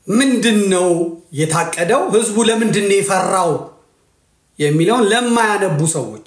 ምንድን ነው የታቀደው? ህዝቡ ለምንድን ነው የፈራው የሚለውን ለማያነቡ ሰዎች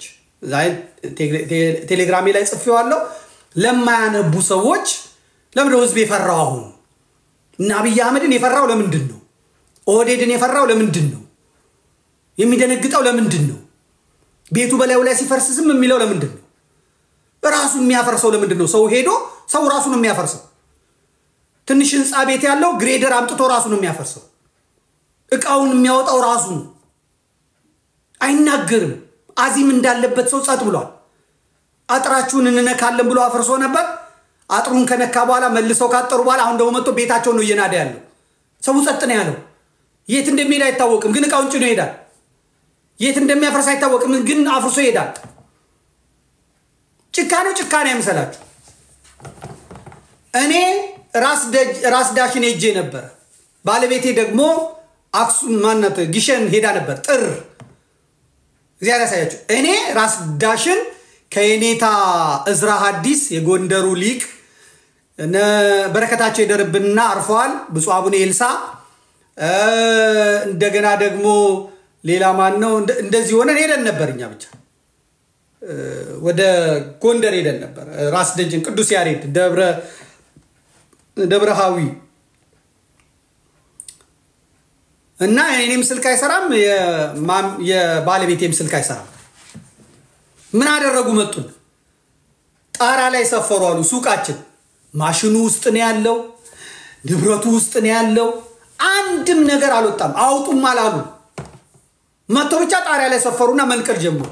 ቴሌግራሜ ላይ ጽፌዋለሁ። ለማያነቡ ሰዎች ለምንድነው ህዝብ የፈራው? አሁን እና አብይ አህመድን የፈራው ለምንድን ነው? ኦህዴድን የፈራው ለምንድን ነው? የሚደነግጠው ለምንድን ነው? ቤቱ በላዩ ላይ ሲፈርስ ዝም የሚለው ለምንድን ነው? ራሱ የሚያፈርሰው ለምንድን ነው? ሰው ሄዶ ሰው ራሱ ነው የሚያፈርሰው። ትንሽ ህንፃ ቤት ያለው ግሬደር አምጥቶ ራሱ ነው የሚያፈርሰው። እቃውን የሚያወጣው ራሱ ነው። አይናገርም። አዚም እንዳለበት ሰው ጸጥ ብሏል። አጥራችሁን እንነካለን ብሎ አፍርሶ ነበር። አጥሩን ከነካ በኋላ መልሰው ካጠሩ በኋላ አሁን ደግሞ መጥቶ ቤታቸውን ነው እየናደ ያለው። ሰው ጸጥ ነው ያለው። የት እንደሚሄድ አይታወቅም፣ ግን እቃውን ጭኖ ይሄዳል። የት እንደሚያፈርስ አይታወቅም፣ ግን አፍርሶ ይሄዳል። ጭካኔው ጭካኔ አይምሰላችሁ። እኔ ራስ ዳሽን ሄጄ ነበረ። ባለቤቴ ደግሞ አክሱም ማናት ጊሸን ሄዳ ነበር ጥር እግዚአብሔር ያሳያችሁ። እኔ ራስ ዳሽን ከየኔታ እዝራ ሐዲስ የጎንደሩ ሊቅ በረከታቸው ይደርብንና አርፈዋል። ብፁዕ አቡነ ኤልሳ እንደገና ደግሞ ሌላ ማን ነው? እንደዚህ ሆነን ሄደን ነበር። እኛ ብቻ ወደ ጎንደር ሄደን ነበር። ራስ ደጅን ቅዱስ ያሬድ ደብረ ደብረሃዊ እና የኔም ስልክ አይሰራም፣ የባለቤቴም ስልክ አይሰራም። ምን አደረጉ? መጡን። ጣራ ላይ ሰፈሩ አሉ። ሱቃችን ማሽኑ ውስጥ ነው ያለው፣ ንብረቱ ውስጥ ነው ያለው። አንድም ነገር አልወጣም። አውጡም አላሉ። መጥተው ብቻ ጣሪያ ላይ ሰፈሩና መንቀል ጀመሩ።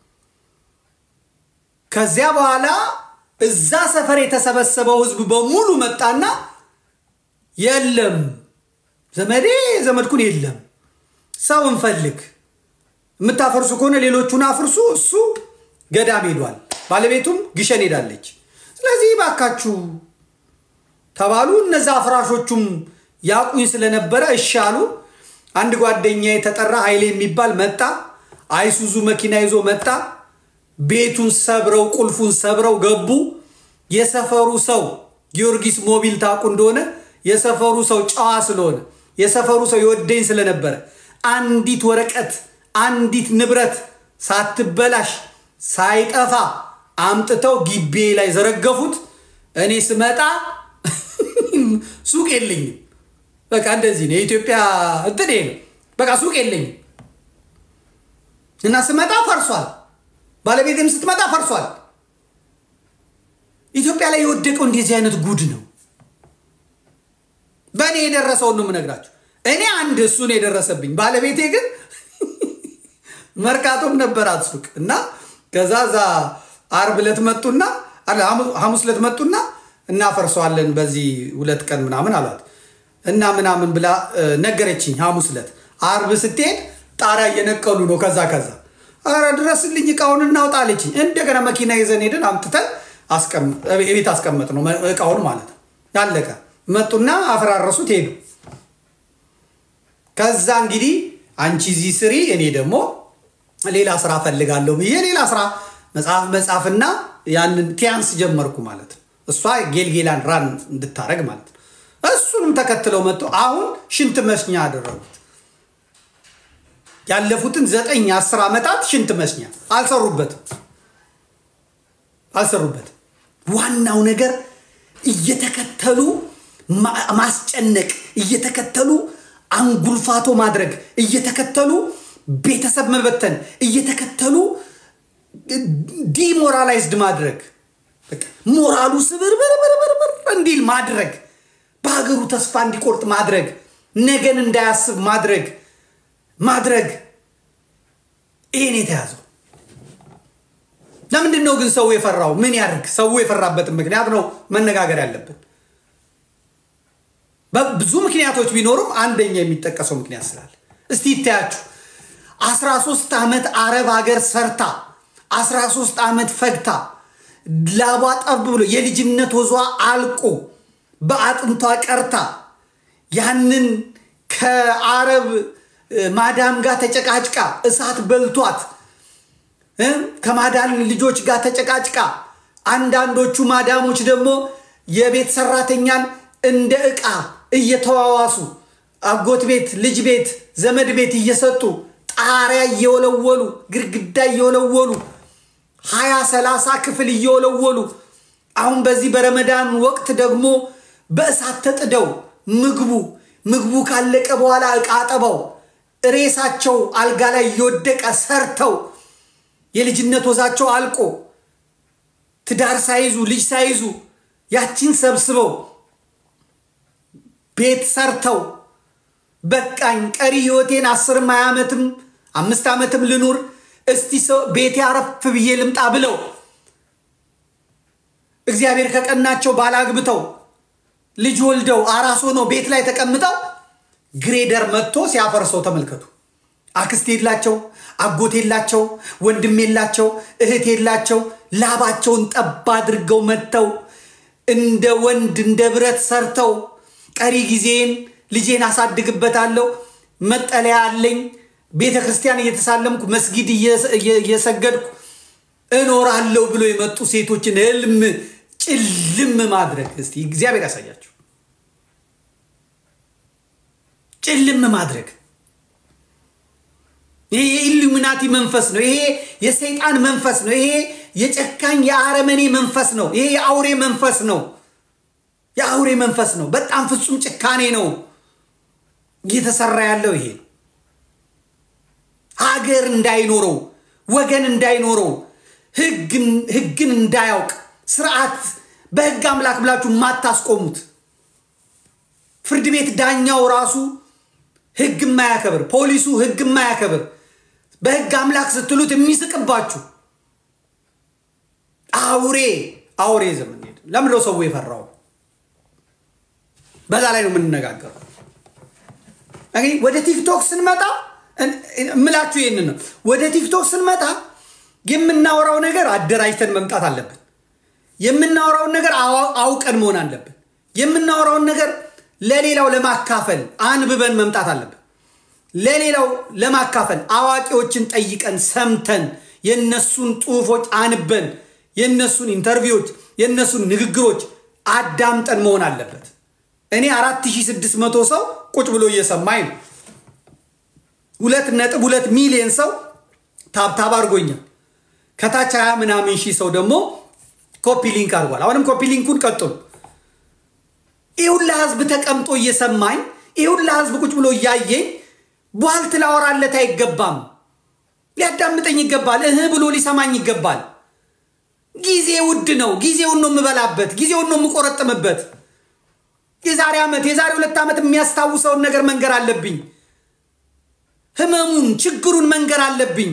ከዚያ በኋላ እዛ ሰፈር የተሰበሰበው ህዝብ በሙሉ መጣና የለም ዘመዴ ዘመድኩን የለም፣ ሰው እንፈልግ፣ የምታፈርሱ ከሆነ ሌሎቹን አፍርሱ፣ እሱ ገዳም ሄዷል፣ ባለቤቱም ግሸን ሄዳለች። ስለዚህ ባካችሁ ተባሉ። እነዛ አፍራሾቹም ያቁኝ ስለነበረ እሺ አሉ። አንድ ጓደኛ የተጠራ ኃይሌ የሚባል መጣ። አይሱዙ መኪና ይዞ መጣ። ቤቱን ሰብረው ቁልፉን ሰብረው ገቡ። የሰፈሩ ሰው ጊዮርጊስ ሞቢል ታውቁ እንደሆነ የሰፈሩ ሰው ጨዋ ስለሆነ የሰፈሩ ሰው የወደኝ ስለነበረ አንዲት ወረቀት አንዲት ንብረት ሳትበላሽ ሳይጠፋ አምጥተው ግቤ ላይ ዘረገፉት። እኔ ስመጣ ሱቅ የለኝም። በቃ እንደዚህ ነው የኢትዮጵያ እንትን ነው። በቃ ሱቅ የለኝም እና ስመጣ ፈርሷል። ባለቤቴም ስትመጣ ፈርሷል። ኢትዮጵያ ላይ የወደቀው እንደዚህ አይነት ጉድ ነው። በእኔ የደረሰውን ነው የምነግራችሁ። እኔ አንድ እሱን የደረሰብኝ ባለቤቴ ግን መርካቶም ነበራት ሱቅ እና ከዛ ዛ አርብ ዕለት መጡና ሐሙስ ዕለት መጡና እናፈርሰዋለን በዚህ ሁለት ቀን ምናምን አሏት እና ምናምን ብላ ነገረችኝ። ሐሙስ ዕለት አርብ ስትሄድ ጣሪያ እየነቀሉ ነው። ከዛ ከዛ ኧረ ድረስልኝ እቃውን እናውጣ አለችኝ። እንደገና መኪና ይዘን ሄደን አምጥተን ቤት አስቀመጥ ነው እቃውን ማለት ነው። ያለቀ መጡና አፈራረሱት ሄዱ። ከዛ እንግዲህ አንቺ እዚህ ስሪ፣ እኔ ደግሞ ሌላ ስራ ፈልጋለሁ ብዬ ሌላ ስራ መጽሐፍ መጽሐፍና ያንን ቲያንስ ጀመርኩ ማለት ነው። እሷ ጌልጌላን ራን እንድታረግ ማለት ነው። እሱንም ተከትለው መጥተው አሁን ሽንት መስኛ አደረጉት። ያለፉትን ዘጠኝ አስር ዓመታት ሽንት መስኛ አልሰሩበትም አልሰሩበትም። ዋናው ነገር እየተከተሉ ማስጨነቅ፣ እየተከተሉ አንጉልፋቶ ማድረግ፣ እየተከተሉ ቤተሰብ መበተን፣ እየተከተሉ ዲሞራላይዝድ ማድረግ፣ ሞራሉ ስብርብርብርብር እንዲል ማድረግ፣ በሀገሩ ተስፋ እንዲቆርጥ ማድረግ፣ ነገን እንዳያስብ ማድረግ ማድረግ ይህን የተያዘው ለምንድን ነው ግን ሰው የፈራው? ምን ያደርግ? ሰው የፈራበትን ምክንያት ነው መነጋገር ያለብን። ብዙ ምክንያቶች ቢኖሩም አንደኛ የሚጠቀሰው ምክንያት ስላለ እስቲ ይታያችሁ። 13 ዓመት አረብ ሀገር ሰርታ 13 ዓመት ፈግታ ላቧ ጠብ ብሎ የልጅነት ወዟ አልቆ በአጥንቷ ቀርታ ያንን ከአረብ ማዳም ጋር ተጨቃጭቃ እሳት በልቷት ከማዳም ልጆች ጋር ተጨቃጭቃ አንዳንዶቹ ማዳሞች ደግሞ የቤት ሰራተኛን እንደ ዕቃ እየተዋዋሱ አጎት ቤት፣ ልጅ ቤት፣ ዘመድ ቤት እየሰጡ ጣሪያ እየወለወሉ ግድግዳ እየወለወሉ ሀያ ሰላሳ ክፍል እየወለወሉ አሁን በዚህ በረመዳን ወቅት ደግሞ በእሳት ተጥደው ምግቡ ምግቡ ካለቀ በኋላ ዕቃ አጠባው ሬሳቸው አልጋ ላይ እየወደቀ ሰርተው የልጅነት ወዛቸው አልቆ ትዳር ሳይዙ ልጅ ሳይዙ ያቺን ሰብስበው ቤት ሰርተው በቃኝ ቀሪ ህይወቴን አስርም ሀያ ዓመትም አምስት ዓመትም ልኑር እስቲ ሰው ቤቴ አረፍ ብዬ ልምጣ ብለው እግዚአብሔር ከቀናቸው ባላግብተው ልጅ ወልደው አራስ ሆነው ቤት ላይ ተቀምጠው ግሬደር መጥቶ ሲያፈርሰው ተመልከቱ። አክስት የላቸው፣ አጎት የላቸው፣ ወንድም የላቸው፣ እህት የላቸው። ላባቸውን ጠብ አድርገው መጥተው እንደ ወንድ እንደ ብረት ሰርተው ቀሪ ጊዜን ልጄን አሳድግበታለሁ፣ መጠለያ አለኝ፣ ቤተ ክርስቲያን እየተሳለምኩ መስጊድ እየሰገድኩ እኖራለሁ ብሎ የመጡ ሴቶችን ህልም ጭልም ማድረግ እስቲ እግዚአብሔር ያሳያቸው። ጭልም ማድረግ ይሄ የኢሉሚናቲ መንፈስ ነው። ይሄ የሰይጣን መንፈስ ነው። ይሄ የጨካኝ የአረመኔ መንፈስ ነው። ይሄ የአውሬ መንፈስ ነው። የአውሬ መንፈስ ነው። በጣም ፍጹም ጭካኔ ነው እየተሰራ ያለው ይሄ ሀገር እንዳይኖረው ወገን እንዳይኖረው ህግን እንዳያውቅ ስርዓት በህግ አምላክ ብላችሁ የማታስቆሙት ፍርድ ቤት ዳኛው ራሱ ህግ የማያከብር ፖሊሱ ህግ የማያከብር በህግ አምላክ ስትሉት የሚስቅባችሁ አውሬ አውሬ ዘመን ሄድ ለምንድነው ሰው የፈራው? በዛ ላይ ነው የምንነጋገረው። እንግዲህ ወደ ቲክቶክ ስንመጣ እምላችሁ ይህንን ነው። ወደ ቲክቶክ ስንመጣ የምናወራው ነገር አደራጅተን መምጣት አለብን። የምናወራውን ነገር አውቀን መሆን አለብን። የምናወራውን ነገር ለሌላው ለማካፈል አንብበን መምጣት አለብን። ለሌላው ለማካፈል አዋቂዎችን ጠይቀን ሰምተን የነሱን ጽሁፎች አንበን የነሱን ኢንተርቪዎች የነሱን ንግግሮች አዳምጠን መሆን አለበት። እኔ 4600 ሰው ቁጭ ብሎ እየሰማኝ ነው። ሁለት ነጥብ ሁለት ሚሊዮን ሰው ታብታብ አድርጎኛል። ከታች ሀያ ምናምን ሺህ ሰው ደግሞ ኮፒ ሊንክ አድርጓል። አሁንም ኮፒ ሊንኩን ቀጥሉ። ይህ ሁላ ህዝብ ተቀምጦ እየሰማኝ ይህ ሁላ ህዝብ ቁጭ ብሎ እያየኝ ቧልት ላወራለት አይገባም። ሊያዳምጠኝ ይገባል። እህ ብሎ ሊሰማኝ ይገባል። ጊዜ ውድ ነው። ጊዜውን ነው የምበላበት፣ ጊዜውን ነው የምቆረጥምበት። የዛሬ ዓመት የዛሬ ሁለት ዓመት የሚያስታውሰውን ነገር መንገር አለብኝ። ህመሙን ችግሩን መንገር አለብኝ።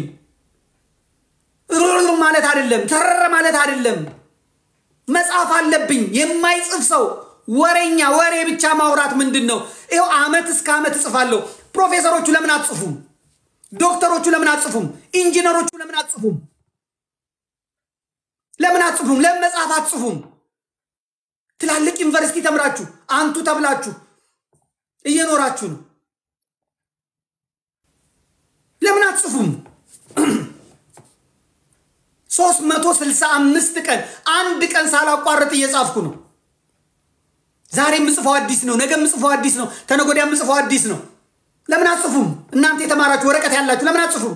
ሩሩ ማለት አይደለም፣ ተረረ ማለት አይደለም። መጻፍ አለብኝ። የማይጽፍ ሰው ወሬኛ፣ ወሬ ብቻ ማውራት ምንድን ነው? ይኸው ዓመት እስከ ዓመት እጽፋለሁ። ፕሮፌሰሮቹ ለምን አትጽፉም? ዶክተሮቹ ለምን አትጽፉም? ኢንጂነሮቹ ለምን አትጽፉም? ለምን አትጽፉም? ለምን መጽሐፍ አትጽፉም? ትላልቅ ዩኒቨርሲቲ ተምራችሁ አንቱ ተብላችሁ እየኖራችሁ ነው። ለምን አትጽፉም? ሶስት መቶ ስልሳ አምስት ቀን አንድ ቀን ሳላቋርጥ እየጻፍኩ ነው። ዛሬ የምጽፈው አዲስ ነው። ነገ የምጽፈው አዲስ ነው። ተነጎዳያ የምጽፈው አዲስ ነው። ለምን አትጽፉም? እናንተ የተማራችሁ ወረቀት ያላችሁ ለምን አትጽፉም?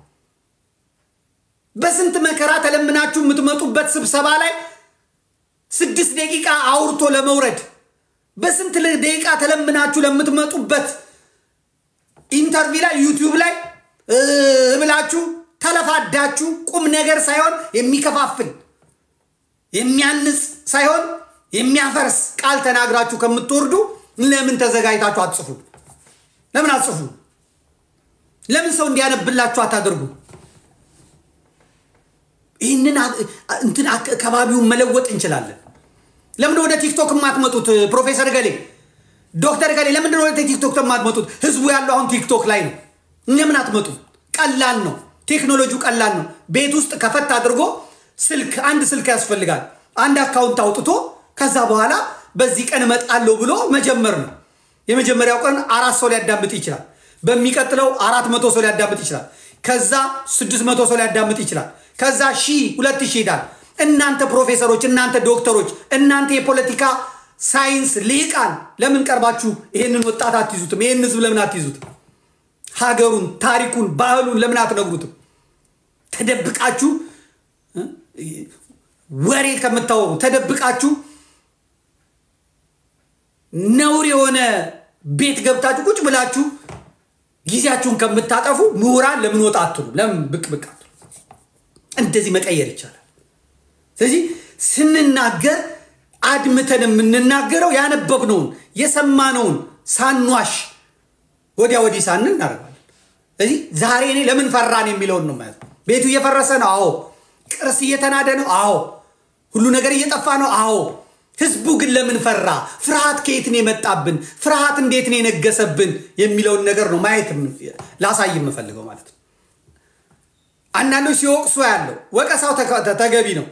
በስንት መከራ ተለምናችሁ የምትመጡበት ስብሰባ ላይ ስድስት ደቂቃ አውርቶ ለመውረድ በስንት ደቂቃ ተለምናችሁ ለምትመጡበት ኢንተርቪው ላይ ዩቲዩብ ላይ ብላችሁ ተለፋዳችሁ ቁም ነገር ሳይሆን የሚከፋፍል የሚያንጽ ሳይሆን የሚያፈርስ ቃል ተናግራችሁ ከምትወርዱ ለምን ተዘጋጅታችሁ አትጽፉ? ለምን አትጽፉ? ለምን ሰው እንዲያነብላችሁ አታደርጉ? ይህንን እንትን ከባቢውን መለወጥ እንችላለን። ለምንድን ወደ ቲክቶክ የማትመጡት? ፕሮፌሰር ገሌ ዶክተር ገሌ ለምንድን ወደ ቲክቶክ የማትመጡት? ህዝቡ ያለው አሁን ቲክቶክ ላይ ነው። ለምን አትመጡ? ቀላል ነው። ቴክኖሎጂው ቀላል ነው። ቤት ውስጥ ከፈት አድርጎ ስልክ አንድ ስልክ ያስፈልጋል። አንድ አካውንት አውጥቶ ከዛ በኋላ በዚህ ቀን እመጣለሁ ብሎ መጀመር ነው። የመጀመሪያው ቀን አራት ሰው ሊያዳምጥ ይችላል። በሚቀጥለው አራት መቶ ሰው ሊያዳምጥ ይችላል። ከዛ ስድስት መቶ ሰው ሊያዳምጥ ይችላል። ከዛ ሺህ ሁለት ሺህ ይሄዳል። እናንተ ፕሮፌሰሮች፣ እናንተ ዶክተሮች፣ እናንተ የፖለቲካ ሳይንስ ልሂቃን ለምን ቀርባችሁ ይሄንን ወጣት አትይዙትም? ይሄን ህዝብ ለምን አትይዙትም? ሀገሩን፣ ታሪኩን፣ ባህሉን ለምን አትነግሩትም? ተደብቃችሁ ወሬ ከምታወሩ ተደብቃችሁ ነውር የሆነ ቤት ገብታችሁ ቁጭ ብላችሁ ጊዜያችሁን ከምታጠፉ ምሁራን ለምን ወጣ አትሉ? ለምን ብቅ ብቅ አትሉ? እንደዚህ መቀየር ይቻላል። ስለዚህ ስንናገር አድምተን የምንናገረው ያነበብነውን የሰማነውን ሳንዋሽ ወዲያ ወዲህ ሳንን እናደርጋለን። ስለዚህ ዛሬ እኔ ለምን ፈራን የሚለውን ነው ማለት ነው። ቤቱ እየፈረሰ ነው። አዎ። ቅርስ እየተናደ ነው። አዎ። ሁሉ ነገር እየጠፋ ነው። አዎ። ህዝቡ ግን ለምን ፈራ? ፍርሃት ከየት ነው የመጣብን? ፍርሃት እንዴት ነው የነገሰብን? የሚለውን ነገር ነው ማየት ላሳይ የምፈልገው ማለት ነው። አንዳንዶች ሲወቅሱ ያለው ወቀሳው ተገቢ ነው።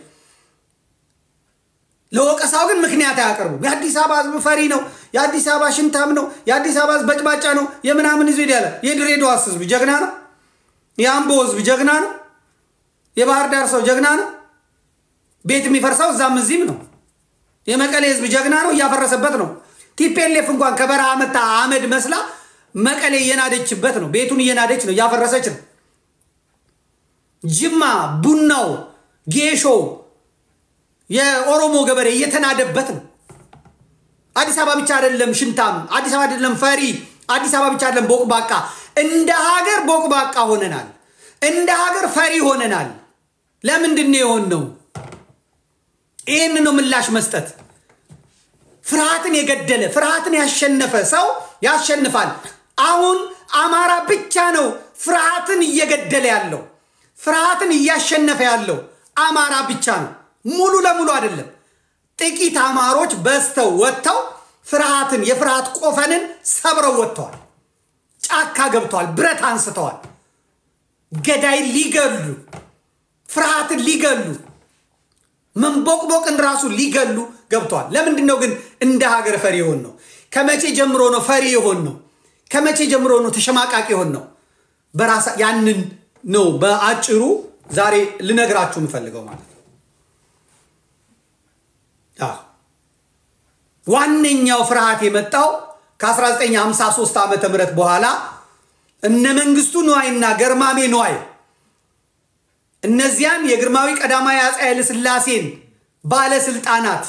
ለወቀሳው ግን ምክንያት አያቀርቡም። የአዲስ አበባ ህዝብ ፈሪ ነው፣ የአዲስ አበባ ሽንታም ነው፣ የአዲስ አበባ ህዝብ በጭባጫ ነው፣ የምናምን ህዝብ ያለ የድሬዳዋስ ህዝብ ጀግና ነው፣ የአምቦ ህዝብ ጀግና ነው፣ የባህር ዳር ሰው ጀግና ነው። ቤት የሚፈርሰው እዛም እዚህም ነው። የመቀሌ ህዝብ ጀግና ነው፣ እያፈረሰበት ነው። ቲፔሌፍ እንኳን ከበረሃ መታ አመድ መስላ መቀሌ እየናደችበት ነው። ቤቱን እየናደች ነው፣ እያፈረሰች ነው። ጅማ ቡናው ጌሾ የኦሮሞ ገበሬ እየተናደበት ነው። አዲስ አበባ ብቻ አይደለም ሽንታም፣ አዲስ አበባ አይደለም ፈሪ፣ አዲስ አበባ ብቻ አይደለም ቦቅባቃ። እንደ ሀገር ቦቅባቃ ሆነናል። እንደ ሀገር ፈሪ ሆነናል። ለምንድን ነው የሆን ነው? ይህን ነው ምላሽ መስጠት። ፍርሃትን የገደለ ፍርሃትን ያሸነፈ ሰው ያሸንፋል። አሁን አማራ ብቻ ነው ፍርሃትን እየገደለ ያለው ፍርሃትን እያሸነፈ ያለው አማራ ብቻ ነው። ሙሉ ለሙሉ አይደለም። ጥቂት አማሮች በዝተው ወጥተው ፍርሃትን የፍርሃት ቆፈንን ሰብረው ወጥተዋል። ጫካ ገብተዋል። ብረት አንስተዋል። ገዳይን ሊገሉ ፍርሃትን ሊገሉ መንቦቅቦቅን ራሱ ሊገሉ ገብተዋል። ለምንድን ነው ግን እንደ ሀገር ፈሪ የሆን ነው? ከመቼ ጀምሮ ነው ፈሪ የሆን ነው? ከመቼ ጀምሮ ነው ተሸማቃቂ የሆን ነው? በራሳ ያንን ነው በአጭሩ ዛሬ ልነግራችሁ የምፈልገው ማለት ነው። ዋነኛው ፍርሃት የመጣው ከ1953 ዓ ም በኋላ እነ መንግስቱ ንዋይና ገርማሜ ንዋይ እነዚያን የግርማዊ ቀዳማዊ አፄ ኃይለ ሥላሴን ባለስልጣናት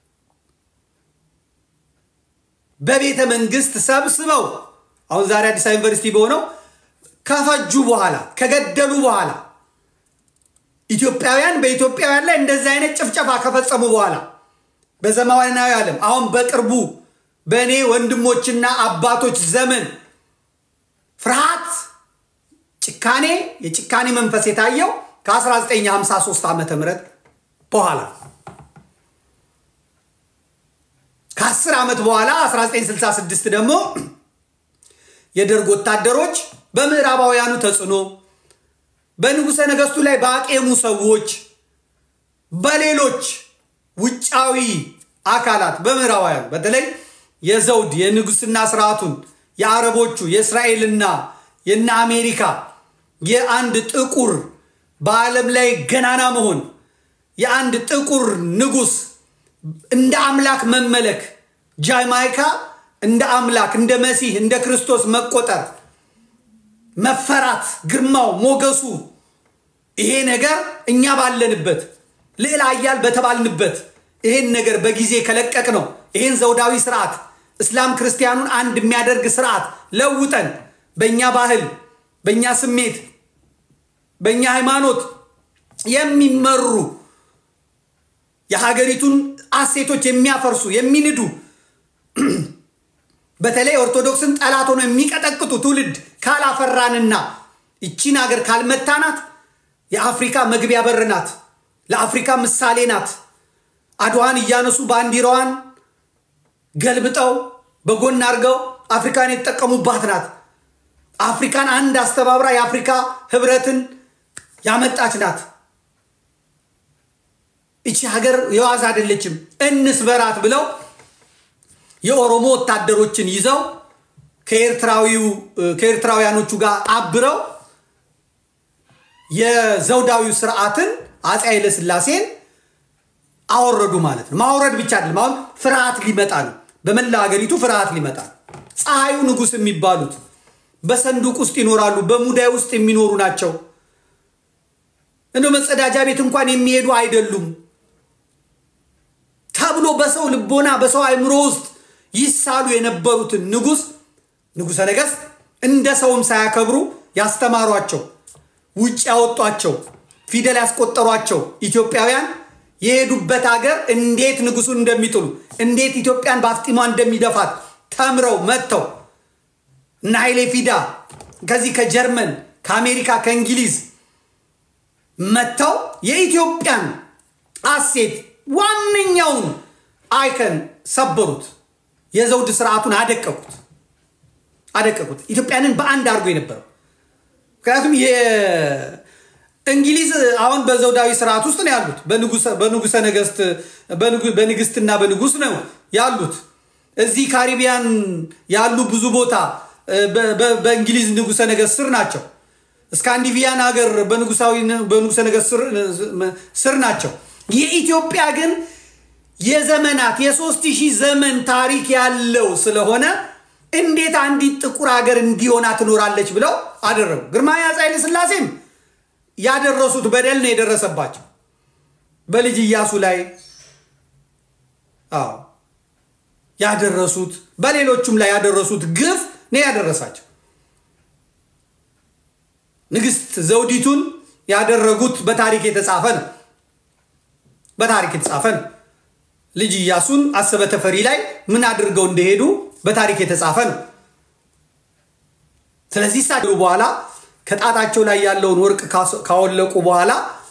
በቤተ መንግስት ሰብስበው አሁን ዛሬ አዲስ አበባ ዩኒቨርሲቲ በሆነው ከፈጁ በኋላ ከገደሉ በኋላ ኢትዮጵያውያን በኢትዮጵያውያን ላይ እንደዚህ አይነት ጭፍጨፋ ከፈጸሙ በኋላ በዘመናዊ ዓለም አሁን በቅርቡ በእኔ ወንድሞችና አባቶች ዘመን ፍርሃት፣ ጭካኔ፣ የጭካኔ መንፈስ የታየው ከ1953 ዓ ም በኋላ ከ10 ዓመት በኋላ 1966 ደግሞ የደርግ ወታደሮች በምዕራባውያኑ ተጽዕኖ በንጉሠ ነገሥቱ ላይ ባቄሙ ሰዎች በሌሎች ውጫዊ አካላት በምዕራባውያኑ በተለይ የዘውድ የንጉስና ስርዓቱን የአረቦቹ የእስራኤልና የነ አሜሪካ የአንድ ጥቁር በዓለም ላይ ገናና መሆን የአንድ ጥቁር ንጉስ እንደ አምላክ መመለክ ጃማይካ እንደ አምላክ እንደ መሲህ እንደ ክርስቶስ መቆጠር መፈራት ግርማው ሞገሱ ይሄ ነገር እኛ ባለንበት ልዕለ ኃያል በተባልንበት ይሄን ነገር በጊዜ ከለቀቅ ነው ይሄን ዘውዳዊ ስርዓት እስላም ክርስቲያኑን አንድ የሚያደርግ ስርዓት ለውጠን በእኛ ባህል በእኛ ስሜት በእኛ ሃይማኖት የሚመሩ የሀገሪቱን አሴቶች የሚያፈርሱ የሚንዱ በተለይ ኦርቶዶክስን ጠላት ሆነው የሚቀጠቅጡ ትውልድ ካላፈራንና ይቺን ሀገር ካልመታናት የአፍሪካ መግቢያ በር ናት። ለአፍሪካ ምሳሌ ናት። አድዋን እያነሱ ባንዲራዋን ገልብጠው በጎን አድርገው አፍሪካን የተጠቀሙባት ናት። አፍሪካን አንድ አስተባብራ የአፍሪካ ህብረትን ያመጣች ናት። ይቺ ሀገር የዋዛ አይደለችም፣ እንስበራት ብለው የኦሮሞ ወታደሮችን ይዘው ከኤርትራውያኖቹ ጋር አብረው የዘውዳዊው ስርዓትን አፄ ኃይለ ሥላሴን አወረዱ ማለት ነው። ማውረድ ብቻ አይደለም። አሁን ፍርሃት ሊመጣ ነው። በመላ ሀገሪቱ ፍርሃት ሊመጣ ነው። ፀሐዩ ንጉሥ የሚባሉት በሰንዱቅ ውስጥ ይኖራሉ። በሙዳይ ውስጥ የሚኖሩ ናቸው። እንደ መጸዳጃ ቤት እንኳን የሚሄዱ አይደሉም ተብሎ በሰው ልቦና በሰው አእምሮ ውስጥ ይሳሉ የነበሩትን ንጉሥ ንጉሠ ነገሥት እንደ ሰውም ሳያከብሩ ያስተማሯቸው ውጭ ያወጧቸው ፊደል ያስቆጠሯቸው ኢትዮጵያውያን የሄዱበት ሀገር እንዴት ንጉሱን እንደሚጥሉ እንዴት ኢትዮጵያን በአፍጢሟ እንደሚደፋት ተምረው መጥተው እነ ኃይሌ ፊዳ ከዚህ ከጀርመን ከአሜሪካ ከእንግሊዝ መጥተው የኢትዮጵያን አሴት ዋነኛውን አይከን ሰበሩት። የዘውድ ስርዓቱን አደቀቁት አደቀቁት። ኢትዮጵያንን በአንድ አድርጎ የነበረው ምክንያቱም እንግሊዝ አሁን በዘውዳዊ ስርዓት ውስጥ ነው ያሉት። በንጉሰ ነገስት በንግስትና በንጉስ ነው ያሉት። እዚህ ካሪቢያን ያሉ ብዙ ቦታ በእንግሊዝ ንጉሰ ነገስት ስር ናቸው። ስካንዲቪያን ሀገር በንጉሰ ነገስት ስር ናቸው። የኢትዮጵያ ግን የዘመናት የሶስት ሺህ ዘመን ታሪክ ያለው ስለሆነ እንዴት አንዲት ጥቁር ሀገር እንዲሆና ትኖራለች ብለው አደረጉ። ግርማዊ አፄ ኃይለ ሥላሴም ያደረሱት በደል ነው የደረሰባቸው በልጅ ኢያሱ ላይ አዎ ያደረሱት በሌሎቹም ላይ ያደረሱት ግፍ ነው ያደረሳቸው። ንግስት ዘውዲቱን ያደረጉት በታሪክ የተጻፈ ነው። በታሪክ የተጻፈ ነው። ልጅ ኢያሱን አሰበ ተፈሪ ላይ ምን አድርገው እንደሄዱ በታሪክ የተጻፈ ነው። ስለዚህ እሳቸው በኋላ ከጣታቸው ላይ ያለውን ወርቅ ካወለቁ በኋላ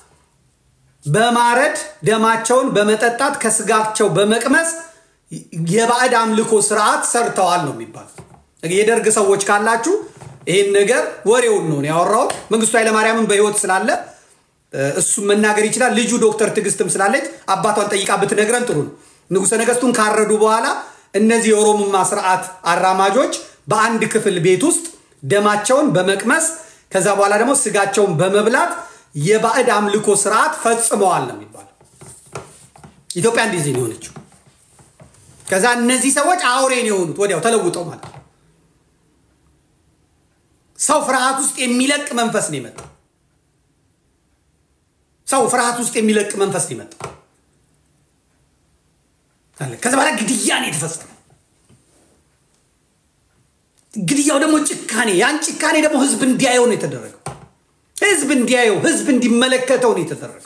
በማረድ ደማቸውን በመጠጣት ከስጋቸው በመቅመስ የባዕድ አምልኮ ስርዓት ሰርተዋል ነው የሚባለው። የደርግ ሰዎች ካላችሁ ይህን ነገር ወሬውን ነው ያወራሁት። መንግስቱ ኃይለማርያምን በህይወት ስላለ እሱም መናገር ይችላል። ልጁ ዶክተር ትዕግስትም ስላለች አባቷን ጠይቃ ብትነግረን ጥሩ ነው። ንጉሠ ነገስቱን ካረዱ በኋላ እነዚህ የኦሮሞማ ስርዓት አራማጆች በአንድ ክፍል ቤት ውስጥ ደማቸውን በመቅመስ ከዛ በኋላ ደግሞ ስጋቸውን በመብላት የባዕድ አምልኮ ስርዓት ፈጽመዋል ነው የሚባለው። ኢትዮጵያ እንደዚህ ነው የሆነችው። ከዛ እነዚህ ሰዎች አውሬን የሆኑት ወዲያው ተለውጠው ማለት ነው። ሰው ፍርሃት ውስጥ የሚለቅ መንፈስ ነው የመጣው። ሰው ፍርሃት ውስጥ የሚለቅ መንፈስ ነው የመጣው። ከዛ በኋላ ግድያ ነው የተፈጸመው። ግድያው ደግሞ ጭካኔ፣ ያን ጭካኔ ደግሞ ህዝብ እንዲያየው ነው የተደረገው። ህዝብ እንዲያየው፣ ህዝብ እንዲመለከተው ነው የተደረገው።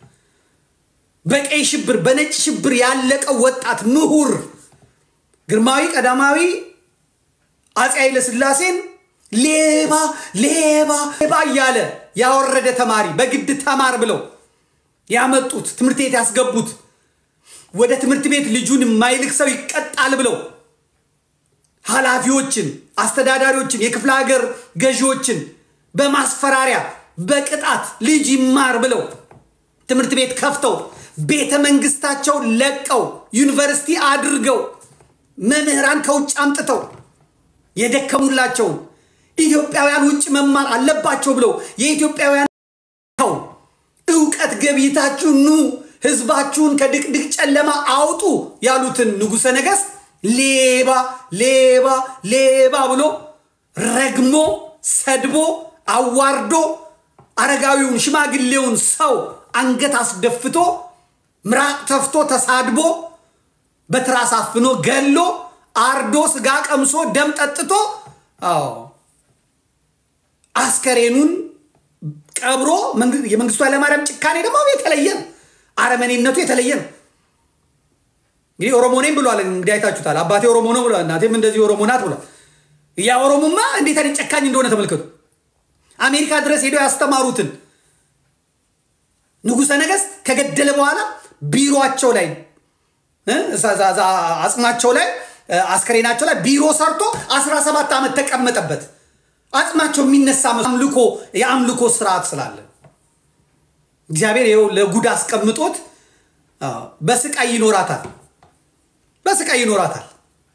በቀይ ሽብር፣ በነጭ ሽብር ያለቀው ወጣት ምሁር ግርማዊ ቀዳማዊ አፄ ኃይለ ሥላሴን ሌባ ሌባ ሌባ እያለ ያወረደ ተማሪ በግድ ተማር ብለው ያመጡት ትምህርት ቤት ያስገቡት ወደ ትምህርት ቤት ልጁን የማይልክ ሰው ይቀጣል ብለው ኃላፊዎችን፣ አስተዳዳሪዎችን፣ የክፍለ ሀገር ገዢዎችን በማስፈራሪያ በቅጣት ልጅ ይማር ብለው ትምህርት ቤት ከፍተው ቤተ መንግስታቸውን ለቀው ዩኒቨርሲቲ አድርገው መምህራን ከውጭ አምጥተው የደከሙላቸውን ኢትዮጵያውያን ውጭ መማር አለባቸው ብለው የኢትዮጵያውያን እውቀት ገብይታችሁ ኑ ህዝባችሁን ከድቅድቅ ጨለማ አውጡ ያሉትን ንጉሠ ነገሥት ሌባ ሌባ ሌባ ብሎ ረግሞ ሰድቦ አዋርዶ አረጋዊውን ሽማግሌውን ሰው አንገት አስደፍቶ ምራቅ ተፍቶ ተሳድቦ በትራስ አፍኖ ገሎ አርዶ ስጋ ቀምሶ ደም ጠጥቶ አዎ አስከሬኑን ቀብሮ የመንግስቱ ኃይለማርያም ጭካኔ ደግሞ የተለየ ነው። አረመኔነቱ የተለየ ነው። እንግዲህ ኦሮሞ ነኝ ብሏል። እንግዲህ አይታችሁታል። አባቴ ኦሮሞ ነው ብሏል። እናቴም እንደዚህ ኦሮሞ ናት ብሏል። ያ ኦሮሞማ እንዴት አይነት ጨካኝ እንደሆነ ተመልከቱ። አሜሪካ ድረስ ሄደው ያስተማሩትን ንጉሠ ነገሥት ከገደለ በኋላ ቢሮቸው ላይ አጽማቸው ላይ አስከሬናቸው ላይ ቢሮ ሰርቶ 17 ዓመት ተቀመጠበት። አጽማቸው የሚነሳ አምልኮ የአምልኮ ስርዓት ስላለ እግዚአብሔር ይኸው ለጉድ አስቀምጦት በስቃይ ይኖራታል፣ በስቃይ ይኖራታል።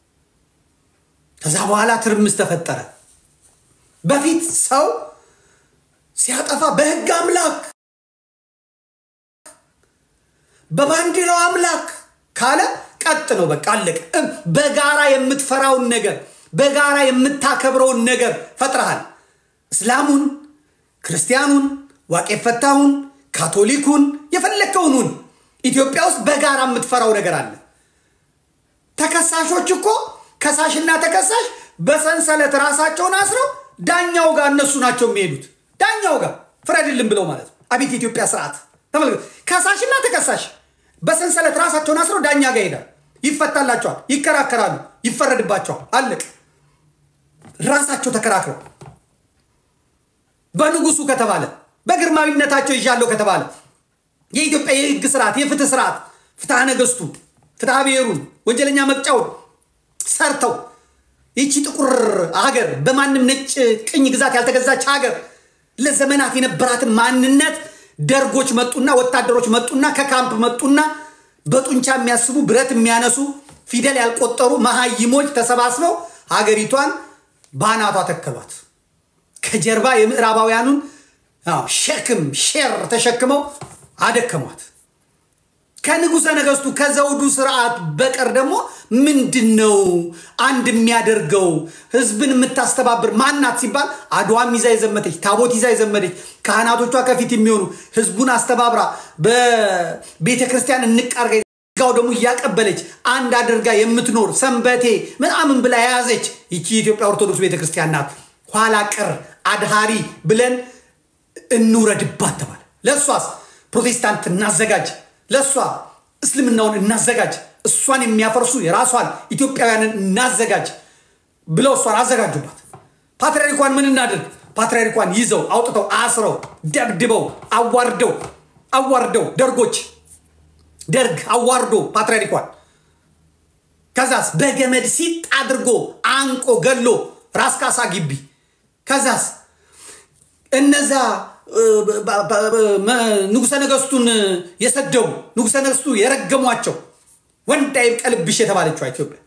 ከዛ በኋላ ትርምስ ተፈጠረ። በፊት ሰው ሲያጠፋ በህግ አምላክ በባንዲራው አምላክ ካለ ቀጥ ነው። በቃ አለቀ። በጋራ የምትፈራውን ነገር በጋራ የምታከብረውን ነገር ፈጥረሃል። እስላሙን፣ ክርስቲያኑን፣ ዋቄ ፈታሁን፣ ካቶሊኩን የፈለግከውኑን ኢትዮጵያ ውስጥ በጋራ የምትፈራው ነገር አለ። ተከሳሾች እኮ ከሳሽና ተከሳሽ በሰንሰለት ራሳቸውን አስረው ዳኛው ጋር እነሱ ናቸው የሚሄዱት። ዳኛው ጋር ፍረድልን ብለው ማለት ነው። አቤት የኢትዮጵያ ስርዓት ተመልከቱ። ከሳሽና ተከሳሽ በሰንሰለት ራሳቸውን አስረው ዳኛ ጋር ይሄዳል። ይፈታላቸዋል፣ ይከራከራሉ፣ ይፈረድባቸዋል። አለቅ ራሳቸው ተከራክረው በንጉሱ ከተባለ በግርማዊነታቸው ይዣለሁ ከተባለ የኢትዮጵያ የህግ ስርዓት የፍትህ ስርዓት ፍትሐ ነገስቱ ፍትሐ ብሔሩን ወንጀለኛ መቅጫውን ሰርተው ይቺ ጥቁር ሀገር በማንም ነጭ ቅኝ ግዛት ያልተገዛች ሀገር ለዘመናት የነበራትን ማንነት ደርጎች መጡና ወታደሮች መጡና ከካምፕ መጡና በጡንቻ የሚያስቡ ብረት የሚያነሱ ፊደል ያልቆጠሩ መሀይሞች ተሰባስበው ሀገሪቷን በአናቷ ተከሏት። ከጀርባ የምዕራባውያኑን ሸክም ሼር ተሸክመው አደከሟት። ከንጉሠ ነገሥቱ ከዘውዱ ስርዓት በቀር ደግሞ ምንድን ነው አንድ የሚያደርገው ህዝብን የምታስተባብር ማናት ሲባል አድዋም ይዛ የዘመተች ታቦት ይዛ የዘመተች ካህናቶቿ ከፊት የሚሆኑ ህዝቡን አስተባብራ በቤተ ክርስቲያን እንቃርጋ ጋው ደግሞ እያቀበለች አንድ አድርጋ የምትኖር ሰንበቴ ምናምን ብላ የያዘች ይቺ የኢትዮጵያ ኦርቶዶክስ ቤተ ክርስቲያን ናት። ኋላ ቀር አድሃሪ ብለን እንውረድባት ተባለ። ለእሷስ ፕሮቴስታንት እናዘጋጅ፣ ለእሷ እስልምናውን እናዘጋጅ፣ እሷን የሚያፈርሱ የራሷን ኢትዮጵያውያንን እናዘጋጅ ብለው እሷን አዘጋጁባት። ፓትርያርኳን ምን እናድርግ? ፓትርያርኳን ይዘው አውጥተው አስረው ደብድበው አዋርደው አዋርደው ደርጎች ደርግ አዋርዶ ፓትርያርኳን ከዛስ በገመድ ሲጥ አድርጎ አንቆ ገሎ ራስ ካሳ ግቢ ከዛስ እነዛ ንጉሠ ነገሥቱን የሰደቡ ንጉሠ ነገሥቱ የረገሟቸው ወንድ አይብቀልብሽ የተባለችው ኢትዮጵያ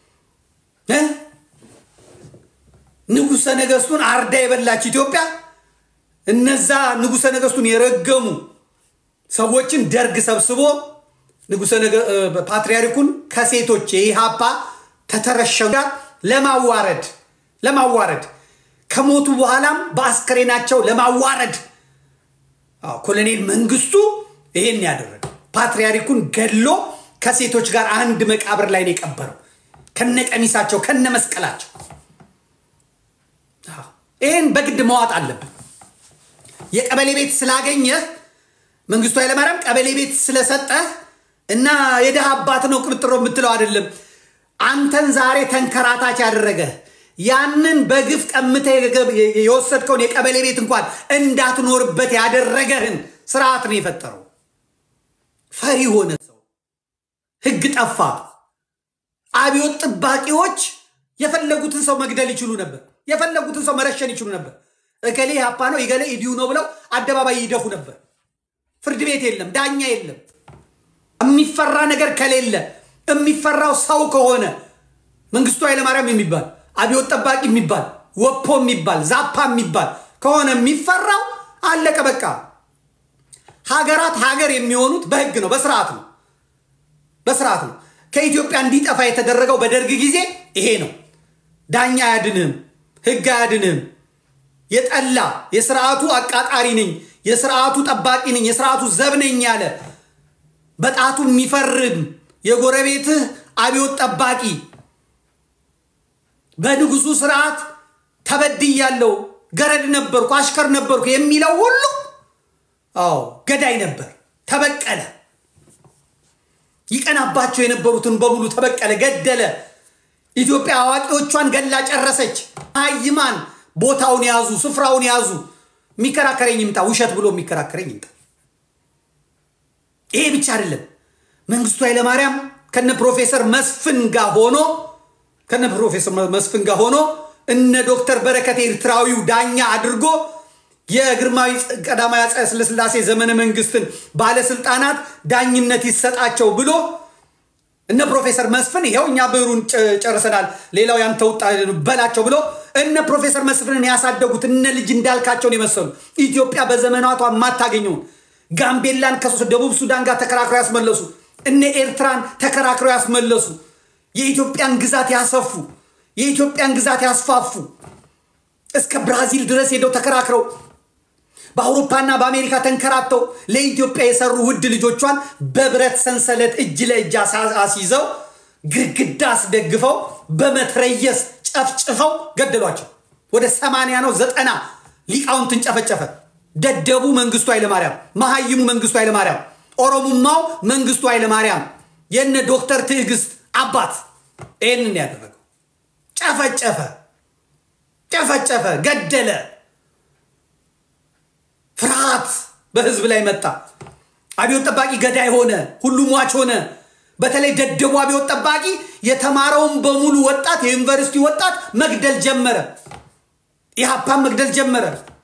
ንጉሠ ነገሥቱን አርዳ የበላች ኢትዮጵያ እነዛ ንጉሠ ነገሥቱን የረገሙ ሰዎችን ደርግ ሰብስቦ ንጉሠ ፓትርያርኩን ከሴቶች የኢሃፓ ተተረሸው ጋር ለማዋረድ ለማዋረድ ከሞቱ በኋላም በአስከሬናቸው ለማዋረድ ኮሎኔል መንግስቱ ይሄን ያደረገ ፓትርያርኩን ገድሎ ከሴቶች ጋር አንድ መቃብር ላይ ነው የቀበረው፣ ከነ ቀሚሳቸው ከነ መስቀላቸው። ይህን በግድ መዋጥ አለብን። የቀበሌ ቤት ስላገኘህ መንግስቱ ኃይለማርያም ቀበሌ ቤት ስለሰጠህ እና የድሃ አባት ነው ቅብጥሮ የምትለው አይደለም። አንተን ዛሬ ተንከራታች ያደረገ ያንን በግፍ ቀምተህ የወሰድከውን የቀበሌ ቤት እንኳን እንዳትኖርበት ያደረገህን ስርዓት ነው የፈጠረው። ፈሪ ሆነ ሰው፣ ህግ ጠፋ። አብዮት ጠባቂዎች የፈለጉትን ሰው መግደል ይችሉ ነበር። የፈለጉትን ሰው መረሸን ይችሉ ነበር። እገሌ ሀፓ ነው እገሌ ኢዲዩ ነው ብለው አደባባይ ይደፉ ነበር። ፍርድ ቤት የለም፣ ዳኛ የለም። የሚፈራ ነገር ከሌለ የሚፈራው ሰው ከሆነ መንግስቱ ኃይለማርያም የሚባል አብዮት ጠባቂ የሚባል ወፖ የሚባል ዛፓ የሚባል ከሆነ የሚፈራው አለቀ በቃ። ሀገራት ሀገር የሚሆኑት በህግ ነው፣ በስርዓት ነው፣ በስርዓት ነው። ከኢትዮጵያ እንዲጠፋ የተደረገው በደርግ ጊዜ ይሄ ነው። ዳኛ አያድንህም፣ ህግ አያድንህም። የጠላ የስርዓቱ አቃጣሪ ነኝ፣ የስርዓቱ ጠባቂ ነኝ፣ የስርዓቱ ዘብ ነኝ ያለ በጣቱ የሚፈርም የጎረቤትህ አብዮት ጠባቂ በንጉሱ ስርዓት ተበድያለሁ፣ ገረድ ነበርኩ፣ አሽከር ነበርኩ የሚለው ሁሉ አዎ ገዳይ ነበር። ተበቀለ። ይቀናባቸው የነበሩትን በሙሉ ተበቀለ፣ ገደለ። ኢትዮጵያ አዋቂዎቿን ገላ ጨረሰች። ሀይማን ቦታውን ያዙ፣ ስፍራውን ያዙ። የሚከራከረኝ ይምጣ፣ ውሸት ብሎ የሚከራከረኝ ይምጣ። ይሄ ብቻ አይደለም። መንግስቱ ኃይለማርያም ከነ ፕሮፌሰር መስፍን ጋር ሆኖ ከነ ፕሮፌሰር መስፍን ጋር ሆኖ እነ ዶክተር በረከት ኤርትራዊው ዳኛ አድርጎ የግርማዊ ቀዳማዊ አፄ ኃይለሥላሴ ዘመነ መንግስትን ባለስልጣናት ዳኝነት ይሰጣቸው ብሎ እነ ፕሮፌሰር መስፍን ይኸው እኛ ብዕሩን ጨርሰናል፣ ሌላው ያንተ ውጣ በላቸው ብሎ እነ ፕሮፌሰር መስፍንን ያሳደጉት እነ ልጅ እንዳልካቸውን የመሰሉ ኢትዮጵያ በዘመናቷ የማታገኘውን ጋምቤላን ከደቡብ ሱዳን ጋር ተከራክረው ያስመለሱ፣ እነ ኤርትራን ተከራክረው ያስመለሱ፣ የኢትዮጵያን ግዛት ያሰፉ፣ የኢትዮጵያን ግዛት ያስፋፉ፣ እስከ ብራዚል ድረስ ሄደው ተከራክረው በአውሮፓና በአሜሪካ ተንከራተው ለኢትዮጵያ የሰሩ ውድ ልጆቿን በብረት ሰንሰለት እጅ ለእጅ አስይዘው ግድግዳ አስደግፈው በመትረየስ ጨፍጭፈው ገደሏቸው። ወደ ሰማንያ ነው ዘጠና ሊቃውንትን ጨፈጨፈ። ደደቡ መንግስቱ ኃይለማርያም፣ መሀይሙ መንግስቱ ኃይለማርያም፣ ኦሮሙማው መንግስቱ ኃይለማርያም የነ ዶክተር ትዕግስት አባት ይህንን ያደረገው ጨፈጨፈ፣ ጨፈጨፈ፣ ገደለ። ፍርሃት በህዝብ ላይ መጣ። አብዮት ጠባቂ ገዳይ ሆነ። ሁሉ ሟች ሆነ። በተለይ ደደቡ አብዮት ጠባቂ የተማረውን በሙሉ ወጣት የዩኒቨርሲቲ ወጣት መግደል ጀመረ። ኢህአፓን መግደል ጀመረ።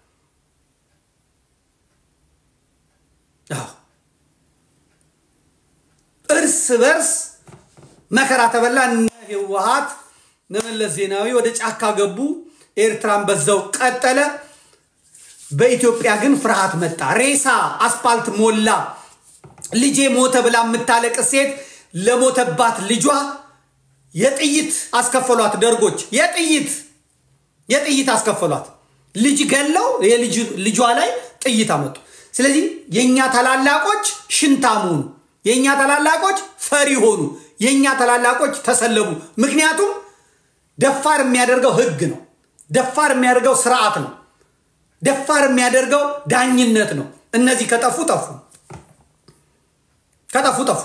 እርስ በርስ መከራ ተበላ። እነ ህወሓት እነ መለስ ዜናዊ ወደ ጫካ ገቡ። ኤርትራን በዛው ቀጠለ። በኢትዮጵያ ግን ፍርሃት መጣ። ሬሳ አስፓልት ሞላ። ልጄ ሞተ ብላ የምታለቅስ ሴት ለሞተባት ልጇ የጥይት አስከፈሏት። ደርጎች የጥይት የጥይት አስከፈሏት። ልጅ ገለው ልጇ ላይ ጥይት አመጡ። ስለዚህ የእኛ ታላላቆች ሽንታም ሆኑ። የእኛ ታላላቆች ፈሪ ሆኑ። የእኛ ታላላቆች ተሰለቡ። ምክንያቱም ደፋር የሚያደርገው ህግ ነው። ደፋር የሚያደርገው ስርዓት ነው። ደፋር የሚያደርገው ዳኝነት ነው። እነዚህ ከጠፉ ጠፉ፣ ከጠፉ ጠፉ።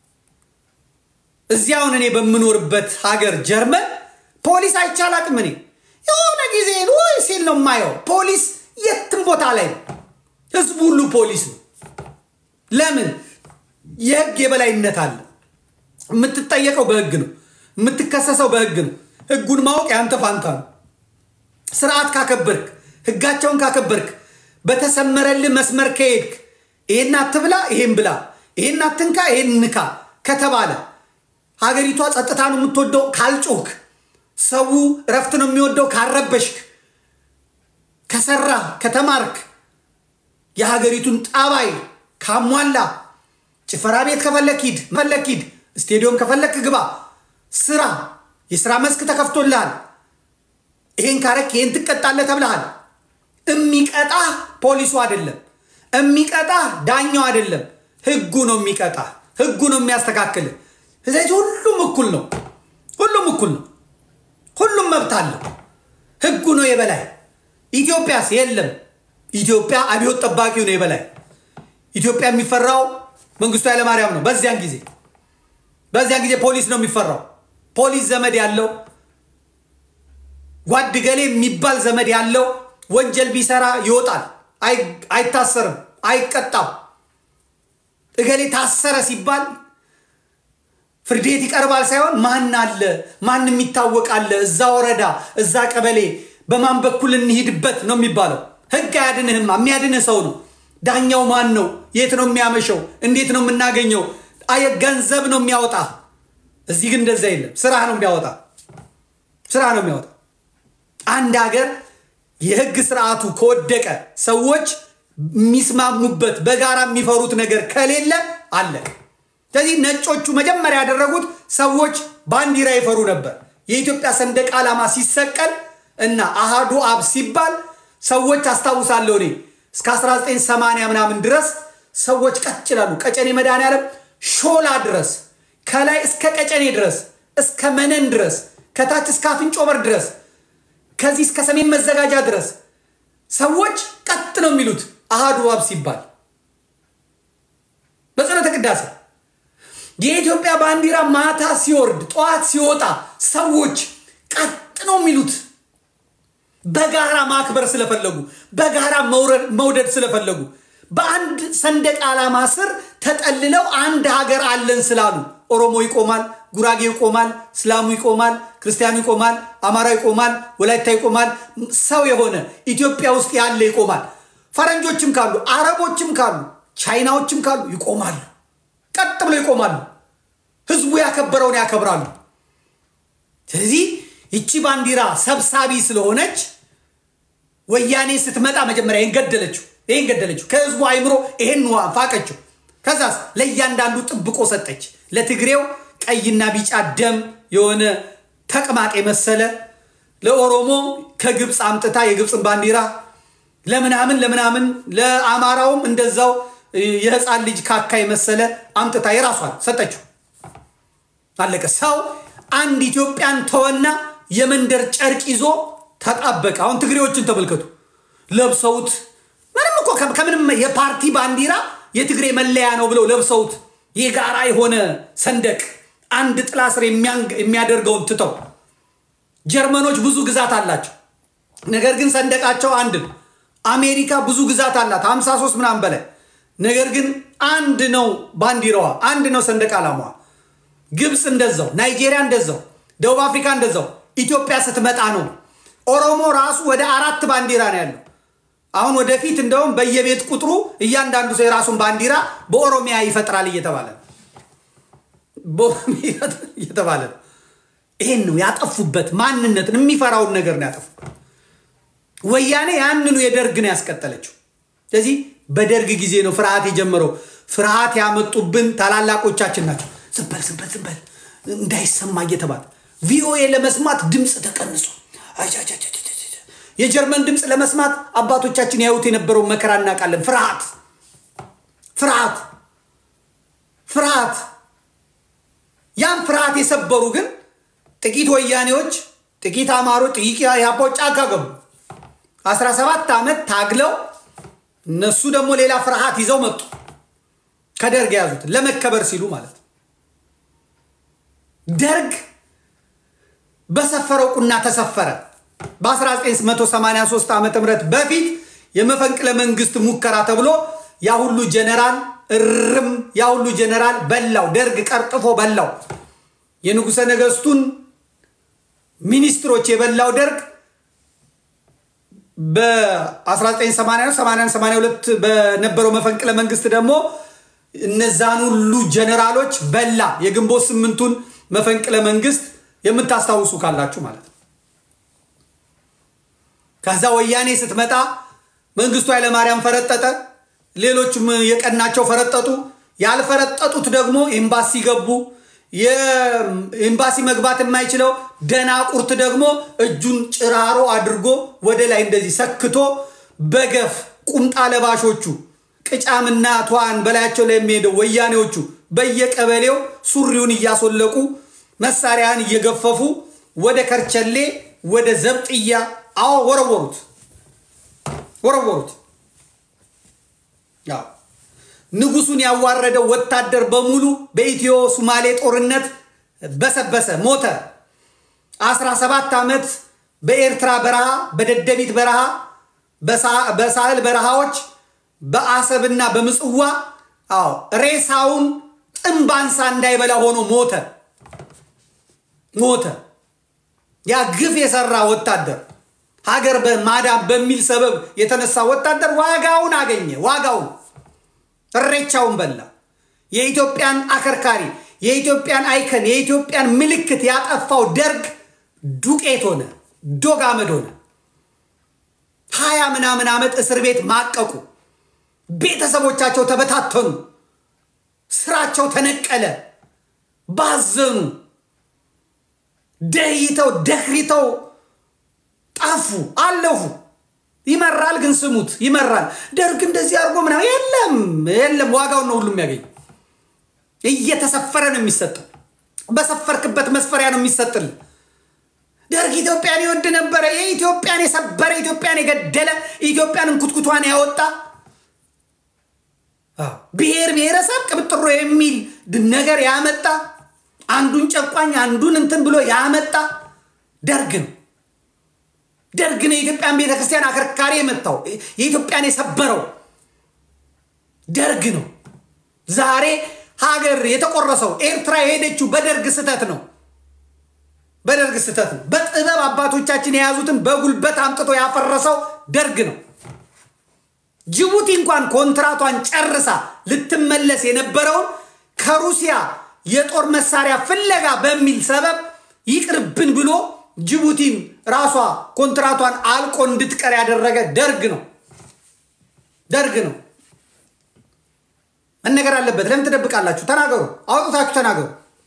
እዚያውን እኔ በምኖርበት ሀገር ጀርመን ፖሊስ አይቻላቅም። እኔ የሆነ ጊዜ ወይ ሲል ነው የማየው። ፖሊስ የትም ቦታ ላይ ነው። ህዝቡ ሁሉ ፖሊስ ነው። ለምን? የህግ የበላይነት አለ። የምትጠየቀው በህግ ነው። የምትከሰሰው በህግ ነው። ህጉን ማወቅ ያንተ ፋንታ ነው። ስርዓት ካከበርክ ህጋቸውን ካከበርክ በተሰመረልህ መስመር ከሄድክ ይሄን አትብላ፣ ይሄን ብላ፣ ይሄን አትንካ፣ ይሄን ንካ ከተባለ ሀገሪቷ ጸጥታ ነው የምትወደው ካልጮክ፣ ሰው እረፍት ነው የሚወደው ካልረበሽክ፣ ከሰራ ከተማርክ፣ የሀገሪቱን ጠባይ ካሟላ፣ ጭፈራ ቤት ከፈለክ ሂድ፣ ፈለክ ሂድ፣ ስቴዲዮም ከፈለክ ግባ፣ ስራ፣ የስራ መስክ ተከፍቶልሃል። ይሄን ካረክ ይሄን ትቀጣለህ ተብለሃል። የሚቀጣ ፖሊሱ አይደለም። የሚቀጣ ዳኛው አይደለም። ህጉ ነው የሚቀጣ። ህጉ ነው የሚያስተካክል። ስለዚህ ሁሉም እኩል ነው። ሁሉም እኩል ነው። ሁሉም መብት አለው። ህጉ ነው የበላይ። ኢትዮጵያስ የለም። ኢትዮጵያ አብዮት ጠባቂው ነው የበላይ። ኢትዮጵያ የሚፈራው መንግስቱ ኃይለማርያም ነው። በዚያን ጊዜ በዚያን ጊዜ ፖሊስ ነው የሚፈራው። ፖሊስ ዘመድ ያለው ጓድ ገሌ የሚባል ዘመድ ያለው ወንጀል ቢሰራ ይወጣል፣ አይታሰርም፣ አይቀጣም። እገሌ ታሰረ ሲባል ፍርድ ቤት ይቀርባል ሳይሆን ማን አለ ማን የሚታወቅ አለ እዛ ወረዳ እዛ ቀበሌ በማን በኩል እንሂድበት ነው የሚባለው። ህግ አያድንህማ፣ የሚያድንህ ሰው ነው። ዳኛው ማን ነው? የት ነው የሚያመሸው? እንዴት ነው የምናገኘው? አየ ገንዘብ ነው የሚያወጣ። እዚህ ግን እንደዛ የለም። ስራ ነው የሚያወጣ፣ ስራ ነው የሚያወጣ። አንድ ሀገር የህግ ስርዓቱ ከወደቀ ሰዎች የሚስማሙበት በጋራ የሚፈሩት ነገር ከሌለ አለቀ። ስለዚህ ነጮቹ መጀመሪያ ያደረጉት ሰዎች ባንዲራ ይፈሩ ነበር። የኢትዮጵያ ሰንደቅ ዓላማ ሲሰቀል እና አሃዱ አብ ሲባል ሰዎች አስታውሳለሁ እኔ እስከ 1980 ምናምን ድረስ ሰዎች ቀጭ ይላሉ። ቀጨኔ መድኃኔዓለም ሾላ ድረስ ከላይ እስከ ቀጨኔ ድረስ እስከ መነን ድረስ ከታች እስከ አፍንጮ በር ድረስ ከዚህ እስከ ሰሜን መዘጋጃ ድረስ ሰዎች ቀጥ ነው የሚሉት አሃዱ አብ ሲባል በጸሎተ ቅዳሴ የኢትዮጵያ ባንዲራ ማታ ሲወርድ ጠዋት ሲወጣ ሰዎች ቀጥ ነው የሚሉት በጋራ ማክበር ስለፈለጉ በጋራ መውደድ ስለፈለጉ በአንድ ሰንደቅ ዓላማ ስር ተጠልለው አንድ ሀገር አለን ስላሉ ኦሮሞ ይቆማል፣ ጉራጌ ይቆማል፣ እስላሙ ይቆማል፣ ክርስቲያኑ ይቆማል፣ አማራ ይቆማል፣ ወላይታ ይቆማል። ሰው የሆነ ኢትዮጵያ ውስጥ ያለ ይቆማል። ፈረንጆችም ካሉ አረቦችም ካሉ ቻይናዎችም ካሉ ይቆማሉ። ቀጥ ብለው ይቆማሉ። ህዝቡ ያከበረውን ያከብራሉ። ስለዚህ ይቺ ባንዲራ ሰብሳቢ ስለሆነች ወያኔ ስትመጣ መጀመሪያ ይገደለችው ይህን ገደለችው። ከህዝቡ አይምሮ ይሄን ፋቀችው። ከዛስ ለእያንዳንዱ ጥብቆ ሰጠች። ለትግሬው ቀይና ቢጫ ደም የሆነ ተቅማጥ የመሰለ ለኦሮሞ ከግብፅ አምጥታ የግብፅን ባንዲራ ለምናምን ለምናምን ለአማራውም እንደዛው የህፃን ልጅ ካካ የመሰለ አምጥታ የራሷን ሰጠችው። አለቀ። ሰው አንድ ኢትዮጵያን ተወና የመንደር ጨርቅ ይዞ ተጣበቀ። አሁን ትግሬዎችን ተመልከቱ። ለብሰውት ምንም እኮ ከምንም የፓርቲ ባንዲራ የትግሬ መለያ ነው ብለው ለብሰውት የጋራ የሆነ ሰንደቅ አንድ ጥላ ስር የሚያደርገውን ትተው ጀርመኖች ብዙ ግዛት አላቸው። ነገር ግን ሰንደቃቸው አንድ ነው። አሜሪካ ብዙ ግዛት አላት 53 ምናምን በላይ ነገር ግን አንድ ነው ባንዲራዋ፣ አንድ ነው ሰንደቅ ዓላማዋ። ግብፅ እንደዛው፣ ናይጄሪያ እንደዛው፣ ደቡብ አፍሪካ እንደዛው። ኢትዮጵያ ስትመጣ ነው ኦሮሞ ራሱ ወደ አራት ባንዲራ ነው ያለው። አሁን ወደፊት እንደውም በየቤት ቁጥሩ እያንዳንዱ ሰው የራሱን ባንዲራ በኦሮሚያ ይፈጥራል እየተባለ ነው እየተባለ ነው። ይሄን ነው ያጠፉበት። ማንነትን የሚፈራውን ነገር ነው ያጠፉበት። ወያኔ ያንኑ የደርግ ነው ያስቀጠለችው። ስለዚህ በደርግ ጊዜ ነው ፍርሃት የጀመረው። ፍርሃት ያመጡብን ታላላቆቻችን ናቸው። ዝንበል ዝንበል ዝንበል እንዳይሰማ እየተባለ ቪኦኤ ለመስማት ድምፅ ተቀንሶ የጀርመን ድምፅ ለመስማት አባቶቻችን ያዩት የነበረው መከራ እናውቃለን። ፍርሃት ፍርሃት ፍርሃት ያን ፍርሃት የሰበሩ ግን ጥቂት ወያኔዎች፣ ጥቂት አማሮች፣ ጥቂት ያቦች ጫካ ገቡ። 17 ዓመት ታግለው እነሱ ደግሞ ሌላ ፍርሃት ይዘው መጡ። ከደርግ የያዙት ለመከበር ሲሉ ማለት ነው። ደርግ በሰፈረው ቁና ተሰፈረ። በ1983 ዓ ም በፊት የመፈንቅለ መንግስት ሙከራ ተብሎ ያ ሁሉ ጀነራል እርም ያ ሁሉ ጀነራል በላው። ደርግ ቀርጥፎ በላው። የንጉሠ ነገስቱን ሚኒስትሮች የበላው ደርግ በ1982 በነበረው መፈንቅለ መንግስት ደግሞ እነዛን ሁሉ ጀነራሎች በላ። የግንቦት ስምንቱን መፈንቅለ መንግስት የምታስታውሱ ካላችሁ ማለት ነው። ከዛ ወያኔ ስትመጣ መንግስቱ ኃይለማርያም ፈረጠጠ። ሌሎችም የቀናቸው ፈረጠጡ። ያልፈረጠጡት ደግሞ ኤምባሲ ገቡ። የኤምባሲ መግባት የማይችለው ደናቁርት ደግሞ እጁን ጭራሮ አድርጎ ወደ ላይ እንደዚህ ሰክቶ በገፍ ቁምጣ ለባሾቹ ቅጫምና ተዋን በላያቸው ላይ የሚሄደው ወያኔዎቹ በየቀበሌው ሱሪውን እያስወለቁ መሳሪያን እየገፈፉ ወደ ከርቸሌ ወደ ዘብጥያ አዎ ወረወሩት ወረወሩት። ያው ንጉሱን ያዋረደው ወታደር በሙሉ በኢትዮ ሱማሌ ጦርነት በሰበሰ፣ ሞተ። 17 ዓመት በኤርትራ በረሃ፣ በደደቢት በረሃ፣ በሳህል በረሃዎች፣ በአሰብና በምጽዋ አዎ ሬሳውን ጥምባንሳ እንዳይበላ ሆኖ ሞተ ሞተ። ያ ግፍ የሰራ ወታደር ሀገር በማዳን በሚል ሰበብ የተነሳ ወታደር ዋጋውን አገኘ። ዋጋውን እሬቻውን በላ። የኢትዮጵያን አከርካሪ፣ የኢትዮጵያን አይከን፣ የኢትዮጵያን ምልክት ያጠፋው ደርግ ዱቄት ሆነ፣ ዶግ አመድ ሆነ። ሀያ ምናምን ዓመት እስር ቤት ማቀቁ። ቤተሰቦቻቸው ተበታተኑ። ስራቸው ተነቀለ። ባዘኑ፣ ደይተው ደክሪተው ጠፉ፣ አለፉ። ይመራል ግን ስሙት፣ ይመራል። ደርግ እንደዚህ አድርጎ ምናምን የለም የለም። ዋጋውን ነው ሁሉም ያገኝ። እየተሰፈረ ነው የሚሰጠው። በሰፈርክበት መስፈሪያ ነው የሚሰጥል። ደርግ ኢትዮጵያን ይወድ ነበረ። የኢትዮጵያን የሰበረ ኢትዮጵያን የገደለ ኢትዮጵያን እንኩትኩቷን ያወጣ ብሔር ብሔረሰብ ቅብጥሮ የሚል ነገር ያመጣ አንዱን ጨቋኝ አንዱን እንትን ብሎ ያመጣ ደርግ ነው። ደርግ ነው የኢትዮጵያን ቤተክርስቲያን አከርካሪ የመታው የኢትዮጵያን የሰበረው ደርግ ነው። ዛሬ ሀገር የተቆረሰው ኤርትራ የሄደችው በደርግ ስህተት ነው። በደርግ ስህተት ነው። በጥበብ አባቶቻችን የያዙትን በጉልበት አምጥቶ ያፈረሰው ደርግ ነው። ጅቡቲ እንኳን ኮንትራቷን ጨርሳ ልትመለስ የነበረውን ከሩሲያ የጦር መሳሪያ ፍለጋ በሚል ሰበብ ይቅርብን ብሎ ጅቡቲን ራሷ ኮንትራቷን አልቆ እንድትቀር ያደረገ ደርግ ነው። ደርግ ነው። መነገር አለበት። ለምን ትደብቃላችሁ? ተናገሩ፣ አውጥታችሁ ተናገሩ።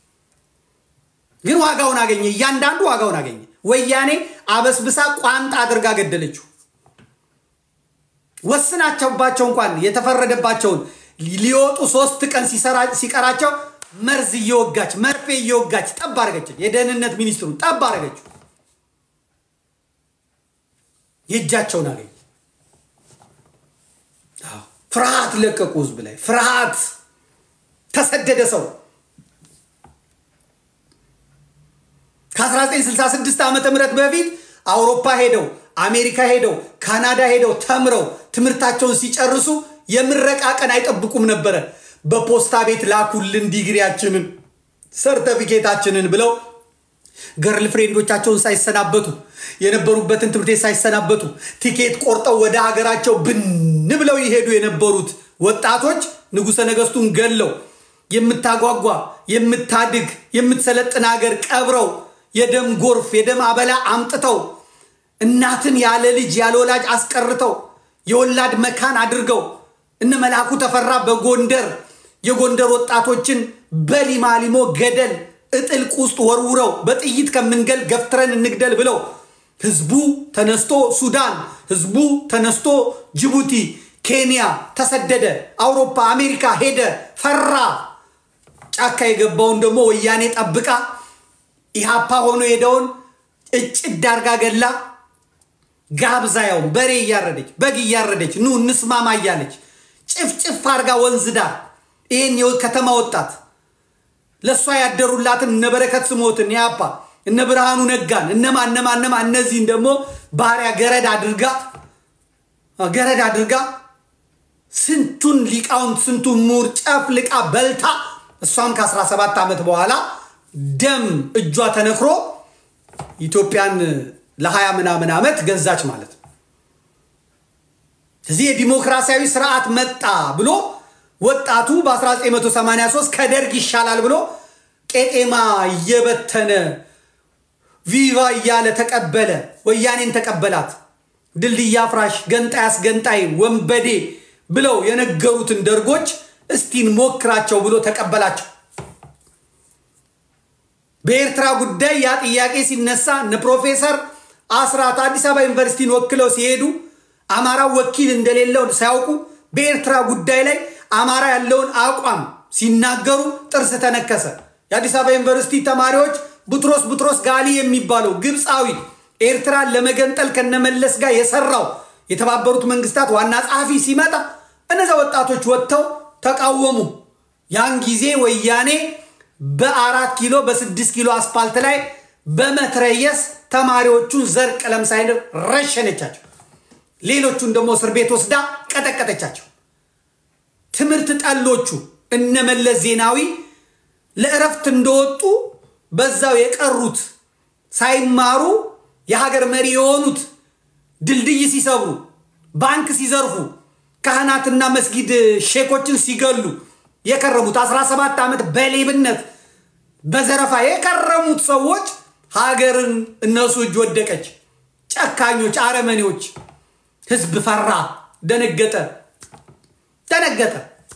ግን ዋጋውን አገኘ። እያንዳንዱ ዋጋውን አገኘ። ወያኔ አበስብሳ ቋንጣ አድርጋ ገደለችው። ወስናቸውባቸው እንኳን የተፈረደባቸውን ሊወጡ ሶስት ቀን ሲቀራቸው መርዝ እየወጋች መርፌ እየወጋች ጠብ አረገች። የደህንነት ሚኒስትሩን ጠብ አረገችው። የእጃቸውን አገኘ። ፍርሃት ለቀቁ። ህዝብ ላይ ፍርሃት ተሰደደ ሰው ከ1966 ዓመተ ምህረት በፊት አውሮፓ ሄደው አሜሪካ ሄደው ካናዳ ሄደው ተምረው ትምህርታቸውን ሲጨርሱ የምረቃ ቀን አይጠብቁም ነበረ። በፖስታ ቤት ላኩልን ዲግሪያችንን ሰርተፊኬታችንን ብለው ገርል ፍሬንዶቻቸውን ሳይሰናበቱ የነበሩበትን ትምህርት ቤት ሳይሰናበቱ ቲኬት ቆርጠው ወደ ሀገራቸው ብን ብለው ይሄዱ የነበሩት ወጣቶች ንጉሠ ነገሥቱን ገለው የምታጓጓ የምታድግ የምትሰለጥን ሀገር ቀብረው የደም ጎርፍ የደም አበላ አምጥተው እናትን ያለ ልጅ ያለ ወላጅ አስቀርተው የወላድ መካን አድርገው እነ መልአኩ ተፈራ በጎንደር የጎንደር ወጣቶችን በሊማሊሞ ገደል እጥልቅ ውስጥ ወርውረው በጥይት ከምንገል ገፍትረን እንግደል ብለው ህዝቡ ተነስቶ ሱዳን፣ ህዝቡ ተነስቶ ጅቡቲ፣ ኬንያ ተሰደደ። አውሮፓ፣ አሜሪካ ሄደ፣ ፈራ። ጫካ የገባውን ደግሞ ወያኔ ጠብቃ ኢሃፓ ሆኖ ሄደውን እጭድ አርጋ ገላ ጋብዛያውን በሬ እያረደች በግ እያረደች ኑ እንስማማ እያለች ጭፍጭፍ አርጋ ወንዝ ዳር ይህን ከተማ ወጣት ለእሷ ያደሩላትን እነ በረከት ስሞትን ያፓ እነ ብርሃኑ ነጋን እነማ እነማ እነማ እነዚህን ደግሞ ባሪያ ገረድ አድርጋ ገረድ አድርጋ ስንቱን ሊቃውንት ስንቱን ምሁር ጨፍልቃ በልታ እሷም ከ17 ዓመት በኋላ ደም እጇ ተነክሮ ኢትዮጵያን ለ20 ምናምን ዓመት ገዛች ማለት ነው። እዚህ የዲሞክራሲያዊ ስርዓት መጣ ብሎ ወጣቱ በ1983 ከደርግ ይሻላል ብሎ ቄጤማ እየበተነ ቪቫ እያለ ተቀበለ። ወያኔን ተቀበላት። ድልድይ አፍራሽ፣ ገንጣይ አስገንጣይ፣ ወንበዴ ብለው የነገሩትን ደርጎች እስቲን ሞክራቸው ብሎ ተቀበላቸው። በኤርትራ ጉዳይ ያ ጥያቄ ሲነሳ እነ ፕሮፌሰር አስራት አዲስ አበባ ዩኒቨርሲቲን ወክለው ሲሄዱ አማራው ወኪል እንደሌለው ሳያውቁ በኤርትራ ጉዳይ ላይ አማራ ያለውን አቋም ሲናገሩ ጥርስ ተነከሰ። የአዲስ አበባ ዩኒቨርሲቲ ተማሪዎች ቡትሮስ ቡትሮስ ጋሊ የሚባለው ግብፃዊ ኤርትራን ለመገንጠል ከነመለስ ጋር የሰራው የተባበሩት መንግስታት ዋና ጸሐፊ ሲመጣ እነዚያ ወጣቶች ወጥተው ተቃወሙ። ያን ጊዜ ወያኔ በአራት ኪሎ በስድስት ኪሎ አስፓልት ላይ በመትረየስ ተማሪዎቹን ዘር ቀለም ሳይንር ረሸነቻቸው። ሌሎቹን ደግሞ እስር ቤት ወስዳ ቀጠቀጠቻቸው። ትምህርት ጠሎቹ እነመለስ ዜናዊ ለእረፍት እንደወጡ በዛው የቀሩት ሳይማሩ የሀገር መሪ የሆኑት ድልድይ ሲሰብሩ፣ ባንክ ሲዘርፉ፣ ካህናትና መስጊድ ሼኮችን ሲገሉ የከረሙት 17 ዓመት በሌብነት በዘረፋ የከረሙት ሰዎች ሀገርን እነሱ እጅ ወደቀች። ጨካኞች፣ አረመኔዎች። ህዝብ ፈራ፣ ደነገጠ፣ ደነገጠ።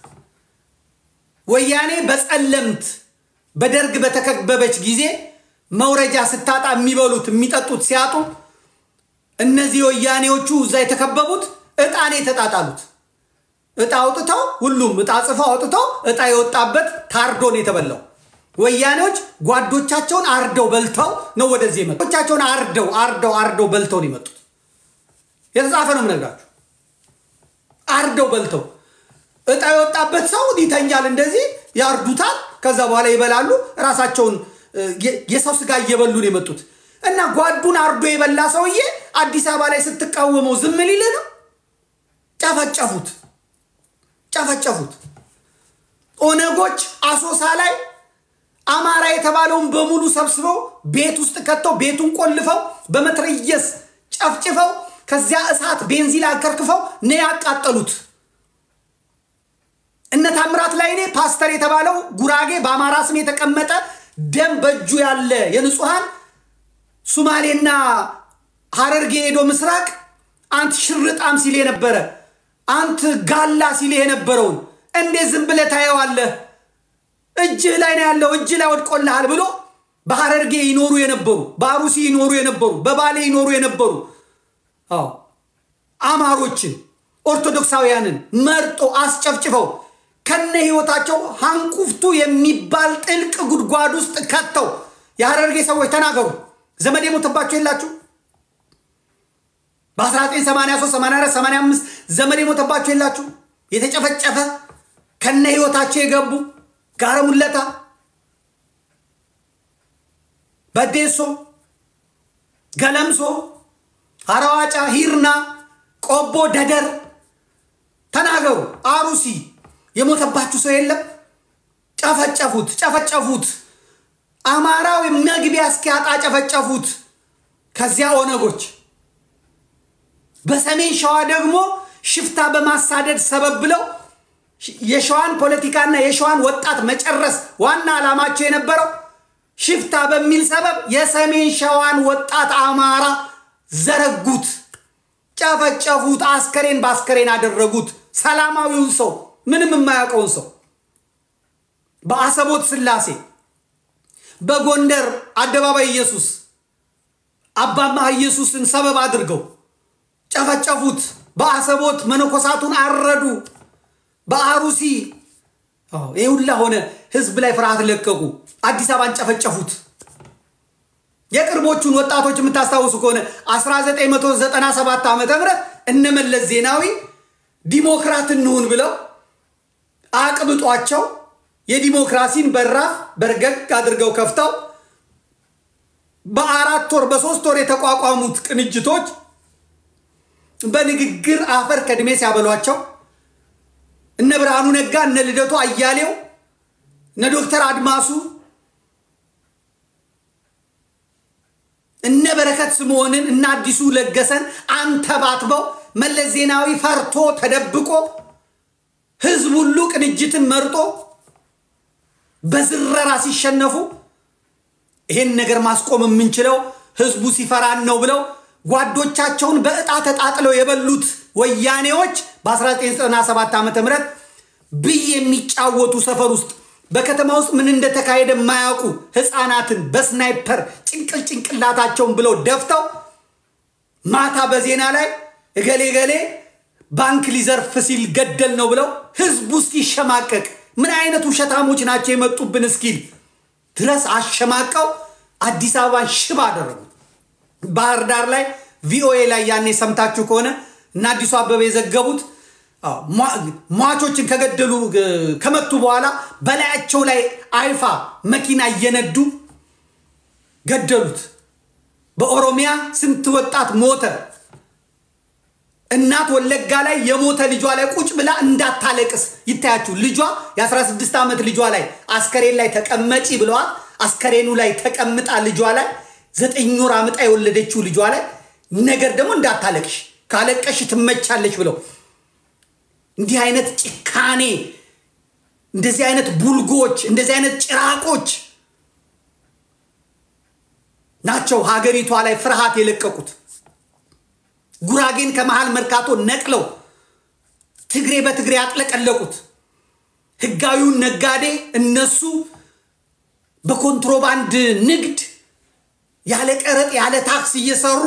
ወያኔ በጸለምት በደርግ በተከበበች ጊዜ መውረጃ ስታጣ የሚበሉት የሚጠጡት ሲያጡ እነዚህ ወያኔዎቹ እዛ የተከበቡት እጣኔ የተጣጣሉት እጣ አውጥተው ሁሉም እጣ ጽፈው አውጥተው እጣ የወጣበት ታርዶ ነው የተበላው። ወያኔዎች ጓዶቻቸውን አርደው በልተው ነው ወደዚህ የመጡት። ጓዶቻቸውን አርደው አርደው አርደው በልተው ነው የመጡት። የተጻፈ ነው የምነግራችሁ። አርደው በልተው እጣ የወጣበት ሰው ይተኛል፣ እንደዚህ ያርዱታል። ከዛ በኋላ ይበላሉ። ራሳቸውን የሰው ስጋ እየበሉ ነው የመጡት እና ጓዱን አርዶ የበላ ሰውዬ አዲስ አበባ ላይ ስትቃወመው ዝም ሊል ነው? ጨፈጨፉት ጨፈጨፉት። ኦነጎች አሶሳ ላይ አማራ የተባለውን በሙሉ ሰብስበው ቤት ውስጥ ከተው ቤቱን ቆልፈው በመትረየስ ጨፍጭፈው ከዚያ እሳት ቤንዚን አከርክፈው ነው ያቃጠሉት። እነ ታምራት ላይኔ ፓስተር የተባለው ጉራጌ በአማራ ስም የተቀመጠ ደም በእጁ ያለ የንጹሐን ሱማሌና ሀረርጌ ሄዶ ምስራቅ አንት ሽርጣም ሲል የነበረ አንት ጋላ ሲል የነበረውን እንዴት ዝም ብለህ ታየዋለህ? እጅህ ላይ ነው ያለው፣ እጅህ ላይ ወድቆልሃል ብሎ በሐረርጌ ይኖሩ የነበሩ በአሩሲ ይኖሩ የነበሩ በባሌ ይኖሩ የነበሩ አዎ አማሮችን ኦርቶዶክሳውያንን መርጦ አስጨፍጭፈው ከነ ህይወታቸው ሃንቁፍቱ የሚባል ጥልቅ ጉድጓድ ውስጥ ከተው የሐረርጌ ሰዎች ተናገሩ። ዘመድ የሞተባቸው የላችሁ? በ1983 84 85 ዘመድ የሞተባቸው የላችሁ? የተጨፈጨፈ ከነ ህይወታቸው የገቡ ጋረ ሙለታ፣ በዴሶ፣ ገለምሶ፣ አረዋጫ፣ ሂርና፣ ቆቦ፣ ደደር ተናገሩ። አሩሲ የሞተባችሁ ሰው የለም? ጨፈጨፉት፣ ጨፈጨፉት። አማራው መግቢያ እስኪያጣ ጨፈጨፉት። ከዚያ ኦነጎች በሰሜን ሸዋ ደግሞ ሽፍታ በማሳደድ ሰበብ ብለው የሸዋን ፖለቲካና የሸዋን ወጣት መጨረስ ዋና ዓላማቸው የነበረው ሽፍታ በሚል ሰበብ የሰሜን ሸዋን ወጣት አማራ ዘረጉት፣ ጨፈጨፉት፣ አስከሬን በአስከሬን አደረጉት። ሰላማዊውን ሰው ምንም የማያውቀውን ሰው በአሰቦት ስላሴ፣ በጎንደር አደባባይ ኢየሱስ አባማህ ኢየሱስን ሰበብ አድርገው ጨፈጨፉት። በአሰቦት መነኮሳቱን አረዱ። በአሩሲ ይህ ሁላ ሆነ። ህዝብ ላይ ፍርሃት ለቀቁ። አዲስ አበባን ጨፈጨፉት። የቅርቦቹን ወጣቶች የምታስታውሱ ከሆነ 1997 ዓ ም እነመለስ ዜናዊ ዲሞክራት እንሁን ብለው አቅብጧቸው የዲሞክራሲን በራፍ በርገግ አድርገው ከፍተው በአራት ወር በሶስት ወር የተቋቋሙት ቅንጅቶች በንግግር አፈር ከድሜ ሲያበሏቸው እነ ብርሃኑ ነጋ እነ ልደቱ አያሌው እነ ዶክተር አድማሱ እነ በረከት ስምዖንን እነ አዲሱ ለገሰን አንተባትበው መለስ ዜናዊ ፈርቶ ተደብቆ ህዝብ ሁሉ ቅንጅትን መርጦ በዝረራ ሲሸነፉ ይሄን ነገር ማስቆም የምንችለው ህዝቡ ሲፈራን ነው ብለው ጓዶቻቸውን በዕጣ ተጣጥለው የበሉት ወያኔዎች በ1997 ዓ ም ብይ የሚጫወቱ ሰፈር ውስጥ በከተማ ውስጥ ምን እንደተካሄደ የማያውቁ ህፃናትን በስናይፐር ጭንቅል ጭንቅላታቸውን ብለው ደፍተው ማታ በዜና ላይ እገሌ ገሌ ባንክ ሊዘርፍ ሲል ገደል ነው ብለው ህዝቡ እስኪሸማቀቅ ምን አይነት ውሸታሞች ናቸው የመጡብን እስኪል ድረስ አሸማቀው አዲስ አበባን ሽባ አደረጉ። ባህር ዳር ላይ ቪኦኤ ላይ ያኔ ሰምታችሁ ከሆነ እና አዲሱ አበበ የዘገቡት ሟቾችን ከገደሉ ከመቱ በኋላ በላያቸው ላይ አይፋ መኪና እየነዱ ገደሉት። በኦሮሚያ ስንት ወጣት ሞተ። እናት ወለጋ ላይ የሞተ ልጇ ላይ ቁጭ ብላ እንዳታለቅስ ይታያችሁ። ልጇ የ16 ዓመት ልጇ ላይ አስከሬን ላይ ተቀመጪ ብለዋል። አስከሬኑ ላይ ተቀምጣ ልጇ ላይ ዘጠኝ ወር አምጣ የወለደችው ልጇ ላይ ነገር ደግሞ እንዳታለቅሽ ካለቀሽ ትመቻለች ብለው እንዲህ አይነት ጭካኔ፣ እንደዚህ አይነት ቡልጎች፣ እንደዚህ አይነት ጭራቆች ናቸው ሀገሪቷ ላይ ፍርሃት የለቀቁት። ጉራጌን ከመሃል መርካቶ ነቅለው ትግሬ በትግሬ ያጥለቀለቁት። ህጋዊውን ነጋዴ እነሱ በኮንትሮባንድ ንግድ ያለ ቀረጥ ያለ ታክስ እየሰሩ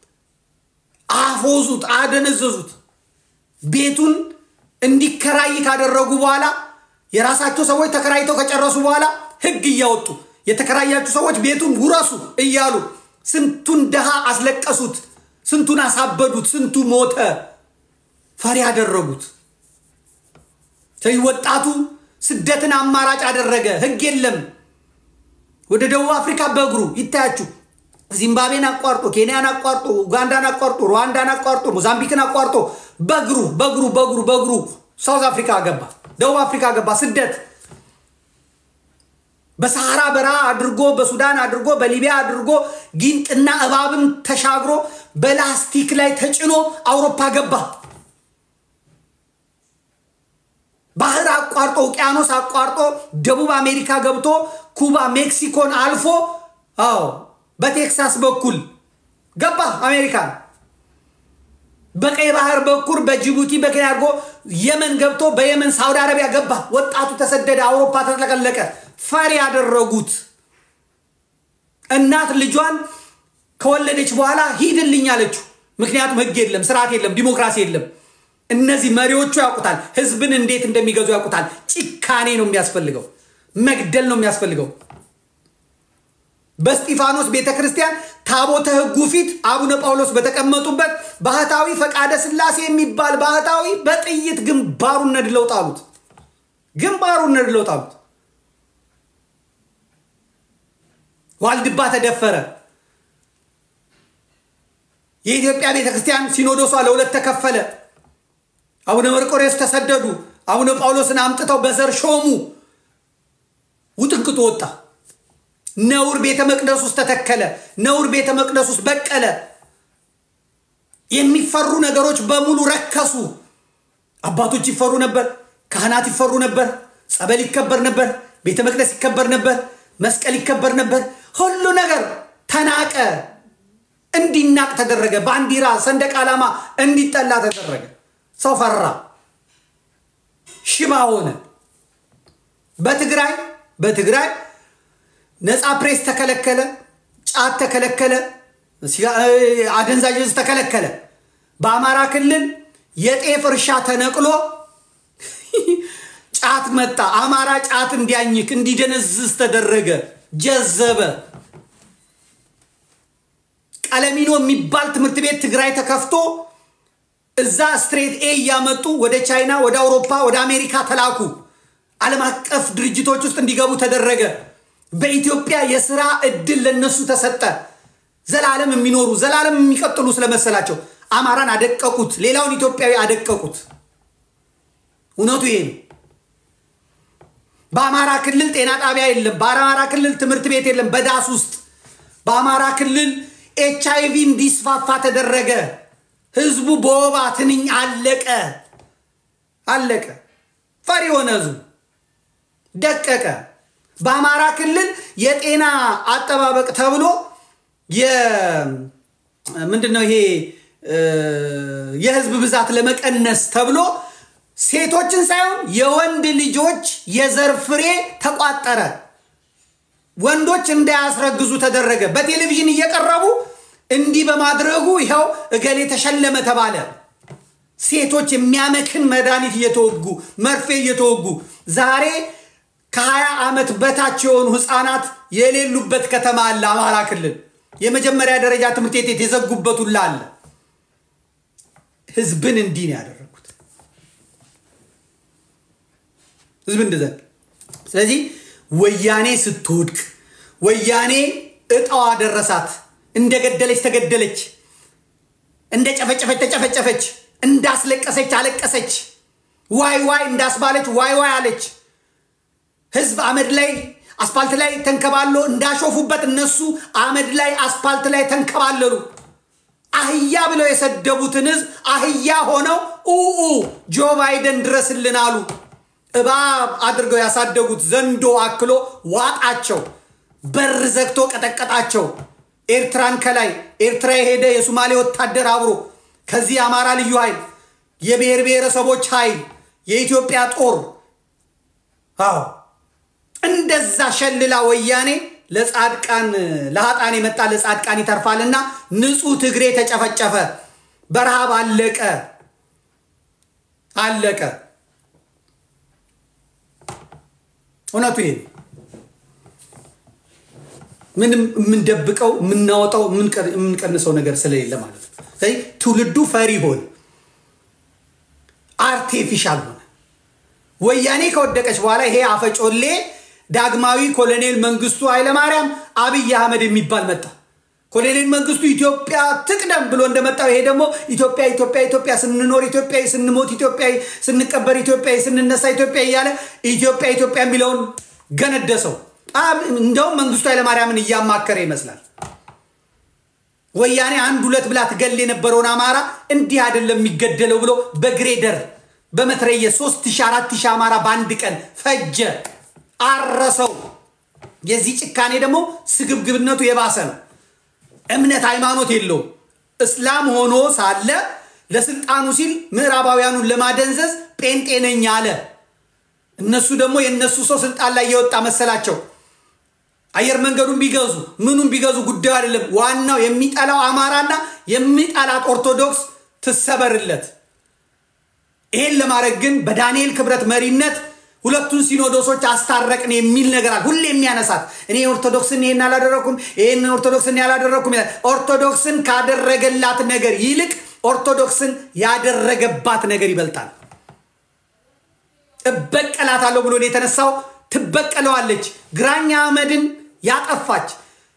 አፎዙት፣ አደነዘዙት። ቤቱን እንዲከራይ ካደረጉ በኋላ የራሳቸው ሰዎች ተከራይተው ከጨረሱ በኋላ ህግ እያወጡ የተከራያችሁ ሰዎች ቤቱን ውረሱ እያሉ ስንቱን ድሃ አስለቀሱት፣ ስንቱን አሳበዱት፣ ስንቱ ሞተ፣ ፈሪ ያደረጉት። ስለዚህ ወጣቱ ስደትን አማራጭ አደረገ። ህግ የለም። ወደ ደቡብ አፍሪካ በእግሩ ይታያችሁ። ዚምባብዌን አቋርጦ ኬንያን አቋርጦ ኡጋንዳን አቋርጦ ሩዋንዳን አቋርጦ ሞዛምቢክን አቋርጦ በእግሩ በእግሩ በእግሩ በእግሩ ሳውዝ አፍሪካ ገባ፣ ደቡብ አፍሪካ ገባ። ስደት በሰሐራ በረሃ አድርጎ በሱዳን አድርጎ በሊቢያ አድርጎ ጊንጥና እባብን ተሻግሮ በላስቲክ ላይ ተጭኖ አውሮፓ ገባ። ባህር አቋርጦ ውቅያኖስ አቋርጦ ደቡብ አሜሪካ ገብቶ ኩባ ሜክሲኮን አልፎ አዎ በቴክሳስ በኩል ገባ አሜሪካን። በቀይ ባህር በኩል በጅቡቲ በኬንያ አድርጎ የመን ገብቶ በየመን ሳውዲ አረቢያ ገባ። ወጣቱ ተሰደደ፣ አውሮፓ ተጥለቀለቀ። ፈሪ ያደረጉት እናት ልጇን ከወለደች በኋላ ሂድልኝ አለችው። ምክንያቱም ህግ የለም፣ ስርዓት የለም፣ ዲሞክራሲ የለም። እነዚህ መሪዎቹ ያውቁታል፣ ህዝብን እንዴት እንደሚገዙ ያውቁታል። ጭካኔ ነው የሚያስፈልገው፣ መግደል ነው የሚያስፈልገው። በስጢፋኖስ ቤተ ክርስቲያን ታቦተ ህጉ ፊት አቡነ ጳውሎስ በተቀመጡበት ባህታዊ ፈቃደ ስላሴ የሚባል ባህታዊ በጥይት ግንባሩን ነድለው ጣሉት። ግንባሩን ነድለው ጣሉት። ዋልድባ ተደፈረ። የኢትዮጵያ ቤተ ክርስቲያን ሲኖዶሷ ለሁለት ተከፈለ። አቡነ መርቆሬዎስ ተሰደዱ። አቡነ ጳውሎስን አምጥተው በዘር ሾሙ። ውጥንቅጡ ወጣ። ነውር ቤተ መቅደስ ውስጥ ተተከለ። ነውር ቤተ መቅደስ ውስጥ በቀለ። የሚፈሩ ነገሮች በሙሉ ረከሱ። አባቶች ይፈሩ ነበር። ካህናት ይፈሩ ነበር። ጸበል ይከበር ነበር። ቤተ መቅደስ ይከበር ነበር። መስቀል ይከበር ነበር። ሁሉ ነገር ተናቀ። እንዲናቅ ተደረገ። ባንዲራ፣ ሰንደቅ ዓላማ እንዲጠላ ተደረገ። ሰው ፈራ፣ ሽባ ሆነ። በትግራይ በትግራይ ነፃ ፕሬስ ተከለከለ፣ ጫት ተከለከለ፣ አደንዛዥ ዕፅ ተከለከለ። በአማራ ክልል የጤፍ እርሻ ተነቅሎ ጫት መጣ። አማራ ጫት እንዲያኝክ እንዲደነዝዝ ተደረገ። ጀዘበ። ቀለሚኖ የሚባል ትምህርት ቤት ትግራይ ተከፍቶ እዛ ስትሬት ኤ እያመጡ ወደ ቻይና፣ ወደ አውሮፓ፣ ወደ አሜሪካ ተላኩ። ዓለም አቀፍ ድርጅቶች ውስጥ እንዲገቡ ተደረገ። በኢትዮጵያ የስራ እድል ለነሱ ተሰጠ። ዘላለም የሚኖሩ ዘላለም የሚቀጥሉ ስለመሰላቸው አማራን አደቀቁት። ሌላውን ኢትዮጵያዊ አደቀቁት። እውነቱ ይሄ ነው። በአማራ ክልል ጤና ጣቢያ የለም። በአማራ ክልል ትምህርት ቤት የለም። በዳስ ውስጥ በአማራ ክልል ኤች አይቪ እንዲስፋፋ ተደረገ። ህዝቡ በወባ ትንኝ አለቀ አለቀ። ፈሪ ሆነ ህዝቡ ደቀቀ። በአማራ ክልል የጤና አጠባበቅ ተብሎ ምንድን ነው ይሄ የህዝብ ብዛት ለመቀነስ ተብሎ ሴቶችን ሳይሆን የወንድ ልጆች የዘር ፍሬ ተቋጠረ። ወንዶች እንዳያስረግዙ ተደረገ። በቴሌቪዥን እየቀረቡ እንዲህ በማድረጉ ይኸው እገሌ ተሸለመ ተባለ። ሴቶች የሚያመክን መድኃኒት እየተወጉ መርፌ እየተወጉ ዛሬ ከሀያ ዓመት በታች የሆኑ ህፃናት የሌሉበት ከተማ አለ። አማራ ክልል የመጀመሪያ ደረጃ ትምህርት ቤት የዘጉበት ሁላ አለ። ህዝብን እንዲህ ነው ያደረጉት። ህዝብ እንደዛ። ስለዚህ ወያኔ ስትወድቅ ወያኔ እጣዋ ደረሳት። እንደገደለች ተገደለች፣ እንደ ጨፈጨፈች ተጨፈጨፈች፣ እንዳስለቀሰች አለቀሰች፣ ዋይ ዋይ እንዳስባለች ዋይ ዋይ አለች። ህዝብ አመድ ላይ አስፓልት ላይ ተንከባሎ እንዳሾፉበት እነሱ አመድ ላይ አስፓልት ላይ ተንከባለሉ። አህያ ብለው የሰደቡትን ህዝብ አህያ ሆነው ኡኡ ጆ ባይደን ድረስልን አሉ። እባብ አድርገው ያሳደጉት ዘንዶ አክሎ ዋጣቸው። በር ዘግቶ ቀጠቀጣቸው። ኤርትራን ከላይ ኤርትራ የሄደ የሶማሌ ወታደር አብሮ ከዚህ የአማራ ልዩ ኃይል የብሔር ብሔረሰቦች ኃይል የኢትዮጵያ ጦር አዎ እንደዛ ሸልላ ወያኔ ለጻድቃን ለሀጣን የመጣ ለጻድቃን ይተርፋልና ንጹህ ትግሬ ተጨፈጨፈ፣ በረሃብ አለቀ አለቀ። እውነቱ ይሄ ምንም የምንደብቀው የምናወጣው የምንቀንሰው ነገር ስለሌለ ማለት ነው። ስለዚህ ትውልዱ ፈሪ ሆነ፣ አርቴፊሻል ሆነ። ወያኔ ከወደቀች በኋላ ይሄ አፈጮሌ ዳግማዊ ኮሎኔል መንግስቱ ኃይለማርያም አብይ አህመድ የሚባል መጣ። ኮሎኔል መንግስቱ ኢትዮጵያ ትቅደም ብሎ እንደመጣው ይሄ ደግሞ ኢትዮጵያ ኢትዮጵያ ኢትዮጵያ ስንኖር ኢትዮጵያዊ ስንሞት ኢትዮጵያዊ ስንቀበር ኢትዮጵያዊ ስንነሳ ኢትዮጵያ እያለ ኢትዮጵያ ኢትዮጵያ የሚለውን ገነደሰው። እንደውም መንግስቱ ኃይለማርያምን እያማከረ ይመስላል። ወያኔ አንድ ሁለት ብላ ትገል የነበረውን አማራ እንዲህ አይደለም የሚገደለው ብሎ በግሬደር በመትረየ ሶስት ሺህ አራት ሺህ አማራ በአንድ ቀን ፈጀ፣ አረሰው። የዚህ ጭካኔ ደግሞ ስግብግብነቱ የባሰ ነው። እምነት ሃይማኖት የለውም። እስላም ሆኖ ሳለ ለስልጣኑ ሲል ምዕራባውያኑን ለማደንዘዝ ጴንጤ ነኝ አለ። እነሱ ደግሞ የእነሱ ሰው ስልጣን ላይ የወጣ መሰላቸው። አየር መንገዱን ቢገዙ ምኑን ቢገዙ ጉዳዩ አይደለም። ዋናው የሚጠላው አማራና የሚጠላት ኦርቶዶክስ ትሰበርለት። ይሄን ለማድረግ ግን በዳንኤል ክብረት መሪነት ሁለቱን ሲኖዶሶች አስታረቅን የሚል ነገር አለ። ሁሌ የሚያነሳት እኔ ኦርቶዶክስን ይሄን አላደረኩም፣ ይሄን ኦርቶዶክስን ያላደረኩም። ኦርቶዶክስን ካደረገላት ነገር ይልቅ ኦርቶዶክስን ያደረገባት ነገር ይበልጣል። እበቀላታለሁ ብሎ ነው የተነሳው። ትበቀለዋለች። ግራኝ አህመድን ያጠፋች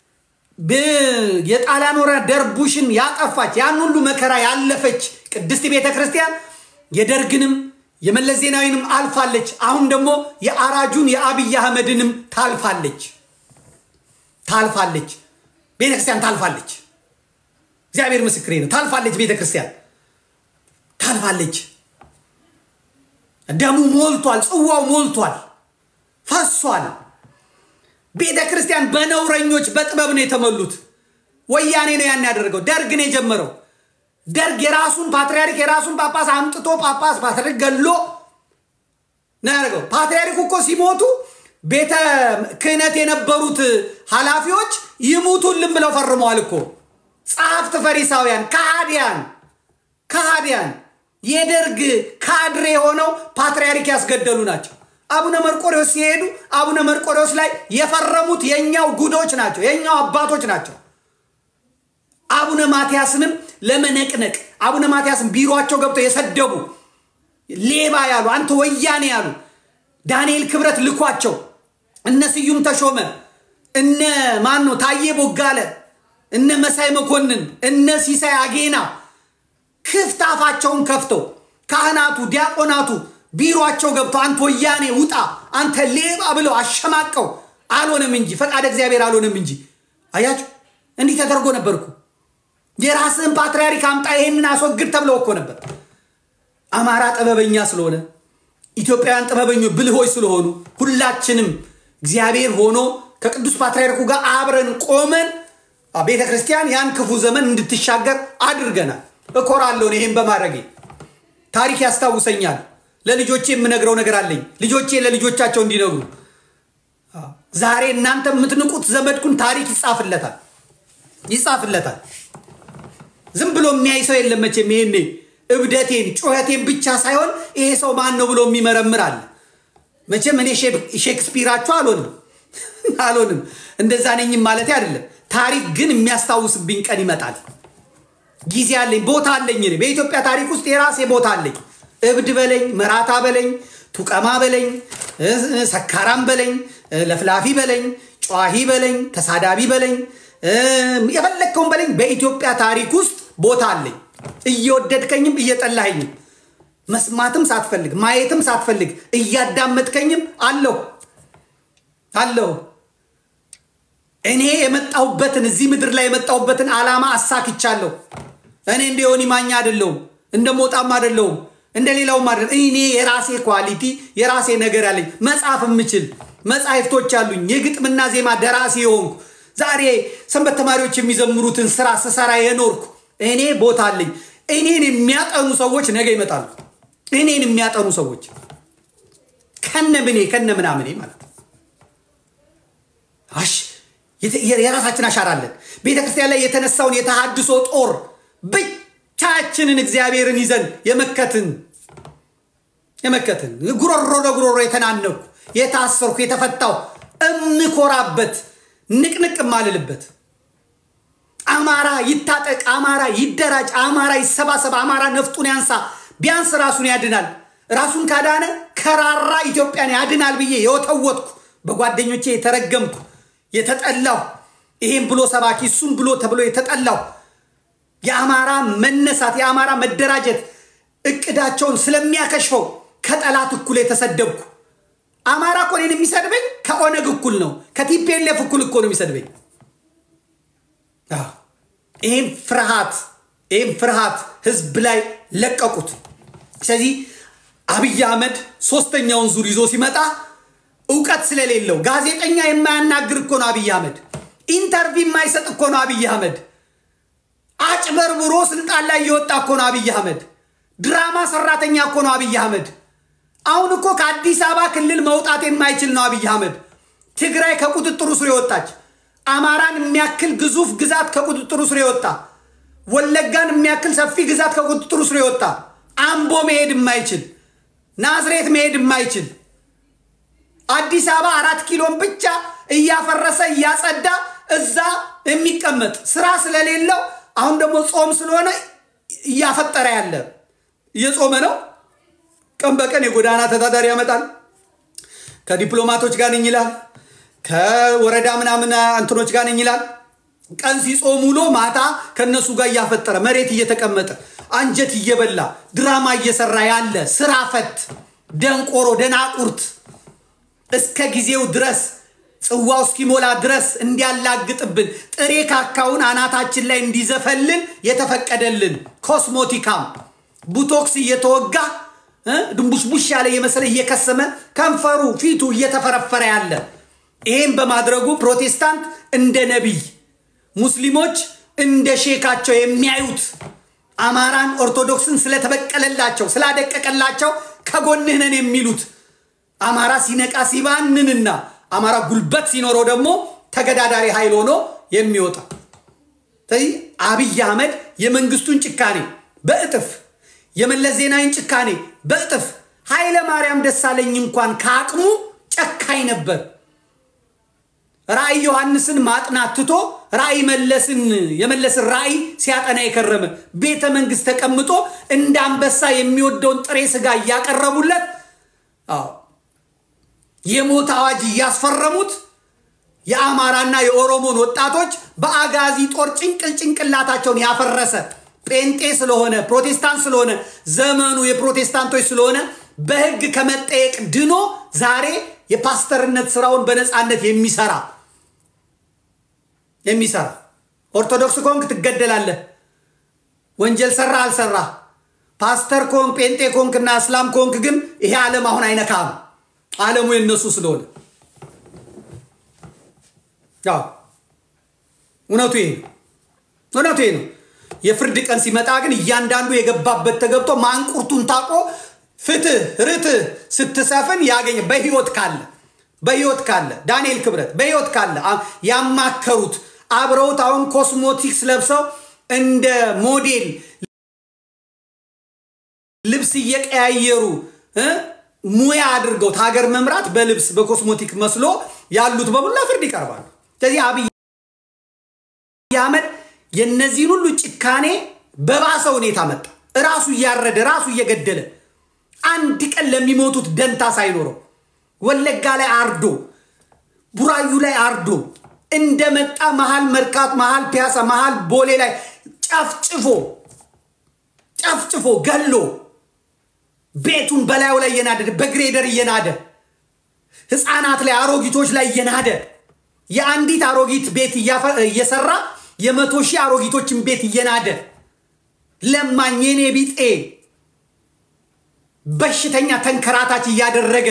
የጣሊያን ወረራ ደርቡሽን ያጠፋች ያን ሁሉ መከራ ያለፈች ቅድስት ቤተ ክርስቲያን የደርግንም የመለስ ዜናዊንም አልፋለች። አሁን ደግሞ የአራጁን የአብይ አህመድንም ታልፋለች ታልፋለች። ቤተ ክርስቲያን ታልፋለች። እግዚአብሔር ምስክሬ ነው። ታልፋለች። ቤተ ክርስቲያን ታልፋለች። ደሙ ሞልቷል። ጽዋው ሞልቷል፣ ፈሷል። ቤተ ክርስቲያን በነውረኞች በጥበብ ነው የተሞሉት። ወያኔ ነው ያን ያደረገው። ደርግ ነው የጀመረው። ደርግ የራሱን ፓትርያርክ የራሱን ጳጳስ አምጥቶ ጳጳስ ፓትርያርክ ገሎ ነው ያደረገው። ፓትርያርኩ እኮ ሲሞቱ ቤተ ክህነት የነበሩት ኃላፊዎች ይሙቱልን ብለው ፈርመዋል እኮ ጸሐፍት ፈሪሳውያን፣ ከሃዲያን ከሃዲያን የደርግ ካድሬ የሆነው ፓትርያርክ ያስገደሉ ናቸው። አቡነ መርቆሬዎስ ሲሄዱ አቡነ መርቆሬዎስ ላይ የፈረሙት የእኛው ጉዶች ናቸው፣ የእኛው አባቶች ናቸው። አቡነ ማትያስንም ለመነቅነቅ አቡነ ማትያስን ቢሮቸው ገብተው የሰደቡ ሌባ ያሉ አንተ ወያኔ ያሉ ዳንኤል ክብረት ልኳቸው እነ ስዩም ተሾመ እነ ማን ነው ታዬ ቦጋለ እነ መሳይ መኮንን እነ ሲሳይ አጌና ክፍት አፋቸውን ከፍተው ካህናቱ ዲያቆናቱ ቢሮቸው ገብተው አንተ ወያኔ ውጣ አንተ ሌባ ብለው አሸማቀው አልሆነም እንጂ ፈቃደ እግዚአብሔር አልሆነም እንጂ አያችሁ እንዲህ ተደርጎ ነበርኩ የራስህን ፓትርያርክ አምጣ ይሄንን አስወግድ ተብለው እኮ ነበር አማራ ጥበበኛ ስለሆነ ኢትዮጵያውያን ጥበበኞች ብልሆች ስለሆኑ ሁላችንም እግዚአብሔር ሆኖ ከቅዱስ ፓትርያርኩ ጋር አብረን ቆመን ቤተ ክርስቲያን ያን ክፉ ዘመን እንድትሻገር አድርገናል። እኮራለሁ ይሄን በማድረጌ ታሪክ ያስታውሰኛል። ለልጆቼ የምነግረው ነገር አለኝ። ልጆቼ ለልጆቻቸው እንዲነግሩ ዛሬ እናንተ የምትንቁት ዘመድኩን ታሪክ ይጻፍለታል ይጻፍለታል። ዝም ብሎ የሚያይ ሰው የለም መቼም። ይሄኔ እብደቴን ጩኸቴን ብቻ ሳይሆን ይሄ ሰው ማን ነው ብሎ የሚመረምር አለ። መቼም እኔ ሼክስፒራችሁ አልሆንም አልሆንም፣ እንደዛ ነኝም ማለት አይደለም። ታሪክ ግን የሚያስታውስብኝ ቀን ይመጣል። ጊዜ አለኝ፣ ቦታ አለኝ። በኢትዮጵያ ታሪክ ውስጥ የራሴ ቦታ አለኝ። እብድ በለኝ፣ መራታ በለኝ፣ ቱቀማ በለኝ፣ ሰካራም በለኝ፣ ለፍላፊ በለኝ፣ ጨዋሂ በለኝ፣ ተሳዳቢ በለኝ፣ የፈለግከውን በለኝ። በኢትዮጵያ ታሪክ ውስጥ ቦታ አለኝ። እየወደድከኝም እየጠላኸኝም መስማትም ሳትፈልግ ማየትም ሳትፈልግ እያዳመጥከኝም አለሁ አለሁ። እኔ የመጣሁበትን እዚህ ምድር ላይ የመጣሁበትን ዓላማ አሳክቻለሁ። እኔ እንደ ዮኒ ማኛ አይደለሁም፣ እንደ ሞጣም አይደለሁም፣ እንደ ሌላውም አይደለም። እኔ የራሴ ኳሊቲ የራሴ ነገር ያለኝ መጽሐፍ የምችል መጽሐፍቶች አሉኝ። የግጥምና ዜማ ደራሲ የሆንኩ ዛሬ ሰንበት ተማሪዎች የሚዘምሩትን ስራ ስሰራ የኖርኩ እኔ ቦታ አለኝ። እኔን የሚያጠኑ ሰዎች ነገ ይመጣሉ። እኔን የሚያጠኑ ሰዎች ከነ ምኔ ከነ ምናምኔ ማለት ነው። አሽ የራሳችን አሻራ አለን። ቤተ ክርስቲያን ላይ የተነሳውን የተሃድሶ ጦር ብቻችንን እግዚአብሔርን ይዘን የመከትን የመከትን ጉሮሮ ለጉሮሮ የተናነኩ የታሰርኩ የተፈታው እምኮራበት ንቅንቅ ማልልበት አማራ ይታጠቅ፣ አማራ ይደራጅ፣ አማራ ይሰባሰብ፣ አማራ ነፍጡን ያንሳ፣ ቢያንስ ራሱን ያድናል። ራሱን ካዳነ ከራራ ኢትዮጵያን ያድናል ብዬ የወተወትኩ በጓደኞቼ የተረገምኩ የተጠላሁ ይሄን ብሎ ሰባኪ እሱም ብሎ ተብሎ የተጠላሁ የአማራ መነሳት የአማራ መደራጀት እቅዳቸውን ስለሚያከሽፈው ከጠላት እኩል የተሰደብኩ አማራ እኮ እኔን የሚሰድበኝ ከኦነግ እኩል ነው፣ ከቲፒኤልኤፍ እኩል እኮ ነው የሚሰድበኝ። ይህም ፍርሃት ይህም ፍርሃት ህዝብ ላይ ለቀቁት። ስለዚህ አብይ አህመድ ሶስተኛውን ዙር ይዞ ሲመጣ እውቀት ስለሌለው ጋዜጠኛ የማያናግር እኮ ነው አብይ አህመድ። ኢንተርቪው የማይሰጥ እኮ ነው አብይ አህመድ። አጭበርብሮ ስልጣን ላይ እየወጣ እኮ ነው አብይ አህመድ። ድራማ ሰራተኛ እኮ ነው አብይ አህመድ። አሁን እኮ ከአዲስ አበባ ክልል መውጣት የማይችል ነው አብይ አህመድ። ትግራይ ከቁጥጥሩ ስር የወጣች አማራን የሚያክል ግዙፍ ግዛት ከቁጥጥሩ ስር የወጣ ወለጋን የሚያክል ሰፊ ግዛት ከቁጥጥሩ ስር የወጣ አምቦ መሄድ የማይችል ናዝሬት መሄድ የማይችል አዲስ አበባ አራት ኪሎን ብቻ እያፈረሰ እያጸዳ እዛ የሚቀመጥ ስራ ስለሌለው አሁን ደግሞ ጾም ስለሆነ እያፈጠረ ያለ እየጾመ ነው። ቀን በቀን የጎዳና ተዳዳሪ ያመጣል። ከዲፕሎማቶች ጋር ነኝ ይላል። ከወረዳ ምናምን እንትኖች ጋር ነኝ ይላል። ቀን ሲጾም ውሎ ማታ ከነሱ ጋር እያፈጠረ መሬት እየተቀመጠ አንጀት እየበላ ድራማ እየሰራ ያለ ስራ ፈት ደንቆሮ ደናቁርት እስከ ጊዜው ድረስ ጽዋው እስኪሞላ ድረስ እንዲያላግጥብን ጥሬ ካካውን አናታችን ላይ እንዲዘፈልን የተፈቀደልን ኮስሞቲካም ቡቶክስ እየተወጋ ድንቡሽቡሽ ያለ የመሰለ እየከሰመ ከንፈሩ ፊቱ እየተፈረፈረ ያለ ይህም በማድረጉ ፕሮቴስታንት እንደ ነቢይ ሙስሊሞች እንደ ሼካቸው የሚያዩት አማራን ኦርቶዶክስን ስለተበቀለላቸው ስላደቀቀላቸው ከጎንህ ነን የሚሉት አማራ ሲነቃ ሲባንንና አማራ ጉልበት ሲኖረው ደግሞ ተገዳዳሪ ኃይል ሆኖ የሚወጣ ስለዚህ አብይ አህመድ የመንግስቱን ጭካኔ በእጥፍ የመለስ ዜናዊን ጭካኔ በእጥፍ ኃይለ ማርያም ደሳለኝ እንኳን ከአቅሙ ጨካኝ ነበር። ራእይ ዮሐንስን ማጥናት ትቶ ራእይ መለስን የመለስን ራእይ ሲያጠና የከረመ ቤተ መንግስት ተቀምጦ እንደ አንበሳ የሚወደውን ጥሬ ስጋ እያቀረቡለት የሞት አዋጅ እያስፈረሙት የአማራና የኦሮሞን ወጣቶች በአጋዚ ጦር ጭንቅል ጭንቅላታቸውን ያፈረሰ ጴንጤ ስለሆነ ፕሮቴስታንት ስለሆነ ዘመኑ የፕሮቴስታንቶች ስለሆነ በህግ ከመጠየቅ ድኖ ዛሬ የፓስተርነት ስራውን በነፃነት የሚሰራ የሚሰራ ኦርቶዶክስ ኮንክ ትገደላለህ። ወንጀል ሰራ አልሰራ ፓስተር ኮንክ ጴንጤ ኮንክ እና እስላም ኮንክ ግን ይሄ ዓለም አሁን አይነካም። ዓለሙ የነሱ ስለሆነ ያው እውነቱ ይሄ ነው። እውነቱ ይሄ ነው። የፍርድ ቀን ሲመጣ ግን እያንዳንዱ የገባበት ተገብቶ ማንቁርቱን ታቆ ፍትህ ርትህ ስትሰፍን ያገኘ በህይወት ካለ በህይወት ካለ ዳንኤል ክብረት በህይወት ካለ ያማከሩት አብረውት አሁን ኮስሞቲክስ ለብሰው እንደ ሞዴል ልብስ እየቀያየሩ ሙያ አድርገውት ሀገር መምራት በልብስ በኮስሞቲክ መስሎ ያሉት በሙላ ፍርድ ይቀርባሉ። ስለዚህ አብይ አህመድ የነዚህን ሁሉ ጭካኔ በባሰ ሁኔታ መጣ። ራሱ እያረደ ራሱ እየገደለ አንድ ቀን ለሚሞቱት ደንታ ሳይኖረው ወለጋ ላይ አርዶ ቡራዩ ላይ አርዶ እንደመጣ መሀል መርካት፣ መሀል ፒያሳ፣ መሀል ቦሌ ላይ ጨፍጭፎ ጨፍጭፎ ገሎ ቤቱን በላዩ ላይ እየናደ በግሬደር እየናደ ህፃናት ላይ አሮጊቶች ላይ እየናደ የአንዲት አሮጊት ቤት እየሰራ የመቶ ሺህ አሮጊቶችን ቤት እየናደ ለማኝ የኔ ቢጤ በሽተኛ ተንከራታች እያደረገ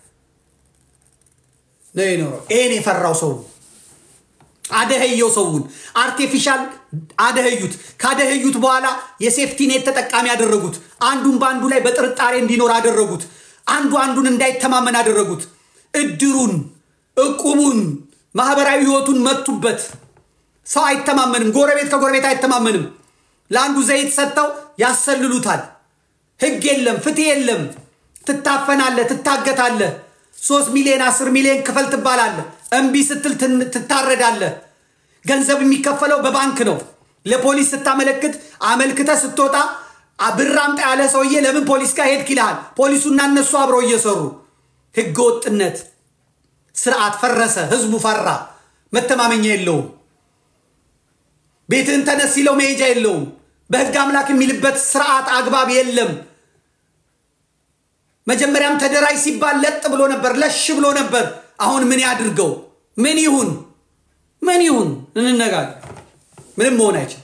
ነው የኖረው። ይሄን የፈራው ሰው አደህየው ሰውን አርቴፊሻል አደህዩት። ካደህዩት በኋላ የሴፍቲኔት ተጠቃሚ ያደረጉት። አንዱን በአንዱ ላይ በጥርጣሬ እንዲኖር አደረጉት። አንዱ አንዱን እንዳይተማመን አደረጉት። እድሩን፣ እቁቡን፣ ማህበራዊ ህይወቱን መቱበት። ሰው አይተማመንም። ጎረቤት ከጎረቤት አይተማመንም። ለአንዱ ዘይት ሰጥተው ያሰልሉታል። ህግ የለም፣ ፍትህ የለም። ትታፈናለህ፣ ትታገታለህ። ሶስት ሚሊዮን አስር ሚሊዮን ክፈል ትባላለህ። እምቢ ስትል ትታረዳለህ። ገንዘብ የሚከፈለው በባንክ ነው። ለፖሊስ ስታመለክት አመልክተ ስትወጣ ብር አምጣ ያለ ሰውዬ ለምን ፖሊስ ጋር ሄድክ ይልሃል። ፖሊሱና እነሱ አብረው እየሰሩ ህገ ወጥነት ስርዓት ፈረሰ። ህዝቡ ፈራ። መተማመኛ የለውም። ቤትህን ተነስ ሲለው መሄጃ የለውም። በህግ አምላክ የሚልበት ስርዓት አግባብ የለም። መጀመሪያም ተደራጅ ሲባል ለጥ ብሎ ነበር፣ ለሽ ብሎ ነበር። አሁን ምን ያድርገው? ምን ይሁን? ምን ይሁን? እንነጋገር። ምንም መሆን አይችልም።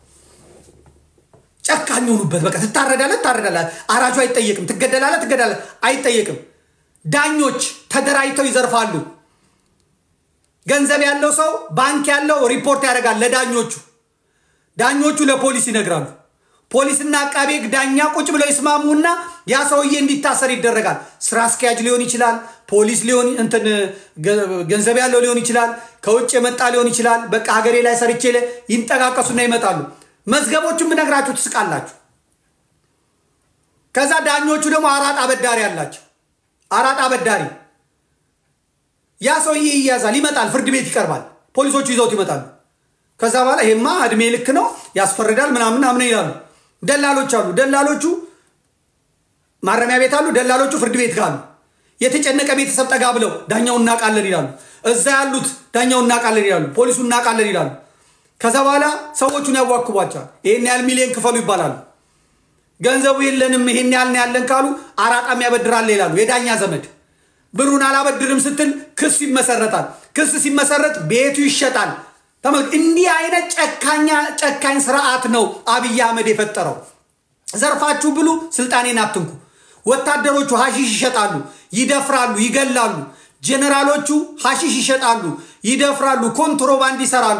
ጨካኝ ሆኑበት። በቃ ትታረዳለህ፣ ትታረዳለህ። አራጁ አይጠየቅም። ትገደላለህ፣ ትገደላለህ። አይጠየቅም። ዳኞች ተደራጅተው ይዘርፋሉ። ገንዘብ ያለው ሰው ባንክ ያለው ሪፖርት ያደርጋል ለዳኞቹ። ዳኞቹ ለፖሊስ ይነግራሉ። ፖሊስና አቃቤ ሕግ ዳኛ ቁጭ ብለው ይስማሙና ያ ሰውዬ እንዲታሰር ይደረጋል። ስራ አስኪያጅ ሊሆን ይችላል፣ ፖሊስ ሊሆን እንትን ገንዘብ ያለው ሊሆን ይችላል፣ ከውጭ የመጣ ሊሆን ይችላል። በቃ ሀገሬ ላይ ሰርቼ ይንጠቃቀሱና ይመጣሉ። መዝገቦቹን ብነግራችሁ ትስቃላችሁ። ከዛ ዳኞቹ ደግሞ አራጣ አበዳሪ አላቸው። አራጣ አበዳሪ ያ ሰውዬ ይያዛል፣ ይመጣል፣ ፍርድ ቤት ይቀርባል። ፖሊሶቹ ይዘውት ይመጣሉ። ከዛ በኋላ ይሄማ እድሜ ልክ ነው ያስፈርዳል ምናምን ምናምን ይላሉ። ደላሎች አሉ። ደላሎቹ ማረሚያ ቤት አሉ። ደላሎቹ ፍርድ ቤት ካሉ የተጨነቀ ቤተሰብ ጠጋ ብለው ዳኛው እናውቃለን ይላሉ። እዛ ያሉት ዳኛው እናውቃለን ይላሉ። ፖሊሱ እናውቃለን ይላሉ። ከዛ በኋላ ሰዎቹን ያዋክቧቸዋል። ይሄን ያህል ሚሊዮን ክፈሉ ይባላሉ። ገንዘቡ የለንም ይሄን ያህል ነው ያለን ካሉ አራጣም ያበድራል ይላሉ። የዳኛ ዘመድ ብሩን አላበድርም ስትል ክስ ይመሰረታል። ክስ ሲመሰረት ቤቱ ይሸጣል። ተመልክ እንዲህ አይነት ጨካኛ ጨካኝ ስርዓት ነው አብይ አህመድ የፈጠረው። ዘርፋችሁ ብሉ፣ ስልጣኔን አትንኩ። ወታደሮቹ ሀሺሽ ይሸጣሉ፣ ይደፍራሉ፣ ይገላሉ። ጀኔራሎቹ ሀሺሽ ይሸጣሉ፣ ይደፍራሉ፣ ኮንትሮባንድ ይሰራሉ።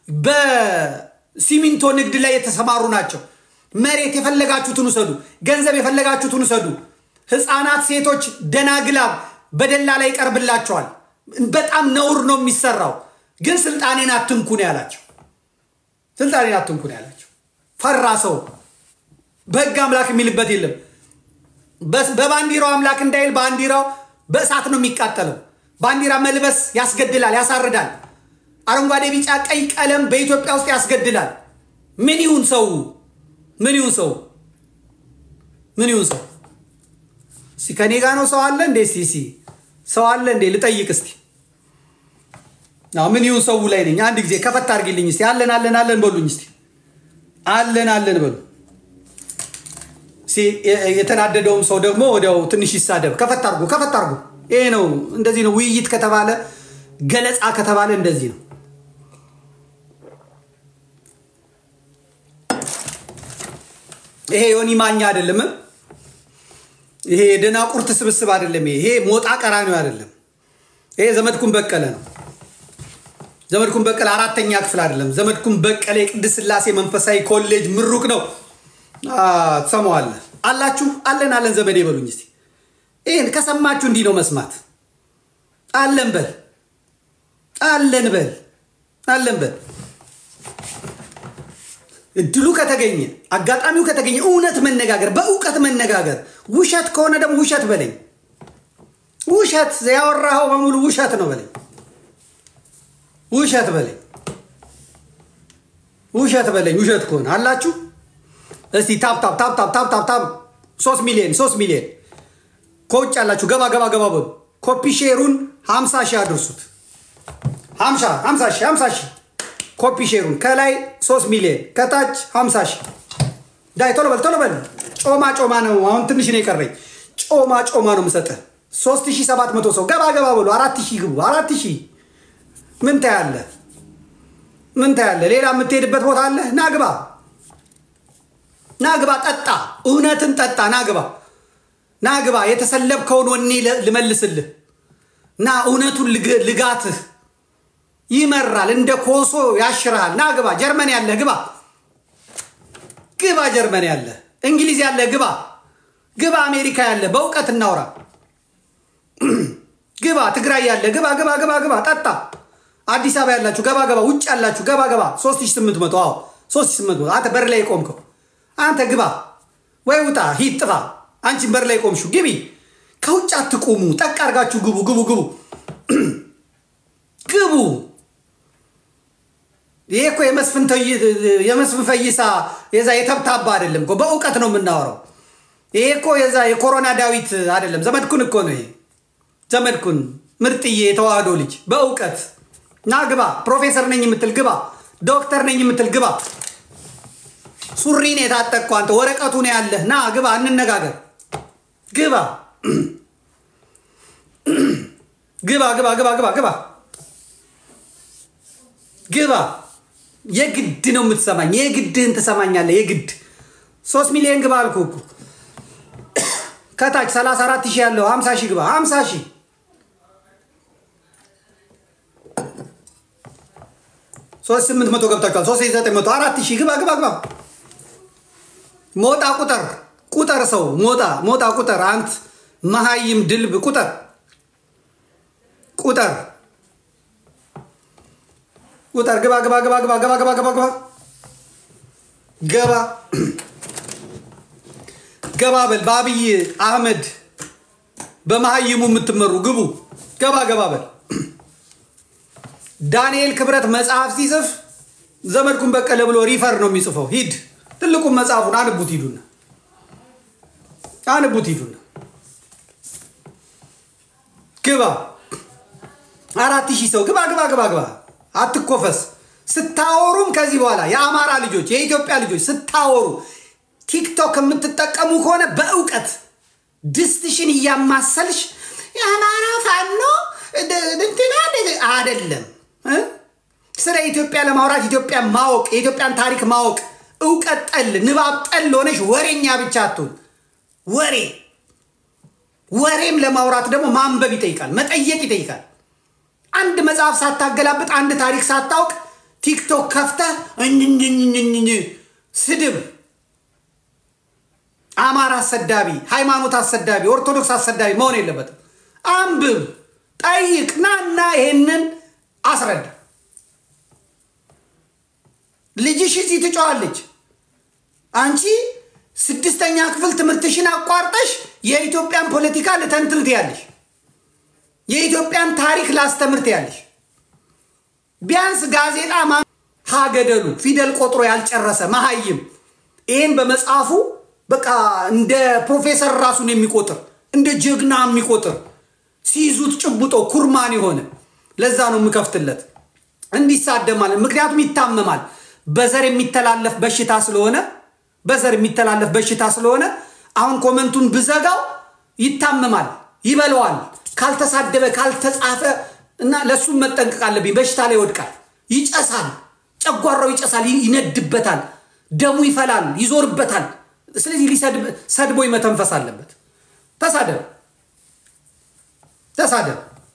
በሲሚንቶ ንግድ ላይ የተሰማሩ ናቸው። መሬት የፈለጋችሁትን ውሰዱ፣ ገንዘብ የፈለጋችሁትን ውሰዱ። ህፃናት፣ ሴቶች ደናግላብ በደላ ላይ ይቀርብላቸዋል። በጣም ነውር ነው የሚሰራው። ግን ስልጣኔን አትንኩ ነው ያላቸው። ስልጣኔን አትንኩ ነው ያላቸው። ፈራ ሰው በህግ አምላክ የሚልበት የለም። በባንዲራው አምላክ እንዳይል ባንዲራው በእሳት ነው የሚቃጠለው። ባንዲራ መልበስ ያስገድላል፣ ያሳርዳል። አረንጓዴ፣ ቢጫ፣ ቀይ ቀለም በኢትዮጵያ ውስጥ ያስገድላል። ምን ይሁን ሰው? ምን ይሁን ሰው? ምን ይሁን ሰው? እስቲ ከኔ ጋ ነው ሰው አለ እንዴ? እስቲ ሰው አለ እንዴ? ልጠይቅ እስቲ ምን ይሁን ሰው ላይ ነኝ። አንድ ጊዜ ከፈት አድርጊልኝ እስቲ። አለን አለን አለን በሉኝ እስቲ። አለን አለን በሉ። የተናደደውም ሰው ደግሞ ወዲያው ትንሽ ይሳደብ። ከፈት አድርጉ፣ ከፈት አድርጉ። ይሄ ነው እንደዚህ ነው። ውይይት ከተባለ ገለጻ ከተባለ እንደዚህ ነው። ይሄ ዮኒ ማኛ አይደለም። ይሄ የደናቁርት ስብስብ አይደለም። ይሄ ሞጣ ቀራኒው አይደለም። ይሄ ዘመድኩን በቀለ ነው። ዘመድኩን በቀለ አራተኛ ክፍል አይደለም። ዘመድኩን በቀለ የቅድስት ሥላሴ መንፈሳዊ ኮሌጅ ምሩቅ ነው። ትሰማዋለህ አላችሁ። አለን አለን ዘመዴ በሉኝ እስቲ። ይህን ከሰማችሁ እንዲህ ነው መስማት። አለን በል አለን በል አለን በል። እድሉ ከተገኘ አጋጣሚው ከተገኘ እውነት መነጋገር፣ በእውቀት መነጋገር። ውሸት ከሆነ ደግሞ ውሸት በለኝ። ውሸት ያወራኸው በሙሉ ውሸት ነው በለኝ። ውሸት በለኝ። ውሸት በለኝ። ውሸት ከሆነ አላችሁ። እስቲ ታፕ ታፕ ታፕ ታፕ ታፕ ታፕ ታፕ ሶስት ሚሊዮን ሶስት ሚሊዮን ከውጭ ያላችሁ ገባ ገባ ገባ በሉ። ኮፒ ሼሩን ሀምሳ ሺህ አድርሱት። ሀምሳ ሀምሳ ሺህ ሀምሳ ሺህ ኮፒ ሼሩን ከላይ ሶስት ሚሊዮን ከታች ሀምሳ ሺህ ዳይ ቶሎ በል ቶሎ በል። ጮማ ጮማ ነው አሁን ትንሽ ነው የቀረኝ። ጮማ ጮማ ነው የምሰጥህ። ሶስት ሺህ ሰባት መቶ ሰው ገባ ገባ በሉ። አራት ሺህ ግቡ። አራት ሺህ ምን ታያለህ? ምን ታያለህ? ሌላ የምትሄድበት ቦታ አለ? ናግባ ናግባ፣ ጠጣ፣ እውነትን ጠጣ። ናግባ ናግባ፣ የተሰለብከውን ወኔ ልመልስልህ። ና እውነቱን ልጋትህ ይመራል፣ እንደ ኮሶ ያሽርሃል። ናግባ፣ ጀርመን ያለህ ግባ፣ ግባ፣ ጀርመን ያለህ እንግሊዝ ያለህ ግባ፣ ግባ፣ አሜሪካ ያለህ በእውቀት እናውራ። ግባ፣ ትግራይ ያለህ ግባ፣ ግባ፣ ግባ፣ ግባ፣ ጠጣ አዲስ አበባ ያላችሁ ገባ ገባ፣ ውጭ ያላችሁ ገባ ገባ። 3800 አዎ 3800 አንተ በር ላይ የቆምከው አንተ ግባ ወይ ውጣ፣ ሂድ፣ ጥፋ። አንቺን በር ላይ ቆምሹ ግቢ። ከውጭ አትቁሙ፣ ጠቅ አድርጋችሁ ግቡ፣ ግቡ፣ ግቡ፣ ግቡ። ይሄ እኮ የመስፍን ፈይሳ የዛ የተብታባ አይደለም እኮ በእውቀት ነው የምናወራው። ይሄ እኮ የዛ የኮሮና ዳዊት አይደለም፣ ዘመድኩን እኮ ነው ይሄ ዘመድኩን፣ ምርጥዬ የተዋህዶ ልጅ በእውቀት ና ግባ። ፕሮፌሰር ነኝ የምትል ግባ። ዶክተር ነኝ የምትል ግባ። ሱሪን የታጠቅኩ አንተ ወረቀቱ ነው ያለህ። ና ግባ፣ እንነጋገር። ግባ ግባ ግባ ግባ ግባ ግባ ግባ። የግድ ነው የምትሰማኝ። የግድህን ትሰማኛለህ። የግድ ሶስት ሚሊዮን ግባ አልኩህ እኮ ከታች 34 ሺህ ያለው 50 ሺህ ግባ 50 ሺህ ሶስት ስምንት መቶ ገብታችኋል። ሶስት ሺህ ዘጠኝ መቶ አራት ሺህ ግባ ግባ ግባ። ሞጣ ቁጥር ቁጥር ሰው ሞጣ ሞጣ ቁጥር አንት መሀይም ድልብ ቁጥር ቁጥር ቁጥር ግባ ግባ ግባ ግባ ግባ ግባ ግባ ግባ ገባ ገባ በል በአብይ አህመድ በመሀይሙ የምትመሩ ግቡ ገባ ገባ በል ዳንኤል ክብረት መጽሐፍ ሲጽፍ ዘመድኩን በቀለ ብሎ ሪፈር ነው የሚጽፈው። ሂድ ትልቁን መጽሐፉን አንቡት ሂዱና አንቡት ሂዱና ግባ አራት ሺህ ሰው ግባ ግባ ግባ ግባ አትኮፈስ። ስታወሩም ከዚህ በኋላ የአማራ ልጆች የኢትዮጵያ ልጆች ስታወሩ ቲክቶክ የምትጠቀሙ ከሆነ በእውቀት ድስትሽን እያማሰልሽ የአማራ ፋኖ እንትና አይደለም። ስለ ኢትዮጵያ ለማውራት ኢትዮጵያ ማወቅ የኢትዮጵያን ታሪክ ማወቅ እውቀት ጠል ንባብ ጠል ሆነሽ ወሬኛ ብቻ አትሁን። ወሬ ወሬም ለማውራት ደግሞ ማንበብ ይጠይቃል፣ መጠየቅ ይጠይቃል። አንድ መጽሐፍ ሳታገላብጥ አንድ ታሪክ ሳታውቅ ቲክቶክ ከፍተህ እኝኝኝኝኝ ስድብ፣ አማራ አሰዳቢ፣ ሃይማኖት አሰዳቢ፣ ኦርቶዶክስ አሰዳቢ መሆን የለበትም። አንብብ፣ ጠይቅ፣ ናና ይሄንን አስረዳ። ልጅሽ እዚህ ትጫዋለች። አንቺ ስድስተኛ ክፍል ትምህርትሽን አቋርጠሽ የኢትዮጵያን ፖለቲካ ልተንትን ትያለሽ። የኢትዮጵያን ታሪክ ላስተምር ትያለሽ። ቢያንስ ጋዜጣ ማ ሀገደሉ ፊደል ቆጥሮ ያልጨረሰ መሀይም ይህን በመጽሐፉ በቃ እንደ ፕሮፌሰር ራሱን የሚቆጥር እንደ ጀግና የሚቆጥር ሲይዙት ጭቡጦ ኩርማን የሆነ ለዛ ነው የምከፍትለት እንዲሳደማል። ምክንያቱም ይታመማል። በዘር የሚተላለፍ በሽታ ስለሆነ በዘር የሚተላለፍ በሽታ ስለሆነ አሁን ኮመንቱን ብዘጋው ይታመማል፣ ይበለዋል። ካልተሳደበ ካልተጻፈ እና ለእሱም መጠንቀቅ አለብኝ። በሽታ ላይ ይወድቃል፣ ይጨሳል፣ ጨጓራው ይጨሳል፣ ይነድበታል፣ ደሙ ይፈላል፣ ይዞርበታል። ስለዚህ ሰድቦ መተንፈስ አለበት። ተሳደብ ተሳደብ።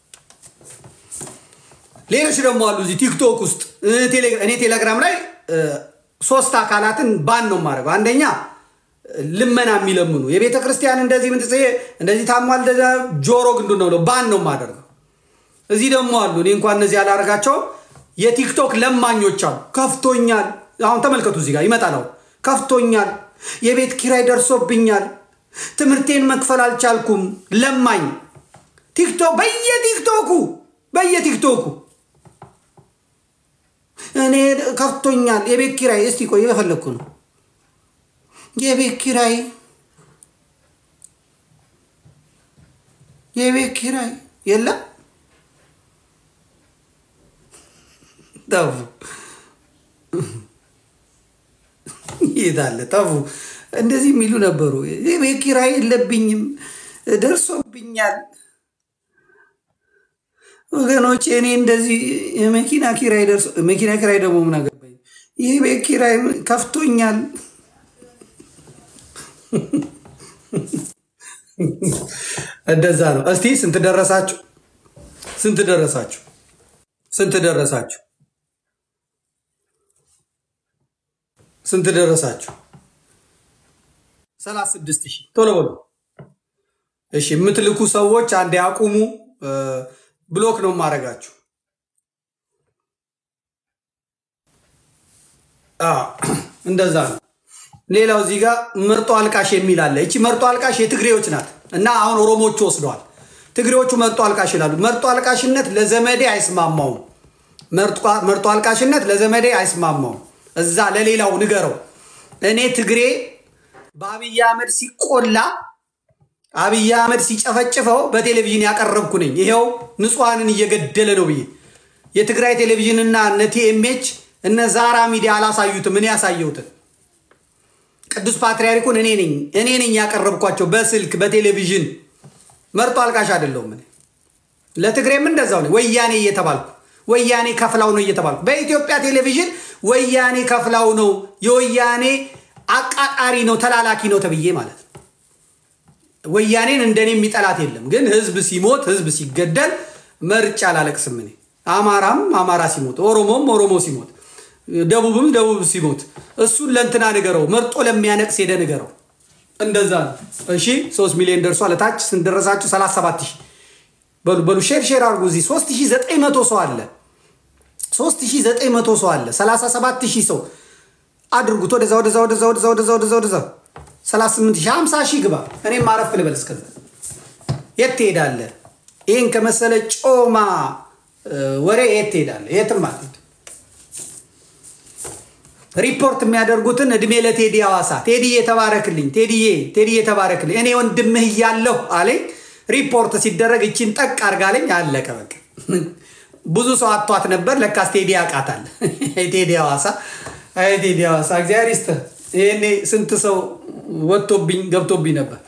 ሌሎች ደግሞ አሉ እዚህ ቲክቶክ ውስጥ እኔ ቴሌግራም ላይ ሶስት አካላትን ባን ነው የማደርገው። አንደኛ ልመና የሚለምኑ የቤተ ክርስቲያን እንደዚህ ምን እንደዚህ ታሟል ጆሮ ግንዱ ነው ብለው ባን ነው የማደርገው። እዚህ ደግሞ አሉ እኔ እንኳን እነዚህ ያላደርጋቸው የቲክቶክ ለማኞች አሉ። ከፍቶኛል። አሁን ተመልከቱ፣ እዚህ ጋር ይመጣል። አሁን ከፍቶኛል፣ የቤት ኪራይ ደርሶብኛል፣ ትምህርቴን መክፈል አልቻልኩም። ለማኝ ቲክቶክ በየቲክቶኩ በየቲክቶኩ እኔ ከፍቶኛል፣ የቤት ኪራይ እስቲ ቆይ የፈለግኩ ነው የቤት ኪራይ የቤት ኪራይ የለም። ጠፉ ይታለ ጠፉ። እንደዚህ የሚሉ ነበሩ። የቤት ኪራይ የለብኝም ደርሶብኛል። ወገኖች እኔ እንደዚህ የመኪና ኪራይ ደርሶ መኪና ኪራይ ደግሞ ምን አገባኝ? የቤት ኪራይ ከፍቶኛል። እንደዛ ነው። እስቲ ስንት ደረሳችሁ? ስንት ደረሳችሁ? ስንት ደረሳችሁ? ስንት ደረሳችሁ? ሰላሳ ስድስት ሺህ ቶሎ በሉ እሺ። የምትልኩ ሰዎች አንዴ አቁሙ። ብሎክ ነው የማደርጋችሁ። እንደዛ ነው። ሌላው እዚህ ጋር መርጦ አልቃሽ የሚል አለ። እቺ መርጦ አልቃሽ የትግሬዎች ናት እና አሁን ኦሮሞቹ ወስደዋል። ትግሬዎቹ መርጦ አልቃሽ ይላሉ። መርጦ አልቃሽነት ለዘመዴ አይስማማውም። መርጦ አልቃሽነት ለዘመዴ አይስማማውም። እዛ ለሌላው ንገረው። እኔ ትግሬ በአብይ አህመድ ሲቆላ አብይ አህመድ ሲጨፈጭፈው በቴሌቪዥን ያቀረብኩ ነኝ። ይሄው ንጹሐንን እየገደለ ነው ብዬ የትግራይ ቴሌቪዥንና እነ ቲኤምኤች እነ ዛራ ሚዲያ አላሳዩትም። እኔ ያሳየሁትን ቅዱስ ፓትርያርኩን እኔ ነኝ እኔ ነኝ ያቀረብኳቸው በስልክ በቴሌቪዥን። መርጦ አልቃሽ አይደለሁም እኔ። ለትግሬም እንደዛው ነኝ። ወያኔ እየተባልኩ ወያኔ ከፍላው ነው እየተባልኩ በኢትዮጵያ ቴሌቪዥን ወያኔ ከፍላው ነው የወያኔ አቃጣሪ ነው ተላላኪ ነው ተብዬ ማለት ነው። ወያኔን እንደኔ የሚጠላት የለም። ግን ህዝብ ሲሞት ህዝብ ሲገደል መርጫ አላለቅስም እኔ። አማራም አማራ ሲሞት፣ ኦሮሞም ኦሮሞ ሲሞት ደቡብም ደቡብ ሲሞት እሱን ለእንትና ንገረው፣ መርጦ ለሚያነቅስ ሄደ ንገረው። እንደዛ ነው። እሺ ሶስት ሚሊዮን ደርሷል። ለታች ስንደረሳችሁ 37 ሺህ በሉ በሉ ሼር ሼር አድርጉ። እዚህ 3900 ሰው አለ 3900 ሰው አለ 37000 ሰው አድርጉት። ወደዛ ወደዛ ወደዛ ወደዛ ወደዛ ወደዛ ወደዛ 38 ሺህ 50 ሺህ ግባ። እኔም ማረፍ ልበል እስከዛ። የት ትሄዳለህ? ይህን ከመሰለ ጮማ ወሬ የት ትሄዳለህ? የትም አትሄድ። ሪፖርት የሚያደርጉትን እድሜ ለቴዲ ሐዋሳ ቴዲ የተባረክልኝ ቴዲዬ ቴዲዬ የተባረክልኝ እኔ ወንድምህ እያለሁ አለኝ። ሪፖርት ሲደረግ እቺን ጠቅ አርጋለኝ። አለቀ በቃ። ብዙ ሰው አቷት ነበር። ለካስ ቴዲ ያውቃታል። ቴዲ ሐዋሳ አይ ቴዲ ሐዋሳ እግዚአብሔር ይስጥህ። ይሄኔ ስንት ሰው ወጥቶብኝ ገብቶብኝ ነበር።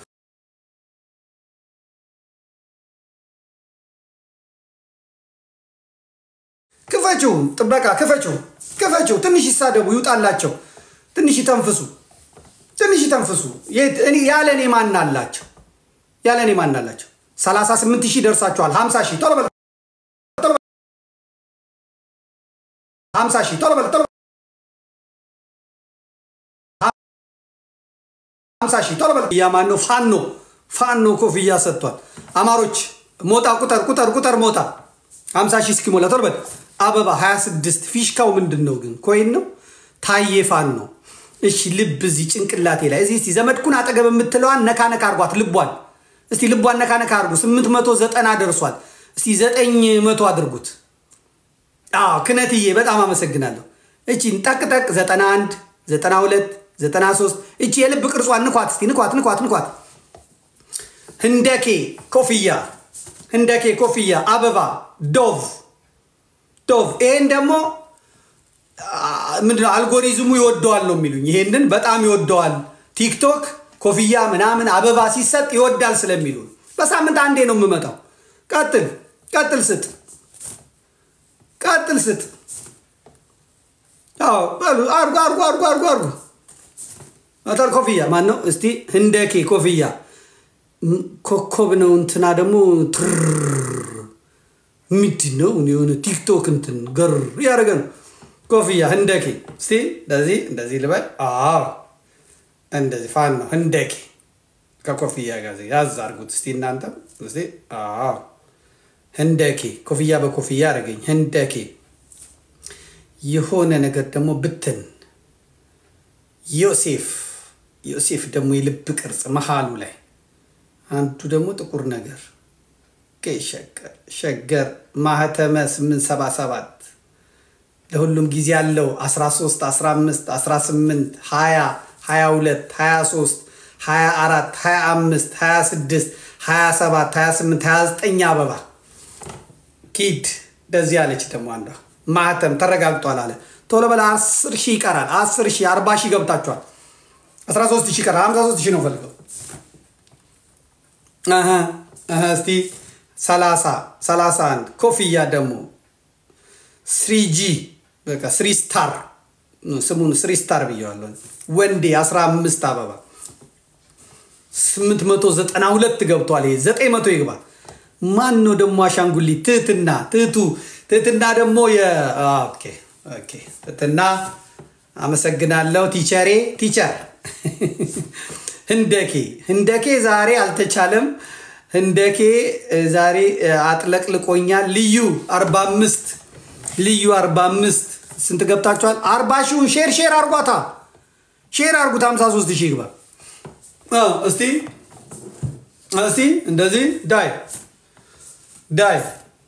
ክፈችው፣ ጥበቃ ክፈችው፣ ክፈችው። ትንሽ ይሳደቡ፣ ይውጣላቸው። ትንሽ ይተንፍሱ፣ ትንሽ ይተንፍሱ። ያለ እኔ ማን አላቸው? ያለ እኔ ማን አላቸው? 38 ሺህ ደርሳችኋል። 50 ሺህ ቶሎ በል 50 ሺህ ቶሎ በል ቶሎ 50 ሺህ ቶሎ በል። ያ ማን ነው? ፋኖ ፋኖ ኮፍያ ሰጥቷል። አማሮች ሞጣ ቁጠር ቁጠር ቁጠር ሞጣ 50 ሺህ እስኪሞላ ቶሎ በል። አበባ 26 ፊሽካው ምንድን ነው ግን? ኮይን ነው። ታዬ ፋኖ ነው። እሺ ልብ እዚህ ጭንቅላቴ ላይ እዚህ እስቲ ዘመድኩን አጠገብ የምትለዋን ነካ ነካ አርጓት ልቧን እስቲ ልቧን ነካ ነካ አድርጉ። 890 ደርሷል። እስቲ 900 አድርጉት። አዎ ክነትዬ በጣም አመሰግናለሁ። እቺን ጠቅ ጠቅ 91 92 93 እቺ የልብ ቅርጿን ንኳት እስቲ ንኳት ንኳት ንኳት። ህንደኬ ኮፍያ ህንደኬ ኮፍያ አበባ ዶቭ ዶቭ ይሄን ደግሞ ምንድነው አልጎሪዝሙ ይወደዋል ነው የሚሉኝ። ይሄንን በጣም ይወደዋል ቲክቶክ ኮፍያ ምናምን አበባ ሲሰጥ ይወዳል ስለሚሉ በሳምንት አንዴ ነው የምመጣው። ቀጥል ቀጥል ስጥ ቀጥል ስጥ። አዎ በሉ አርጉ አርጉ አርጉ አርጉ አርጉ። አጠር ኮፍያ ማን ነው እስቲ? ህንደኬ ኮፍያ ኮከብ ነው። እንትና ደግሞ ትር ምንድን ነው የሆነ ቲክቶክ እንትን ገር ያደረገ ነው። ኮፍያ ህንደኬ እስቲ እንደዚህ እንደዚህ ልበል። አዎ እንደዚህ ፋን ነው ህንደኬ ከኮፍያ ጋር ያዝ አድርጉት እስቲ እናንተም እስቲ። አዎ ህንደኬ ኮፍያ በኮፍያ አደረገኝ። ህንደኬ የሆነ ነገር ደግሞ ብትን ዮሴፍ ዮሴፍ ደግሞ የልብ ቅርጽ መሀሉ ላይ አንዱ ደግሞ ጥቁር ነገር ሸገር ሸገር ማህተመ 877 ለሁሉም ጊዜ ያለው 13 15 18 20 22 23 24 25 26 27 28 29 አበባ ኪድ እንደዚህ አለች። ደግሞ አንዷ ማህተም ተረጋግጧል አለ። ቶሎ በላ 10 ሺህ ይቀራል። 10 ሺህ 40 ሺህ ገብታችኋል። 13 ሺህ ይቀራል። 53 ሺህ ነው ፈልገው እስቲ 30 31 ኮፍያ ደግሞ ስሪጂ በቃ ስሪ ስታር ስሙን ስሪ ስታር ብየዋለሁ። ወንዴ 15 አበባ 892 ገብቷል። ይሄ 900 ይግባ። ማን ነው ደግሞ አሻንጉሊት? ትህትና ትህቱ ትህትና ደግሞ ኦኬ ኦኬ ትህትና አመሰግናለሁ ቲቸሬ ቲቸር ህንደኬ ህንደኬ ዛሬ አልተቻለም። ህንደኬ ዛሬ አጥለቅልቆኛል። ልዩ 45 ልዩ 45 ስንት ገብታችኋል? 40 ሺውን ሼር ሼር አርጓታ ሼር አርጉት። 53 ሺህ ይግባ። እስቲ እስቲ እንደዚህ ዳይ ዳይ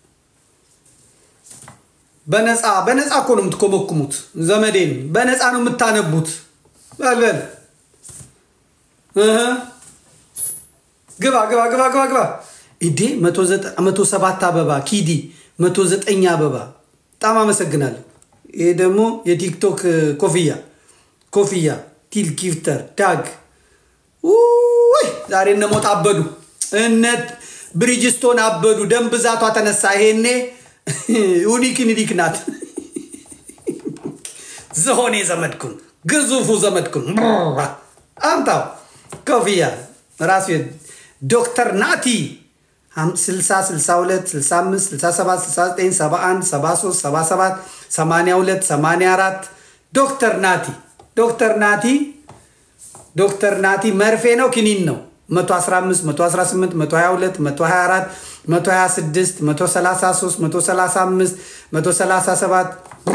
በነፃ በነፃ እኮ ነው የምትኮመኩሙት። ዘመዴን በነፃ ነው የምታነቡት። በልበል ግባ ግባ ግባ ግባ ግባ። ኢዴ መቶ ሰባት አበባ ኪዲ መቶ ዘጠኝ አበባ በጣም አመሰግናለሁ። ይሄ ደግሞ የቲክቶክ ኮፍያ ኮፍያ ቲል ጊፍተር ዳግ ውይ ዛሬ እነ ሞት አበዱ፣ እነ ብሪጅስቶን አበዱ። ደም ብዛቷ ተነሳ። ይሄኔ ዩኒክ ዩኒክ ናት። ዝሆኔ ዘመድኩን ግዙፉ ዘመድኩን አምጣው ኮፍያ ራሱ ዶክተር ናቲ 60 62 65 67 69 71 73 77 82 84 ዶክተር ናቲ ዶክተር ናቲ ዶክተር ናቲ መርፌ ነው ኪኒን ነው 115 118 122 124 126 133 135 137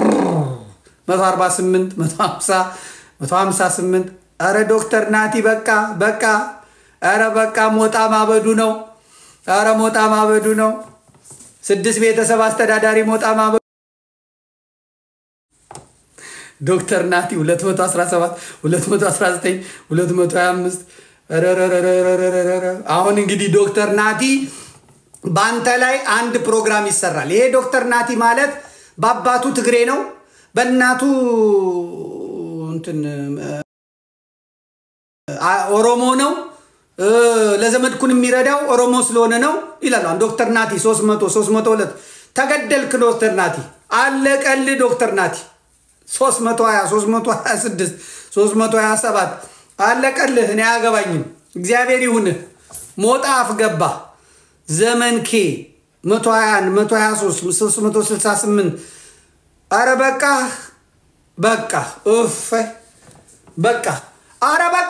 148 150 158 ኧረ ዶክተር ናቲ በቃ በቃ ኧረ በቃ ሞጣ ማበዱ ነው ኧረ ሞጣ ማበዱ ነው ስድስት ቤተሰብ አስተዳዳሪ ሞጣ ማበዱ ዶክተር ናቲ 217 219 225 አሁን እንግዲህ ዶክተር ናቲ በአንተ ላይ አንድ ፕሮግራም ይሰራል። ይሄ ዶክተር ናቲ ማለት በአባቱ ትግሬ ነው፣ በእናቱ እንትን ኦሮሞ ነው። ለዘመድኩን የሚረዳው ኦሮሞ ስለሆነ ነው ይላሉ። ዶክተር ናቲ 300 302 ተገደልክ ዶክተር ናቲ አለቀል ዶክተር ናቲ 320 326 327 አለቀልህ። እኔ አያገባኝም። እግዚአብሔር ይሁንህ። ሞጣ አፍገባ ዘመን ኬ 121 123 368 አረ በቃ በቃ እፈ በቃ አረ በቃ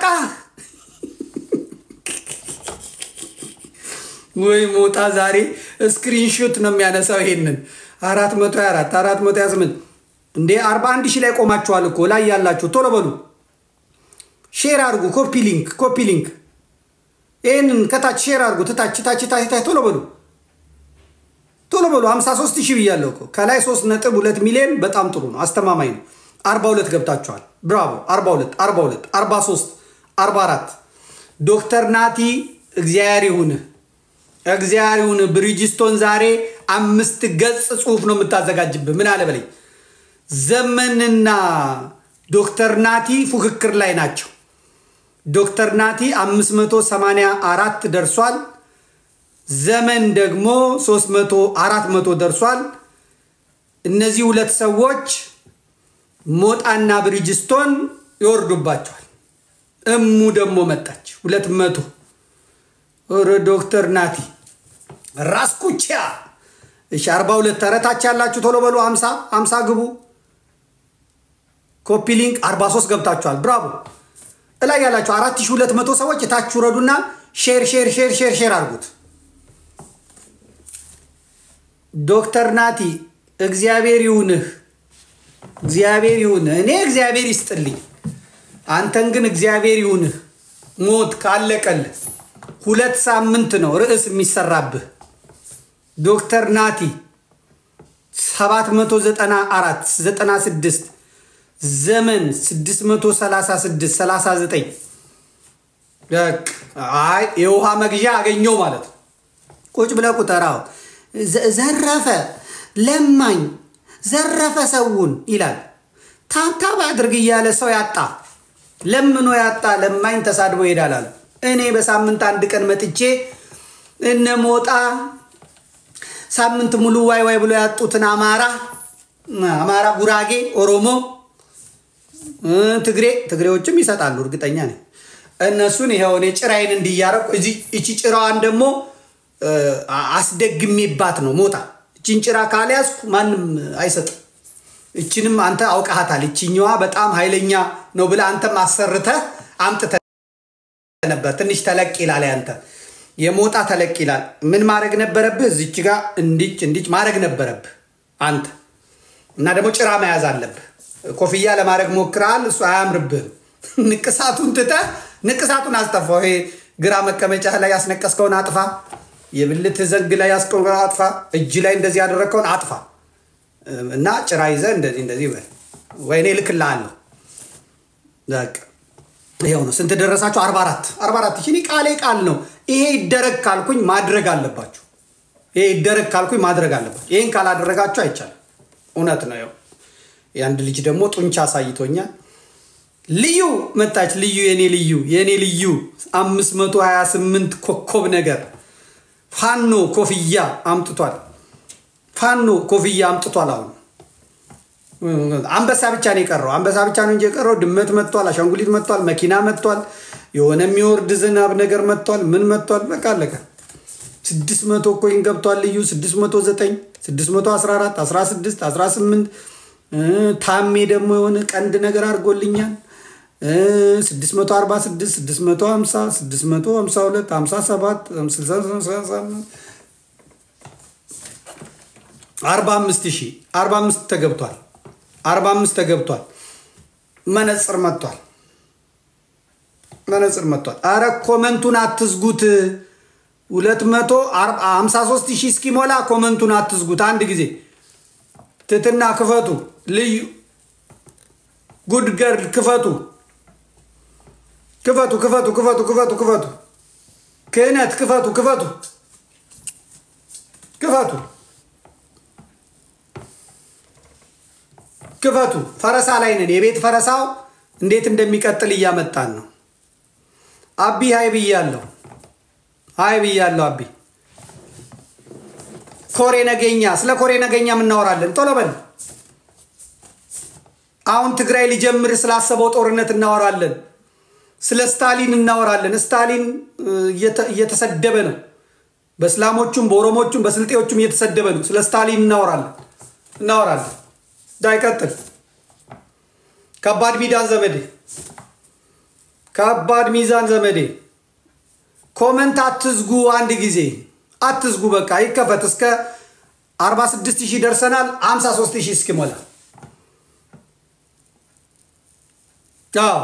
ወይ ሞጣ ዛሬ ስክሪንሾት ነው የሚያነሳው። ይሄንን 424 428 እንዴ 41 ሺህ ላይ ቆማችኋል እኮ ላይ ያላችሁ ቶሎ በሉ ሼር አድርጉ። ኮፒ ሊንክ ኮፒ ሊንክ ይህንን ከታች ሼር አድርጉ። ትታች ታች ታች ታች ቶሎ በሉ ቶሎ በሉ። 53 ሺህ ብያለሁ እኮ ከላይ 3 ነጥብ 2 ሚሊዮን በጣም ጥሩ ነው፣ አስተማማኝ ነው። 42 ገብታችኋል። ብራቮ 42 42 43 44 ዶክተር ናቲ እግዚአብሔር ይሁንህ፣ እግዚአብሔር ይሁንህ። ብሪጅስቶን ዛሬ አምስት ገጽ ጽሁፍ ነው የምታዘጋጅብህ። ምን አለ በለኝ። ዘመንና ዶክተር ናቲ ፉክክር ላይ ናቸው። ዶክተር ናቲ 584 ደርሷል። ዘመን ደግሞ 300 400 ደርሷል። እነዚህ ሁለት ሰዎች ሞጣና ብሪጅስቶን ይወርዱባቸዋል። እሙ ደግሞ መጣች 200 ኧረ ዶክተር ናቲ ራስኩቻ እሺ 42 ተረታች ያላችሁ ቶሎ በሉ 50 50 ግቡ። ኮፒ ሊንክ 43 ገብታችኋል። ብራቮ እላይ ያላችሁ 4200 ሰዎች እታች ውረዱና ሼር ሼር ሼር ሼር ሼር አድርጉት። ዶክተር ናቲ እግዚአብሔር ይሁንህ፣ እግዚአብሔር ይሁንህ። እኔ እግዚአብሔር ይስጥልኝ፣ አንተን ግን እግዚአብሔር ይሁንህ። ሞት ካለቀልህ ሁለት ሳምንት ነው ርዕስ የሚሰራብህ። ዶክተር ናቲ 794 96 ዘመን 636 39 አይ የውሃ መግዣ አገኘው ማለት ነው። ቁጭ ብለህ ቁጠራው። ዘረፈ፣ ለማኝ፣ ዘረፈ ሰውን ይላል። ታብታብ አድርግ እያለ ሰው ያጣ ለምኖ ያጣ ለማኝ ተሳድቦ ይሄዳል አሉ። እኔ በሳምንት አንድ ቀን መጥቼ እነ ሞጣ ሳምንት ሙሉ ዋይ ዋይ ብሎ ያጡትን አማራ አማራ፣ ጉራጌ፣ ኦሮሞ፣ ትግሬ ትግሬዎችም ይሰጣሉ እርግጠኛ ነኝ። እነሱን ይኸው እኔ ጭራዬን እንዲያረቁ እቺ ጭራዋን ደግሞ አስደግሜባት ነው ሞጣ። እቺን ጭራ ካልያዝኩ ማንም አይሰጥም። እችንም አንተ አውቃሃታል። እችኛዋ በጣም ኃይለኛ ነው ብለህ አንተም አሰርተህ አምጥተህ ነበር። ትንሽ ተለቅ ይላል ያንተ የሞጣ ተለቅ ይላል። ምን ማድረግ ነበረብህ? እዚች ጋር እንዲች እንዲች ማድረግ ነበረብህ አንተ እና ደግሞ ጭራ መያዝ አለብህ። ኮፍያ ለማድረግ ሞክረሃል፣ እሱ አያምርብህም። ንቅሳቱን ትተህ ንቅሳቱን አስጠፋው። ይሄ ግራ መቀመጫ ላይ ያስነቀስከውን አጥፋ። የብልት ዘንግ ላይ ያስቀውን አጥፋ። እጅ ላይ እንደዚህ ያደረግከውን አጥፋ እና ጭራ ይዘህ እንደዚህ እንደዚህ በል። ወይኔ እልክልሃለሁ። በቃ ይኸው ነው። ስንት ደረሳችሁ? አርባ አራት አርባ አራት ሺህ ቃሌ ቃል ነው። ይሄ ይደረግ ካልኩኝ ማድረግ አለባችሁ። ይሄ ይደረግ ካልኩኝ ማድረግ አለባችሁ። ይህን ካላደረጋችሁ አይቻልም። እውነት ነው። ይኸው የአንድ ልጅ ደግሞ ጡንቻ አሳይቶኛል። ልዩ መጣች። ልዩ የኔ ልዩ የኔ ልዩ አምስት መቶ ሀያ ስምንት ኮከብ ነገር ፋኖ ኮፍያ አምጥቷል። ፋኖ ኮፍያ አምጥቷል። አሁን አንበሳ ብቻ ነው የቀረው። አንበሳ ብቻ ነው እንጂ የቀረው ድመት መጥቷል፣ አሻንጉሊት መጥቷል፣ መኪና መጥቷል፣ የሆነ የሚወርድ ዝናብ ነገር መጥቷል። ምን መጥቷል? በቃ አለቀ። ስድስት መቶ ኮይን ገብቷል። ልዩ ስድስት መቶ ዘጠኝ ስድስት መቶ አስራ አራት አስራ ስድስት አስራ ስምንት ታሜ ደግሞ የሆነ ቀንድ ነገር አድርጎልኛል። 646 650 652 57 45 ሺህ 45 ተገብቷል። 45 ተገብቷል። መነጽር መጥቷል። መነጽር መጥቷል። አረ ኮመንቱን አትዝጉት። 253 ሺህ እስኪሞላ ኮመንቱን አትዝጉት። አንድ ጊዜ ትትና ክፈቱ። ልዩ ጉድ ገርል ክፈቱ ክፈቱ ክፈቱ ክፈቱ ክፈቱ ክፈቱ ክህነት ክፈቱ ክፈቱ ክፈቱ ክፈቱ። ፈረሳ ላይ ነን። የቤት ፈረሳው እንዴት እንደሚቀጥል እያመጣን ነው። አቢ ሀይ ብያለሁ፣ ሀይ ብያለሁ። አቢ ኮሬ ነገኛ፣ ስለ ኮሬ ነገኛ እናወራለን። ቶሎ በል። አሁን ትግራይ ሊጀምር ስላሰበው ጦርነት እናወራለን። ስለ ስታሊን እናወራለን። ስታሊን እየተሰደበ ነው። በእስላሞቹም በኦሮሞቹም በስልጤዎቹም እየተሰደበ ነው። ስለ ስታሊን እናወራለን እናወራለን። ዳይቀጥል ከባድ ሚዛን ዘመዴ ከባድ ሚዛን ዘመዴ ኮመንት አትዝጉ። አንድ ጊዜ አትዝጉ። በቃ ይከፈት። እስከ 46 ሺህ ደርሰናል። 53 ሺህ እስኪሞላ አዎ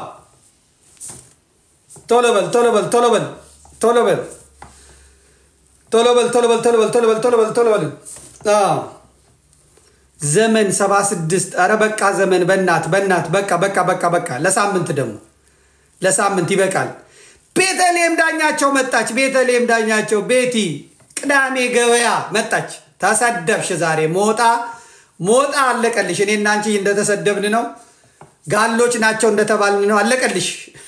ቶሎ በል ቶሎ በል ቶሎ በል ቶሎ በል ቶሎ በል ቶሎ በል ቶሎ በል ቶሎ በል ቶሎ በል ቶሎ በል አዎ ዘመን 76 ኧረ በቃ ዘመን በእናት በእናት በቃ በቃ በቃ በቃ ለሳምንት ደግሞ ለሳምንት ይበቃል። ቤተልሔም ዳኛቸው መጣች። ቤተልሔም ዳኛቸው ቤቲ ቅዳሜ ገበያ መጣች። ተሰደብሽ ዛሬ ሞጣ ሞጣ አለቀልሽ። እኔ እና አንቺ እንደተሰደብን ነው። ጋሎች ናቸው እንደተባልን ነው። አለቀልሽ።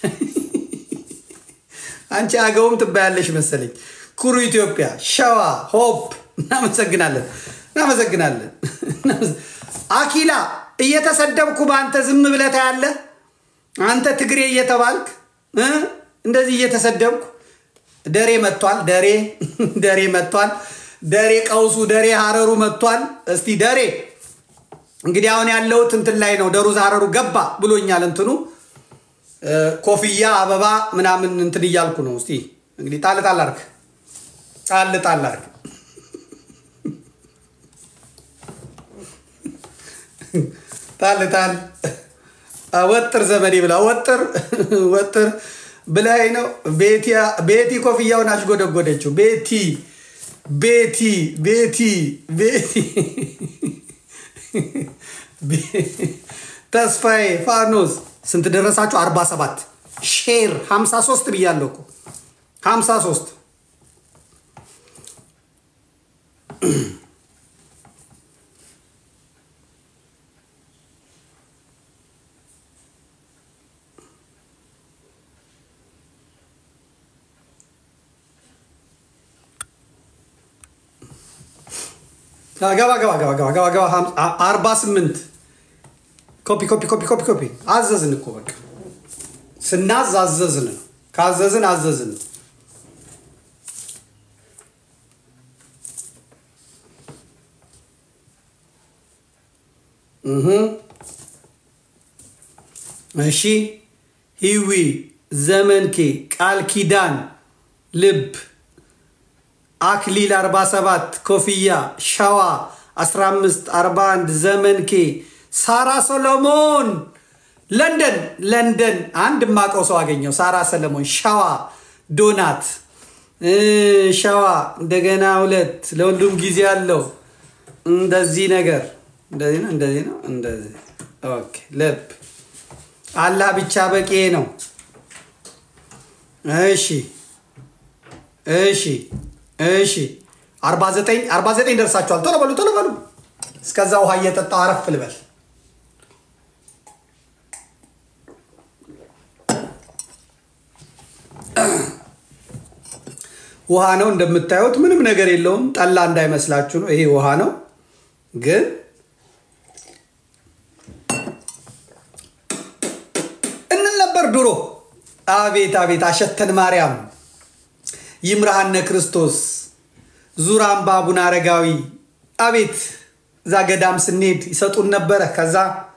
አንቺ አገውም ትባያለሽ መሰለኝ። ኩሩ ኢትዮጵያ፣ ሸዋ ሆፕ። እናመሰግናለን እናመሰግናለን። አኪላ እየተሰደብኩ በአንተ ዝም ብለህ ታያለህ። አንተ ትግሬ እየተባልክ እንደዚህ እየተሰደብኩ ደሬ መጥቷል። ደሬ ደሬ መጥቷል። ደሬ ቀውሱ ደሬ ሀረሩ መጥቷል። እስቲ ደሬ እንግዲህ አሁን ያለሁት እንትን ላይ ነው። ደሩዝ ሀረሩ ገባ ብሎኛል። እንትኑ ኮፍያ አበባ ምናምን እንትን እያልኩ ነው። እስቲ እንግዲህ ጣል ጣል አድርግ፣ ጣል ጣል አድርግ። ጣል ጣል ወጥር ዘመዴ ብላ ወጥር ወጥር ብላይ ነው። ቤቲ ኮፍያውን አሽጎደጎደችው። ቤቲ ቤቲ ቤቲ ቤቲ ተስፋዬ ፋኖስ ስንት ደረሳችሁ? 47 ሼር 53 ብያለሁ እኮ 53 ገባ ገባ ገባ ገባ ገባ ገባ አርባ ስምንት ኮፒ ኮፒ ኮፒ ኮፒ ኮፒ አዘዝን እኮ በቃ ስናዝ አዘዝን ነው። ካዘዝን አዘዝን ነው። እሺ ሂዊ ዘመንኬ ቃል ኪዳን ልብ አክሊል 47 ኮፍያ ሸዋ 15 41 ዘመንኬ ሳራ ሰሎሞን ለንደን ለንደን አንድ ማቀው ሰው አገኘው። ሳራ ሰለሞን ሸዋ ዶናት ሸዋ እንደገና ሁለት ለሁሉም ጊዜ አለው። እንደዚህ ነገር እንደዚህ ነው እንደዚህ ነው እንደዚህ ኦኬ። ልብ አላህ ብቻ በቂ ነው። እሺ እሺ እሺ 49 49 ደርሳችኋል። ቶሎ በሉ ቶሎ በሉ። እስከዛ ውሃ እየጠጣው አረፍ ልበል። ውሃ ነው እንደምታዩት፣ ምንም ነገር የለውም። ጠላ እንዳይመስላችሁ ነው። ይሄ ውሃ ነው ግን እንል ነበር ድሮ። አቤት አቤት አሸተን ማርያም ይምርሃነ ክርስቶስ ዙራምባ አቡነ አረጋዊ አቤት እዛ ገዳም ስንሄድ ይሰጡን ነበረ። ከዛ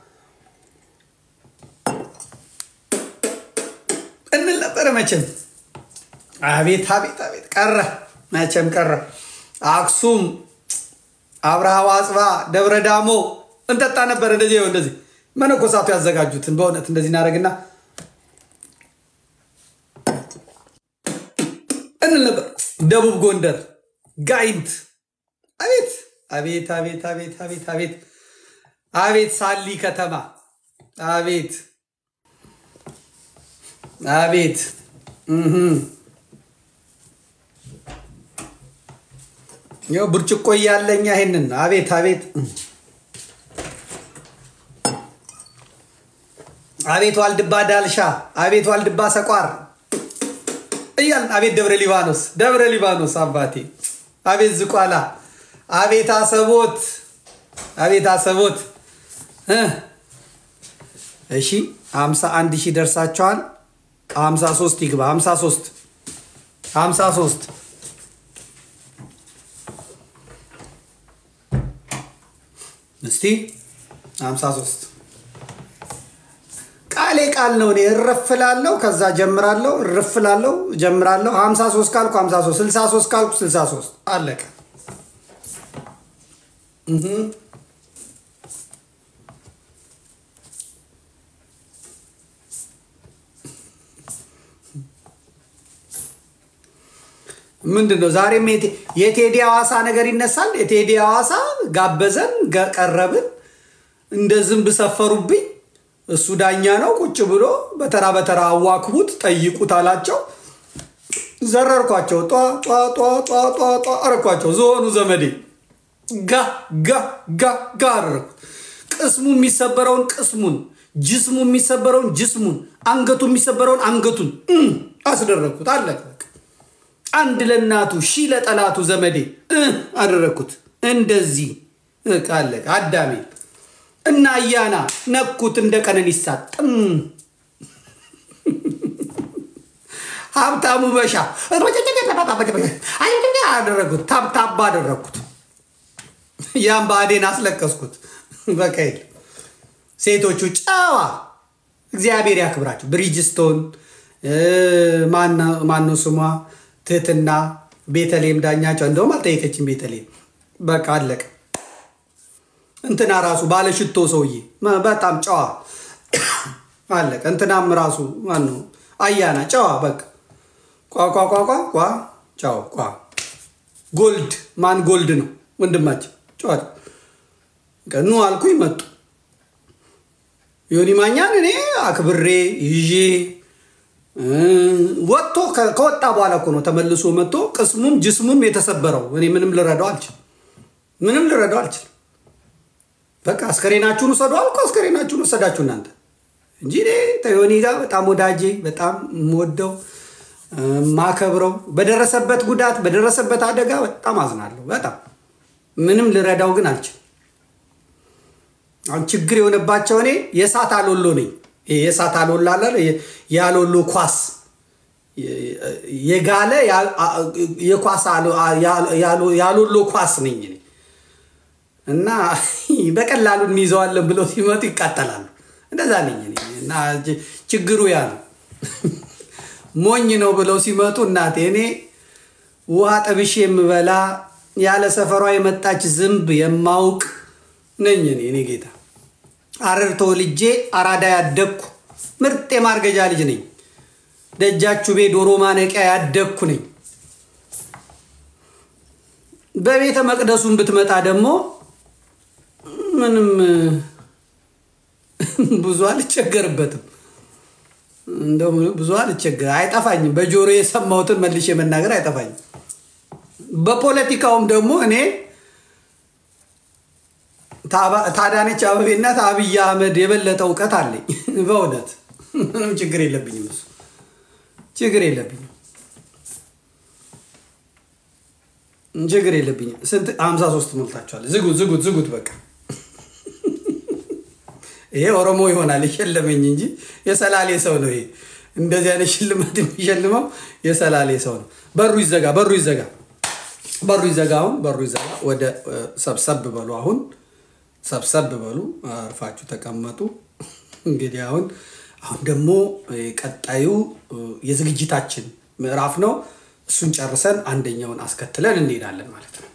እንል ነበረ መቼም አቤት አቤት አቤት ቀረ መቼም ቀረ። አክሱም፣ አብርሃ ዋጽባ፣ ደብረ ዳሞ እንጠጣ ነበር። እንደዚህ ይኸው እንደዚህ መነኮሳቱ ያዘጋጁትን በእውነት እንደዚህ እናደርግና እንል ነበር። ደቡብ ጎንደር ጋይንት አቤት አቤት አቤት አቤት አቤት አቤት አቤት ሳሊ ከተማ አቤት አቤት ይኸው ብርጭቆ እያለኛ ይሄንን አቤት አቤት አቤት ዋልድባ ዳልሻ አቤት ዋልድባ ሰቋር እያልን አቤት ደብረ ሊባኖስ ደብረ ሊባኖስ አባቴ አቤት ዝቋላ አቤት አሰቦት አቤት አሰቦት እሺ ሀምሳ አንድ ሺህ ደርሳቸዋል። ሀምሳ ሶስት ይግባ ሀምሳ ሶስት ሀምሳ ሶስት እስቲ ሀምሳ ሶስት ቃሌ ቃል ነው። እኔ እረፍላለሁ፣ ከዛ ጀምራለሁ፣ እረፍላለሁ፣ ጀምራለሁ። ሀምሳ ሶስት ካልኩ ሀምሳ ሶስት ስልሳ ሶስት ካልኩ ስልሳ ሶስት አለቀ። ምንድን ነው ዛሬም የቴዲ ሐዋሳ ነገር ይነሳል። የቴዲ ሐዋሳ ጋበዘን፣ ቀረብን፣ እንደ ዝንብ ሰፈሩብኝ። እሱ ዳኛ ነው። ቁጭ ብሎ በተራ በተራ አዋክቡት፣ ጠይቁት አላቸው። ዘረርኳቸው፣ ጧ ጧ ጧ ጧ ጧ ጧ አረኳቸው። ዞኑ ዘመዴ ጋ ጋ ጋ ጋ አደረኩት። ቅስሙ የሚሰበረውን ቅስሙን፣ ጅስሙ የሚሰበረውን ጅስሙን፣ አንገቱ የሚሰበረውን አንገቱን አስደረግኩት። አለቀ። አንድ ለእናቱ ሺህ ለጠላቱ ዘመዴ አደረግኩት። እንደዚህ አለቀ። አዳሜ እና አያና ነኩት እንደ ቀነኒሳ ጥም ሀብታሙ በሻ አደረግኩት። ታብታባ አደረግኩት። ያም ብአዴን አስለቀስኩት። በቃ ሴቶቹ ጨዋ እግዚአብሔር ያክብራቸው። ብሪጅስቶን ማነው ስሟ ትህትና ቤተልሔም ዳኛቸው እንደውም አልጠየቀችም። ቤተልሔም በቃ አለቀ። እንትና ራሱ ባለሽቶ ሰውዬ በጣም ጨዋ አለቀ። እንትናም ራሱ ማነው አያና ጨዋ በቃ ቋቋቋቋ ቋ ጫው ቋ ጎልድ ማን ጎልድ ነው ወንድማችን ጨዋ ኑ አልኩኝ መጡ። ዮኒ ማኛን እኔ አክብሬ ይዤ ወጥቶ ከወጣ በኋላ እኮ ነው ተመልሶ መጥቶ ቅስሙም ጅስሙም የተሰበረው። እኔ ምንም ልረዳው አልችልም። ምንም ልረዳው አልችልም። በቃ አስከሬናችሁን ውሰዱ አልኩ። አስከሬናችሁን ወሰዳችሁ እናንተ እንጂ ዮኒ ጋር በጣም ወዳጄ፣ በጣም የምወደው ማከብረው፣ በደረሰበት ጉዳት በደረሰበት አደጋ በጣም አዝናለሁ። በጣም ምንም ልረዳው ግን አልችልም። አሁን ችግር የሆነባቸው እኔ የእሳት አሎሎ ነኝ። የእሳት አሎሎ አለ ያሎሎ ኳስ የጋለ የኳስ ያሎሎ ኳስ ነኝ እኔ እና በቀላሉ እንይዘዋለን ብለው ሲመጡ ይቃጠላሉ። እንደዛ ነኝ እኔ እና ችግሩ ያ ነው። ሞኝ ነው ብለው ሲመጡ እናቴ እኔ ውሃ ጠብሼ የምበላ ያለ ሰፈሯ የመጣች ዝንብ የማውቅ ነኝ እኔ እኔ ጌታ አረር ተወልጄ አራዳ ያደግኩ ምርጥ የማርገጃ ልጅ ነኝ። ደጃችሁ ቤ ዶሮ ማነቂያ ያደግኩ ነኝ። በቤተ መቅደሱን ብትመጣ ደግሞ ምንም ብዙ አልቸገርበትም። እንደው ብዙ አልቸገር አይጠፋኝም። በጆሮ የሰማሁትን መልሼ መናገር አይጠፋኝም። በፖለቲካውም ደግሞ እኔ ታዳነች አበቤና አብይ አህመድ የበለጠ እውቀት አለኝ። በእውነት ምንም ችግር የለብኝም። እሱ ችግር የለብኝም። ችግር የለብኝም። ስንት ሀምሳ ሶስት ሞልታችኋል። ዝጉት ዝጉት ዝጉት በቃ ይሄ ኦሮሞ ይሆናል የሸለመኝ እንጂ የሰላሌ ሰው ነው። ይሄ እንደዚህ አይነት ሽልማት የሚሸልመው የሰላሌ ሰው ነው። በሩ ይዘጋ፣ በሩ ይዘጋ፣ በሩ ይዘጋ። አሁን በሩ ይዘጋ። ወደ ሰብሰብ በሉ። አሁን ሰብሰብ በሉ፣ አርፋችሁ ተቀመጡ። እንግዲህ አሁን አሁን ደግሞ ቀጣዩ የዝግጅታችን ምዕራፍ ነው። እሱን ጨርሰን አንደኛውን አስከትለን እንሄዳለን ማለት ነው።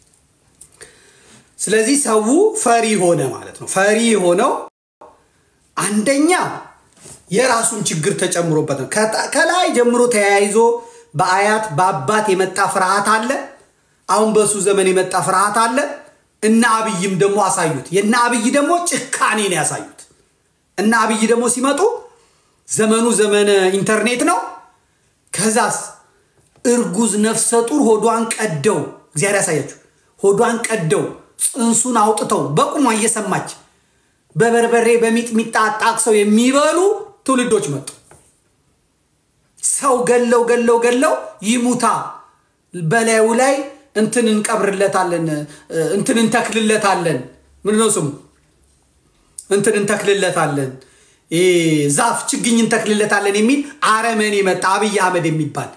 ስለዚህ ሰው ፈሪ ሆነ ማለት ነው። ፈሪ የሆነው አንደኛ የራሱን ችግር ተጨምሮበት ነው። ከላይ ጀምሮ ተያይዞ በአያት በአባት የመጣ ፍርሃት አለ። አሁን በሱ ዘመን የመጣ ፍርሃት አለ። እነ አብይም ደግሞ አሳዩት። የእነ አብይ ደግሞ ጭካኔን ያሳዩት። እነ አብይ ደግሞ ሲመጡ ዘመኑ ዘመነ ኢንተርኔት ነው። ከዛስ እርጉዝ ነፍሰ ጡር ሆዷን ቀደው እግዚአብሔር ያሳያችሁ። ሆዷን ቀደው ጽንሱን አውጥተው በቁሟ እየሰማች በበርበሬ በሚጥሚጣ አጣቅሰው የሚበሉ ትውልዶች መጡ። ሰው ገለው ገለው ገለው ይሙታ በላዩ ላይ እንትን እንቀብርለታለን፣ እንትን እንተክልለታለን። ምንድን ነው ስሙ? እንትን እንተክልለታለን፣ ዛፍ ችግኝ እንተክልለታለን የሚል አረመኔ መጣ። አብይ አህመድ የሚባል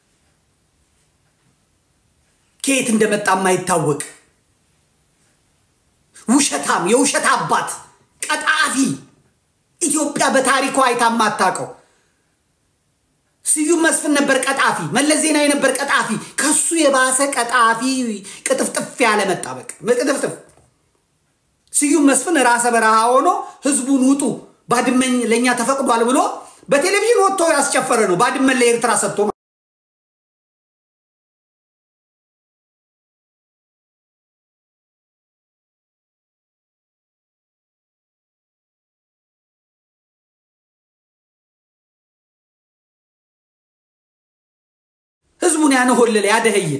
ከየት እንደመጣ የማይታወቅ ውሸታም፣ የውሸት አባት፣ ቀጣፊ፣ ኢትዮጵያ በታሪኳ አይታ የማታውቀው ስዩም መስፍን ነበር ቀጣፊ። መለስ ዜናዊ ነበር ቀጣፊ። ከሱ የባሰ ቀጣፊ ቅጥፍጥፍ ያለ መጣ። በቃ ቅጥፍጥፍ። ስዩም መስፍን ራሰ በረሃ ሆኖ ህዝቡን ውጡ ባድመኝ ለእኛ ተፈቅዷል ብሎ በቴሌቪዥን ወጥቶ ያስጨፈረ ነው። ባድመን ለኤርትራ ሰጥቶ ህዝቡን ያነሆለለ ያደኸየ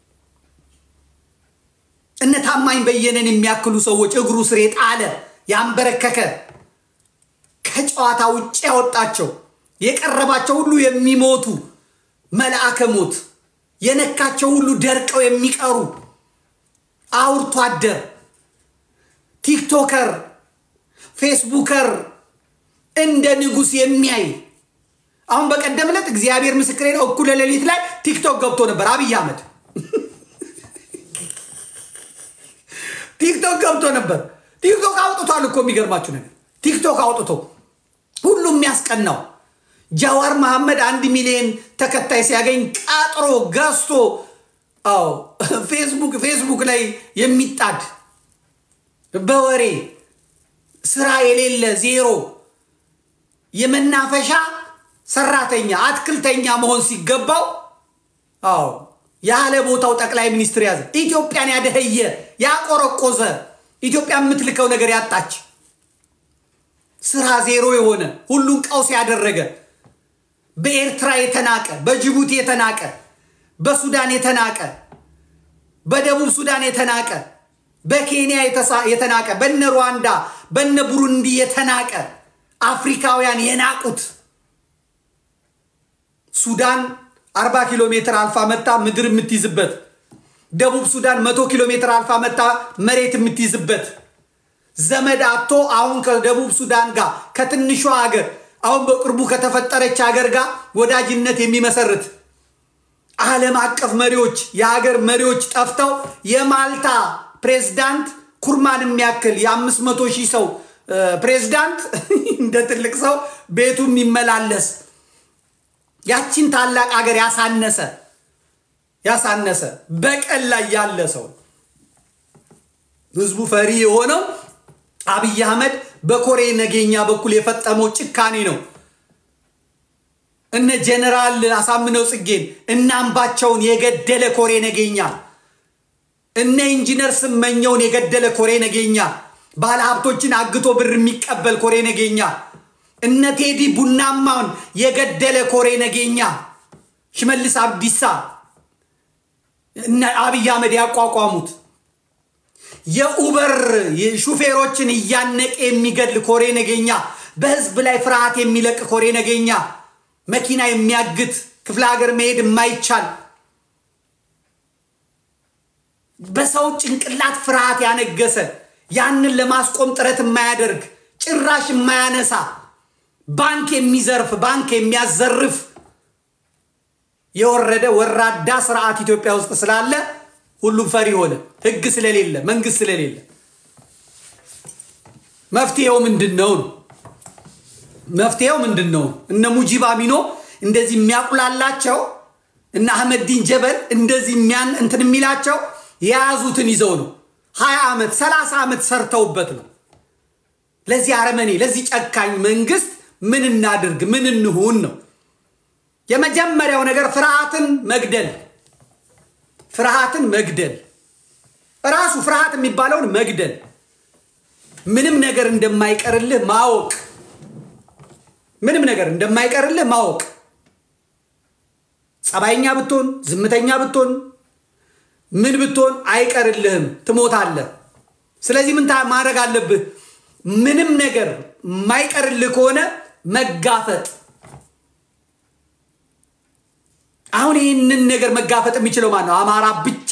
እነ ታማኝ በየነን የሚያክሉ ሰዎች እግሩ ስር የጣለ ያንበረከከ ከጨዋታ ውጭ ያወጣቸው የቀረባቸው ሁሉ የሚሞቱ መልአከ ሞት የነካቸው ሁሉ ደርቀው የሚቀሩ አውርቶ አደር ቲክቶከር፣ ፌስቡከር እንደ ንጉሥ የሚያይ አሁን በቀደም ዕለት እግዚአብሔር ምስክሬ ነው፣ እኩለ ሌሊት ላይ ቲክቶክ ገብቶ ነበር አብይ አህመድ ቲክቶክ ገብቶ ነበር። ቲክቶክ አውጥቷል እኮ የሚገርማችሁ ነገር ቲክቶክ አውጥቶ ሁሉም የሚያስቀናው ጃዋር መሐመድ አንድ ሚሊዮን ተከታይ ሲያገኝ ቀጥሮ ገዝቶ አዎ ፌስቡክ ፌስቡክ ላይ የሚጣድ በወሬ ስራ የሌለ ዜሮ የመናፈሻ ሰራተኛ አትክልተኛ መሆን ሲገባው አዎ ያለ ቦታው ጠቅላይ ሚኒስትር ያዘ። ኢትዮጵያን ያደኸየ ያቆረቆዘ ኢትዮጵያ የምትልከው ነገር ያጣች ስራ ዜሮ የሆነ ሁሉን ቀውስ ያደረገ በኤርትራ የተናቀ በጅቡቲ የተናቀ በሱዳን የተናቀ በደቡብ ሱዳን የተናቀ በኬንያ የተናቀ በነ ሩዋንዳ በነ ቡሩንዲ የተናቀ አፍሪካውያን የናቁት ሱዳን አርባ ኪሎ ሜትር አልፋ መታ ምድር የምትይዝበት ደቡብ ሱዳን መቶ ኪሎ ሜትር አልፋ መታ መሬት የምትይዝበት ዘመድ አቶ አሁን ከደቡብ ሱዳን ጋር ከትንሿ ሀገር አሁን በቅርቡ ከተፈጠረች ሀገር ጋር ወዳጅነት የሚመሰርት ዓለም አቀፍ መሪዎች የሀገር መሪዎች ጠፍተው የማልታ ፕሬዝዳንት ኩርማን የሚያክል የአምስት መቶ ሺህ ሰው ፕሬዝዳንት እንደ ትልቅ ሰው ቤቱ የሚመላለስ ያቺን ታላቅ ሀገር ያሳነሰ ያሳነሰ በቀል ላይ ያለ ሰው ህዝቡ ፈሪ የሆነው አብይ አህመድ በኮሬ ነገኛ በኩል የፈጸመው ጭካኔ ነው። እነ ጀነራል አሳምነው ጽጌን እነ አምባቸውን የገደለ ኮሬ ነገኛ፣ እነ ኢንጂነር ስመኘውን የገደለ ኮሬ ነገኛ፣ ባለሀብቶችን አግቶ ብር የሚቀበል ኮሬ ነገኛ፣ እነ ቴዲ ቡናማውን የገደለ ኮሬ ነገኛ፣ ሽመልስ አብዲሳ እነ አብይ አህመድ ያቋቋሙት የኡበር ሹፌሮችን እያነቀ የሚገድል ኮሬ ነገኛ፣ በህዝብ ላይ ፍርሃት የሚለቅ ኮሬ ነገኛ፣ መኪና የሚያግት ክፍለ ሀገር መሄድ የማይቻል በሰው ጭንቅላት ፍርሃት ያነገሰ ያንን ለማስቆም ጥረት የማያደርግ ጭራሽ የማያነሳ ባንክ የሚዘርፍ ባንክ የሚያዘርፍ የወረደ ወራዳ ስርዓት ኢትዮጵያ ውስጥ ስላለ ሁሉም ፈሪ ሆነ። ህግ ስለሌለ መንግስት ስለሌለ መፍትሄው ምንድን ነው? መፍትሄው ምንድን ነው? እነ ሙጂብ አሚኖ እንደዚህ የሚያቁላላቸው እነ አህመዲን ጀበል እንደዚህ የሚያን እንትን የሚላቸው የያዙትን ይዘው ነው። ሀያ ዓመት ሰላሳ ዓመት ሰርተውበት ነው። ለዚህ አረመኔ ለዚህ ጨካኝ መንግስት ምን እናድርግ? ምን እንሁን ነው የመጀመሪያው ነገር። ፍርሃትን መግደል፣ ፍርሃትን መግደል፣ ራሱ ፍርሃት የሚባለውን መግደል፣ ምንም ነገር እንደማይቀርልህ ማወቅ፣ ምንም ነገር እንደማይቀርልህ ማወቅ። ጸባይኛ ብትሆን፣ ዝምተኛ ብትሆን፣ ምን ብትሆን አይቀርልህም፣ ትሞታለህ። ስለዚህ ምን ማድረግ አለብህ? ምንም ነገር የማይቀርልህ ከሆነ መጋፈጥ። አሁን ይህንን ነገር መጋፈጥ የሚችለው ማን ነው? አማራ ብቻ፣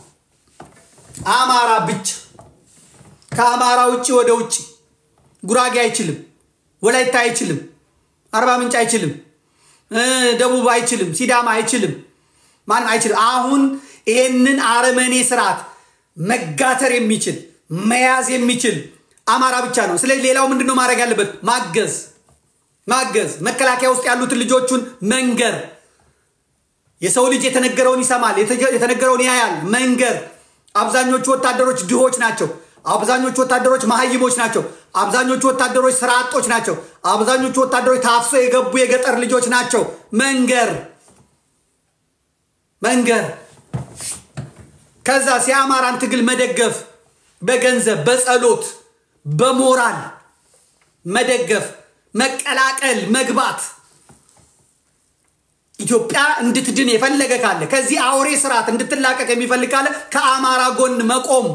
አማራ ብቻ። ከአማራ ውጭ ወደ ውጭ ጉራጌ አይችልም፣ ወላይታ አይችልም፣ አርባ ምንጭ አይችልም፣ ደቡብ አይችልም፣ ሲዳማ አይችልም፣ ማንም አይችልም። አሁን ይህንን አረመኔ ስርዓት መጋተር የሚችል መያዝ የሚችል አማራ ብቻ ነው። ስለዚህ ሌላው ምንድን ነው ማድረግ ያለበት? ማገዝ ማገዝ፣ መከላከያ ውስጥ ያሉትን ልጆቹን መንገር። የሰው ልጅ የተነገረውን ይሰማል፣ የተነገረውን ያያል። መንገር። አብዛኞቹ ወታደሮች ድሆች ናቸው። አብዛኞቹ ወታደሮች መሀይሞች ናቸው። አብዛኞቹ ወታደሮች ስራ አጦች ናቸው። አብዛኞቹ ወታደሮች ታፍሶ የገቡ የገጠር ልጆች ናቸው። መንገር መንገር። ከዛ የአማራን ትግል መደገፍ በገንዘብ በጸሎት በሞራል መደገፍ፣ መቀላቀል፣ መግባት። ኢትዮጵያ እንድትድን የፈለገ ካለ ከዚህ አውሬ ስርዓት እንድትላቀቅ የሚፈልግ ካለ ከአማራ ጎን መቆም።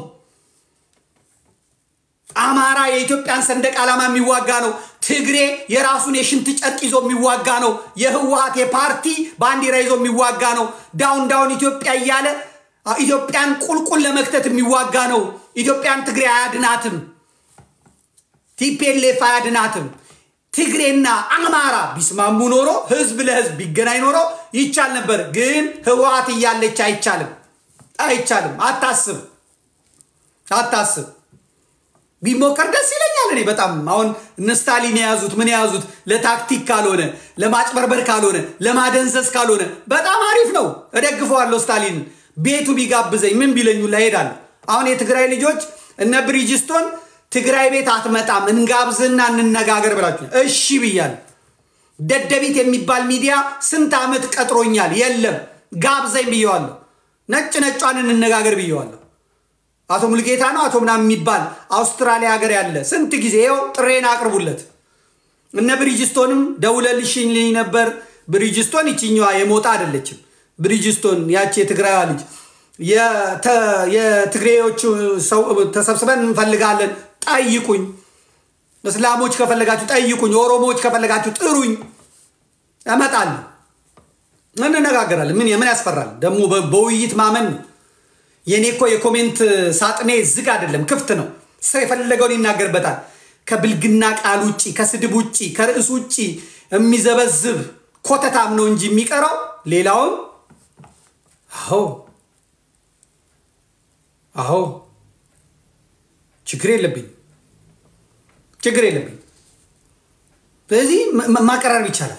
አማራ የኢትዮጵያን ሰንደቅ ዓላማ የሚዋጋ ነው። ትግሬ የራሱን የሽንት ጨርቅ ይዞ የሚዋጋ ነው። የህወሀት የፓርቲ ባንዲራ ይዞ የሚዋጋ ነው። ዳውን ዳውን ኢትዮጵያ እያለ ኢትዮጵያን ቁልቁል ለመክተት የሚዋጋ ነው። ኢትዮጵያን ትግሬ አያድናትም። ቲፒኤልኤፍ አያድናትም። ትግሬና አማራ ቢስማሙ ኖሮ ህዝብ ለህዝብ ቢገናኝ ኖሮ ይቻል ነበር። ግን ህወሀት እያለች አይቻልም፣ አይቻልም። አታስብ፣ አታስብ። ቢሞከር ደስ ይለኛል። እኔ በጣም አሁን እነ ስታሊን የያዙት ምን የያዙት ለታክቲክ ካልሆነ ለማጭበርበር ካልሆነ ለማደንዘዝ ካልሆነ በጣም አሪፍ ነው። እደግፈዋለሁ ስታሊንን። ቤቱ ቢጋብዘኝ ምን ቢለኙ ላይሄዳለሁ። አሁን የትግራይ ልጆች እነ ብሪጅስቶን ትግራይ ቤት አትመጣም እንጋብዝና እንነጋገር ብላችሁ እሺ ብያለሁ። ደደቢት የሚባል ሚዲያ ስንት ዓመት ቀጥሮኛል። የለም ጋብዘኝ ብየዋለሁ። ነጭ ነጯን እንነጋገር ብየዋለሁ። አቶ ሙልጌታ ነው አቶ ምናምን የሚባል አውስትራሊያ ሀገር ያለ ስንት ጊዜ ይኸው ጥሬን አቅርቡለት። እነ ብሪጅስቶንም ደውለልሽልኝ ነበር። ብሪጅስቶን ይችኛዋ የሞጣ አይደለችም። ብሪጅስቶን ያቺ የትግራይዋ ልጅ የትግሬዎቹ ሰው ተሰብስበን እንፈልጋለን፣ ጠይቁኝ። እስላሞች ከፈለጋችሁ ጠይቁኝ፣ ኦሮሞዎች ከፈለጋችሁ ጥሩኝ፣ እመጣለሁ፣ እንነጋገራለን። ምን ምን ያስፈራል ደግሞ? በውይይት ማመን ነው። የኔ እኮ የኮሜንት ሳጥኔ ዝግ አይደለም፣ ክፍት ነው። ሰው የፈለገውን ይናገርበታል። ከብልግና ቃል ውጭ፣ ከስድብ ውጭ፣ ከርዕስ ውጭ የሚዘበዝብ ኮተታም ነው እንጂ የሚቀረው ሌላውን አዎ አዎ ችግር የለብኝ ችግር የለብኝ። ስለዚህ ማቀራረብ ይቻላል።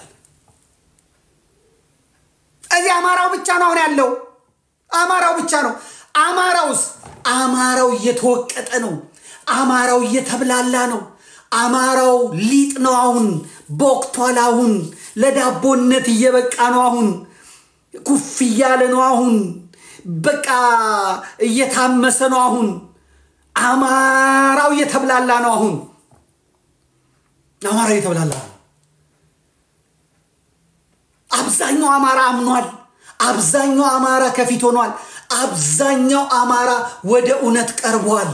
እዚህ አማራው ብቻ ነው አሁን ያለው፣ አማራው ብቻ ነው። አማራውስ አማራው እየተወቀጠ ነው። አማራው እየተብላላ ነው። አማራው ሊጥ ነው። አሁን ቦክቷል። አሁን ለዳቦነት እየበቃ ነው። አሁን ኩፍ እያለ ነው። አሁን በቃ እየታመሰ ነው። አሁን አማራው እየተብላላ ነው። አሁን አማራው እየተብላላ ነው። አብዛኛው አማራ አምኗል። አብዛኛው አማራ ከፊት ሆኗል። አብዛኛው አማራ ወደ እውነት ቀርቧል።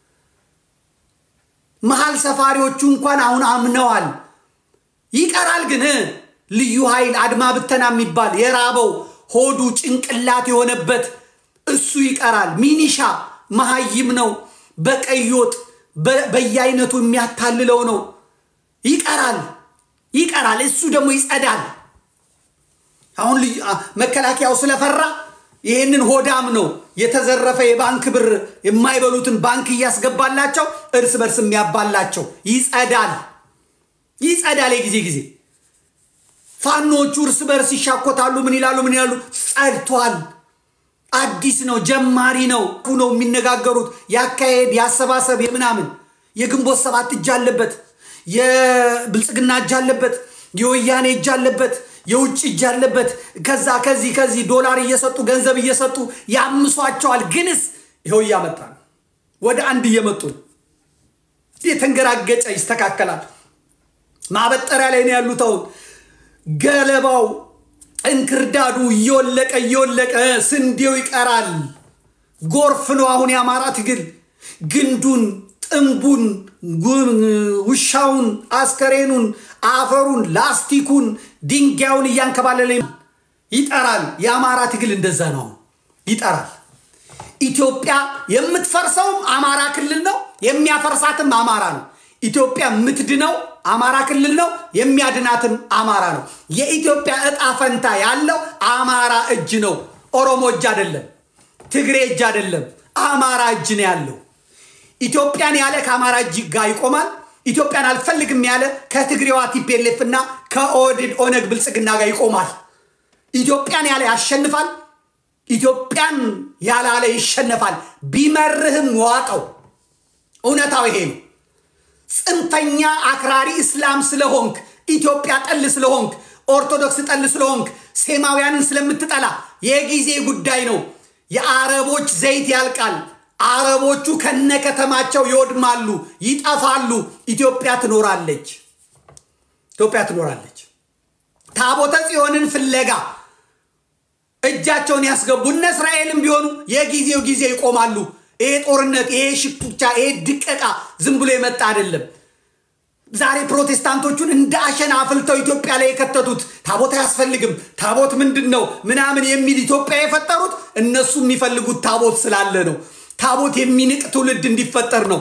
መሀል ሰፋሪዎቹ እንኳን አሁን አምነዋል። ይቀራል ግን ልዩ ኃይል አድማ ብተና የሚባል የራበው ሆዱ ጭንቅላት የሆነበት እሱ ይቀራል። ሚኒሻ መሀይም ነው። በቀይ ወጥ በየአይነቱ የሚያታልለው ነው። ይቀራል ይቀራል። እሱ ደግሞ ይጸዳል። አሁን መከላከያው ስለፈራ ይህንን ሆዳም ነው የተዘረፈ የባንክ ብር የማይበሉትን ባንክ እያስገባላቸው እርስ በርስ የሚያባላቸው። ይጸዳል፣ ይጸዳል። የጊዜ ጊዜ ፋኖቹ እርስ በርስ ይሻኮታሉ። ምን ይላሉ? ምን ይላሉ? ጸድቷል። አዲስ ነው፣ ጀማሪ ነው ነው የሚነጋገሩት። ያካሄድ ያሰባሰብ የምናምን የግንቦት ሰባት እጅ አለበት፣ የብልጽግና እጅ አለበት፣ የወያኔ እጅ አለበት፣ የውጭ እጅ አለበት። ከዛ ከዚህ ከዚህ ዶላር እየሰጡ ገንዘብ እየሰጡ ያምሷቸዋል። ግንስ ይኸው እያመጣ ነው፣ ወደ አንድ እየመጡ ነው። የተንገራገጨ ይስተካከላል። ማበጠሪያ ላይ ነው ያሉት አሁን ገለባው እንክርዳዱ እየወለቀ እየወለቀ ስንዴው ይቀራል። ጎርፍ ነው አሁን የአማራ ትግል። ግንዱን፣ ጥንቡን፣ ውሻውን፣ አስከሬኑን፣ አፈሩን፣ ላስቲኩን፣ ድንጋዩን እያንከባለለ ይጠራል። የአማራ ትግል እንደዛ ነው፣ ይጠራል። ኢትዮጵያ የምትፈርሰውም አማራ ክልል ነው፣ የሚያፈርሳትም አማራ ነው። ኢትዮጵያ የምትድነው አማራ ክልል ነው፣ የሚያድናትም አማራ ነው። የኢትዮጵያ እጣ ፈንታ ያለው አማራ እጅ ነው። ኦሮሞ እጅ አይደለም፣ ትግሬ እጅ አይደለም፣ አማራ እጅ ነው ያለው። ኢትዮጵያን ያለ ከአማራ እጅ ጋር ይቆማል። ኢትዮጵያን አልፈልግም ያለ ከትግሬዋ ቲፔሌፍ እና ከኦህዴድ ኦነግ ብልጽግና ጋር ይቆማል። ኢትዮጵያን ያለ ያሸንፋል። ኢትዮጵያን ያላለ ይሸነፋል። ቢመርህም ዋጠው። እውነታው ይሄ ነው። ጽንፈኛ አክራሪ እስላም ስለሆንክ ኢትዮጵያ ጠል ስለሆንክ ኦርቶዶክስ ጠል ስለሆንክ ሴማውያንን ስለምትጠላ የጊዜ ጉዳይ ነው። የአረቦች ዘይት ያልቃል። አረቦቹ ከነከተማቸው ይወድማሉ፣ ይጠፋሉ። ኢትዮጵያ ትኖራለች። ኢትዮጵያ ትኖራለች። ታቦተ ጽዮንን ፍለጋ እጃቸውን ያስገቡ እነ እስራኤልም ቢሆኑ የጊዜው ጊዜ ይቆማሉ። ይሄ ጦርነት፣ ይሄ ሽኩቻ፣ ይሄ ድቀቃ ዝም ብሎ የመጣ አይደለም። ዛሬ ፕሮቴስታንቶቹን እንደ አሸን አፍልተው ኢትዮጵያ ላይ የከተቱት ታቦት አያስፈልግም፣ ታቦት ምንድን ነው ምናምን የሚል ኢትዮጵያ የፈጠሩት እነሱ የሚፈልጉት ታቦት ስላለ ነው። ታቦት የሚንቅ ትውልድ እንዲፈጠር ነው።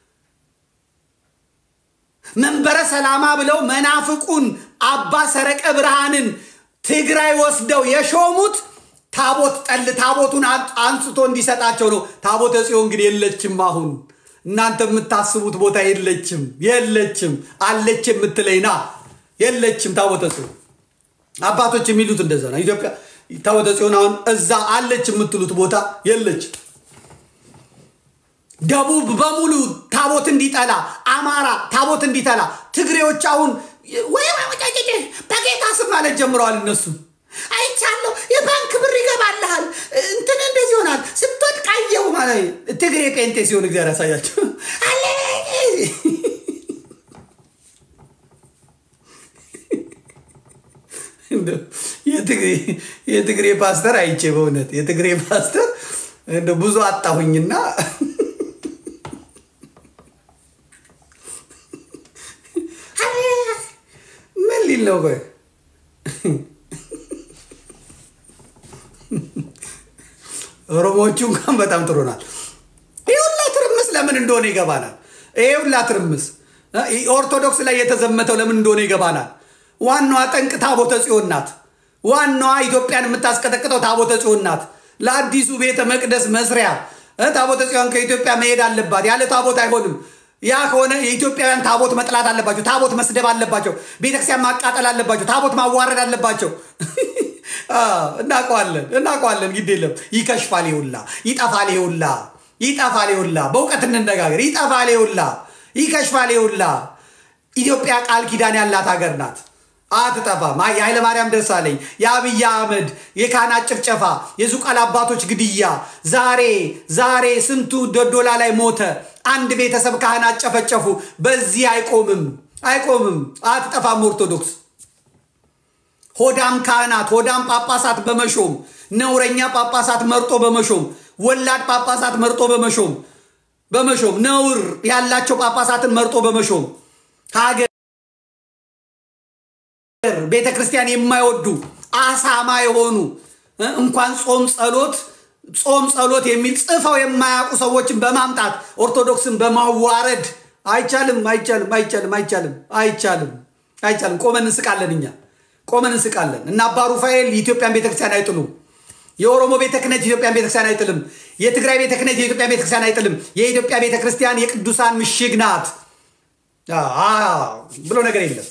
መንበረ ሰላማ ብለው መናፍቁን አባ ሰረቀ ብርሃንን ትግራይ ወስደው የሾሙት ታቦት ጠል ታቦቱን አንስቶ እንዲሰጣቸው ነው። ታቦተ ጽዮን ግን የለችም። አሁን እናንተ የምታስቡት ቦታ የለችም፣ የለችም። አለች የምትለኝ ና የለችም። ታቦተ ጽዮን አባቶች የሚሉት እንደዛ ነው። ኢትዮጵያ ታቦተ ጽዮን አሁን እዛ አለች የምትሉት ቦታ የለችም። ደቡብ በሙሉ ታቦት እንዲጠላ፣ አማራ ታቦት እንዲጠላ፣ ትግሬዎች አሁን ወይ በጌታ ስም ማለት ጀምረዋል እነሱ አይቻለሁ። የባንክ ብር ይገባልሃል፣ እንትን እንደዚህ ይሆናል፣ ስትወድቅ አየሁ ማለት ትግሬ ጴንጤ ሲሆን እግዚአብሔር ያሳያቸው። የትግሬ ፓስተር አይቼ በእውነት የትግሬ ፓስተር እንደ ብዙ አጣሁኝና ምን ሊል ነው ቆይ ኦሮሞዎቹ እንኳን በጣም ጥሩ ናል። ይህ ሁላ ትርምስ ለምን እንደሆነ ይገባናል። ይህ ሁላ ትርምስ ኦርቶዶክስ ላይ የተዘመተው ለምን እንደሆነ ይገባናል። ዋናዋ ጠንቅ ታቦተ ጽዮን ናት። ዋናዋ ኢትዮጵያን የምታስቀጠቅጠው ታቦተ ጽዮን ናት። ለአዲሱ ቤተ መቅደስ መስሪያ ታቦተ ጽዮን ከኢትዮጵያ መሄድ አለባት። ያለ ታቦት አይሆንም። ያ ከሆነ የኢትዮጵያውያን ታቦት መጥላት አለባቸው። ታቦት መስደብ አለባቸው። ቤተክርስቲያን ማቃጠል አለባቸው። ታቦት ማዋረድ አለባቸው። እናውቀዋለን እናውቀዋለን። ግድ የለም ይከሽፋል። ይሁላ ይጠፋል። ይሁላ ይጠፋል። ይሁላ በእውቀት እንነጋገር። ይጠፋል። ይሁላ ይከሽፋል። ይሁላ ኢትዮጵያ ቃል ኪዳን ያላት ሀገር ናት። አትጠፋም። የኃይለ ማርያም ደሳለኝ፣ የአብይ አህመድ የካህናት ጭፍጨፋ፣ የዙቃል አባቶች ግድያ፣ ዛሬ ዛሬ ስንቱ ዶዶላ ላይ ሞተ። አንድ ቤተሰብ ካህናት ጨፈጨፉ። በዚህ አይቆምም፣ አይቆምም። አትጠፋም ኦርቶዶክስ ሆዳም ካህናት ሆዳም ጳጳሳት በመሾም ነውረኛ ጳጳሳት መርጦ በመሾም ወላድ ጳጳሳት መርጦ በመሾም በመሾም ነውር ያላቸው ጳጳሳትን መርጦ በመሾም ሀገር ቤተ ክርስቲያን የማይወዱ አሳማ የሆኑ እንኳን ጾም ጸሎት ጾም ጸሎት የሚል ጽፈው የማያውቁ ሰዎችን በማምጣት ኦርቶዶክስን በማዋረድ አይቻልም፣ አይቻልም፣ አይቻልም፣ አይቻልም፣ አይቻልም፣ አይቻልም። ቆመን እንስቃለን እኛ ቆመን እንስቃለን እና አባ ሩፋኤል የኢትዮጵያን ቤተክርስቲያን አይጥሉም። የኦሮሞ ቤተ ክህነት የኢትዮጵያን ቤተክርስቲያን አይጥልም። የትግራይ ቤተ ክህነት የኢትዮጵያን ቤተክርስቲያን አይጥልም። የኢትዮጵያ ቤተክርስቲያን የቅዱሳን ምሽግ ናት ብሎ ነገር የለም።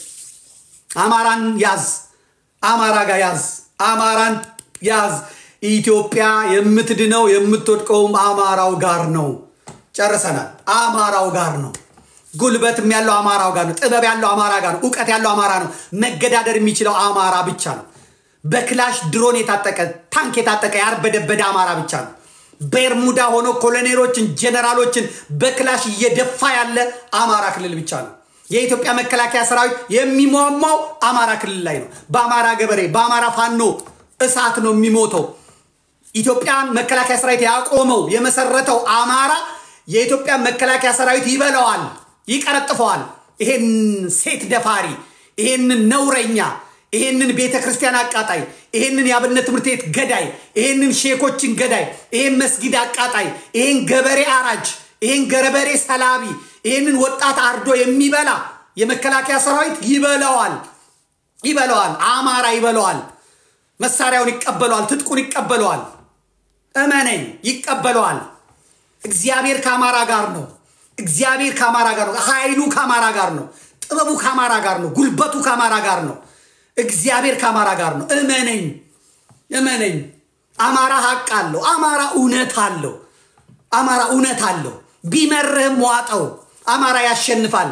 አማራን ያዝ፣ አማራ ጋር ያዝ፣ አማራን ያዝ። ኢትዮጵያ የምትድነው የምትወድቀውም አማራው ጋር ነው። ጨርሰናል። አማራው ጋር ነው። ጉልበትም ያለው አማራው ጋር ነው። ጥበብ ያለው አማራ ጋር ነው። እውቀት ያለው አማራ ነው። መገዳደር የሚችለው አማራ ብቻ ነው። በክላሽ ድሮን የታጠቀ ታንክ የታጠቀ ያርበደበደ አማራ ብቻ ነው። በርሙዳ ሆኖ ኮሎኔሎችን፣ ጀነራሎችን በክላሽ እየደፋ ያለ አማራ ክልል ብቻ ነው። የኢትዮጵያ መከላከያ ሰራዊት የሚሟሟው አማራ ክልል ላይ ነው። በአማራ ገበሬ፣ በአማራ ፋኖ እሳት ነው የሚሞተው። ኢትዮጵያን መከላከያ ሰራዊት ያቆመው የመሰረተው አማራ የኢትዮጵያ መከላከያ ሰራዊት ይበላዋል፣ ይቀረጥፈዋል። ይሄን ሴት ደፋሪ፣ ይሄንን ነውረኛ፣ ይሄንን ቤተ ክርስቲያን አቃጣይ፣ ይሄንን የአብነት ትምህርት ቤት ገዳይ፣ ይሄንን ሼኮችን ገዳይ፣ ይሄን መስጊድ አቃጣይ፣ ይሄን ገበሬ አራጅ፣ ይሄን ገረበሬ ሰላቢ፣ ይሄንን ወጣት አርዶ የሚበላ የመከላከያ ሰራዊት ይበላዋል፣ ይበላዋል። አማራ ይበላዋል። መሳሪያውን ይቀበለዋል፣ ትጥቁን ይቀበለዋል። እመነኝ፣ ይቀበለዋል። እግዚአብሔር ከአማራ ጋር ነው። እግዚአብሔር ከአማራ ጋር ነው። ኃይሉ ከአማራ ጋር ነው። ጥበቡ ከአማራ ጋር ነው። ጉልበቱ ከአማራ ጋር ነው። እግዚአብሔር ከአማራ ጋር ነው። እመነኝ፣ እመነኝ። አማራ ሀቅ አለው። አማራ እውነት አለው። አማራ እውነት አለው። ቢመርህም ዋጠው። አማራ ያሸንፋል።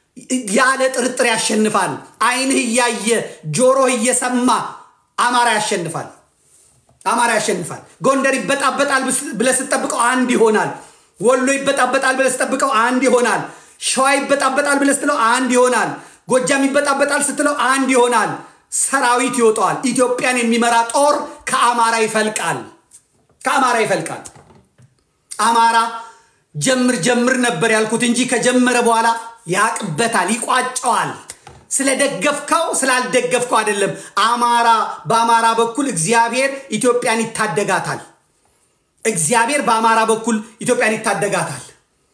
ያለ ጥርጥር ያሸንፋል። ዓይንህ እያየ ጆሮህ እየሰማ አማራ ያሸንፋል። አማራ ያሸንፋል። ጎንደር ይበጣበጣል ብለህ ስትጠብቀው አንድ ይሆናል። ወሎ ይበጣበጣል ብለህ ስትጠብቀው አንድ ይሆናል። ሸዋ ይበጣበጣል ብለህ ስትለው አንድ ይሆናል። ጎጃም ይበጣበጣል ስትለው አንድ ይሆናል። ሰራዊት ይወጣዋል። ኢትዮጵያን የሚመራ ጦር ከአማራ ይፈልቃል። ከአማራ ይፈልቃል። አማራ ጀምር ጀምር ነበር ያልኩት እንጂ ከጀመረ በኋላ ያቅበታል፣ ይቋጨዋል። ስለደገፍከው ስላልደገፍከው አይደለም። አማራ በአማራ በኩል እግዚአብሔር ኢትዮጵያን ይታደጋታል። እግዚአብሔር በአማራ በኩል ኢትዮጵያን ይታደጋታል።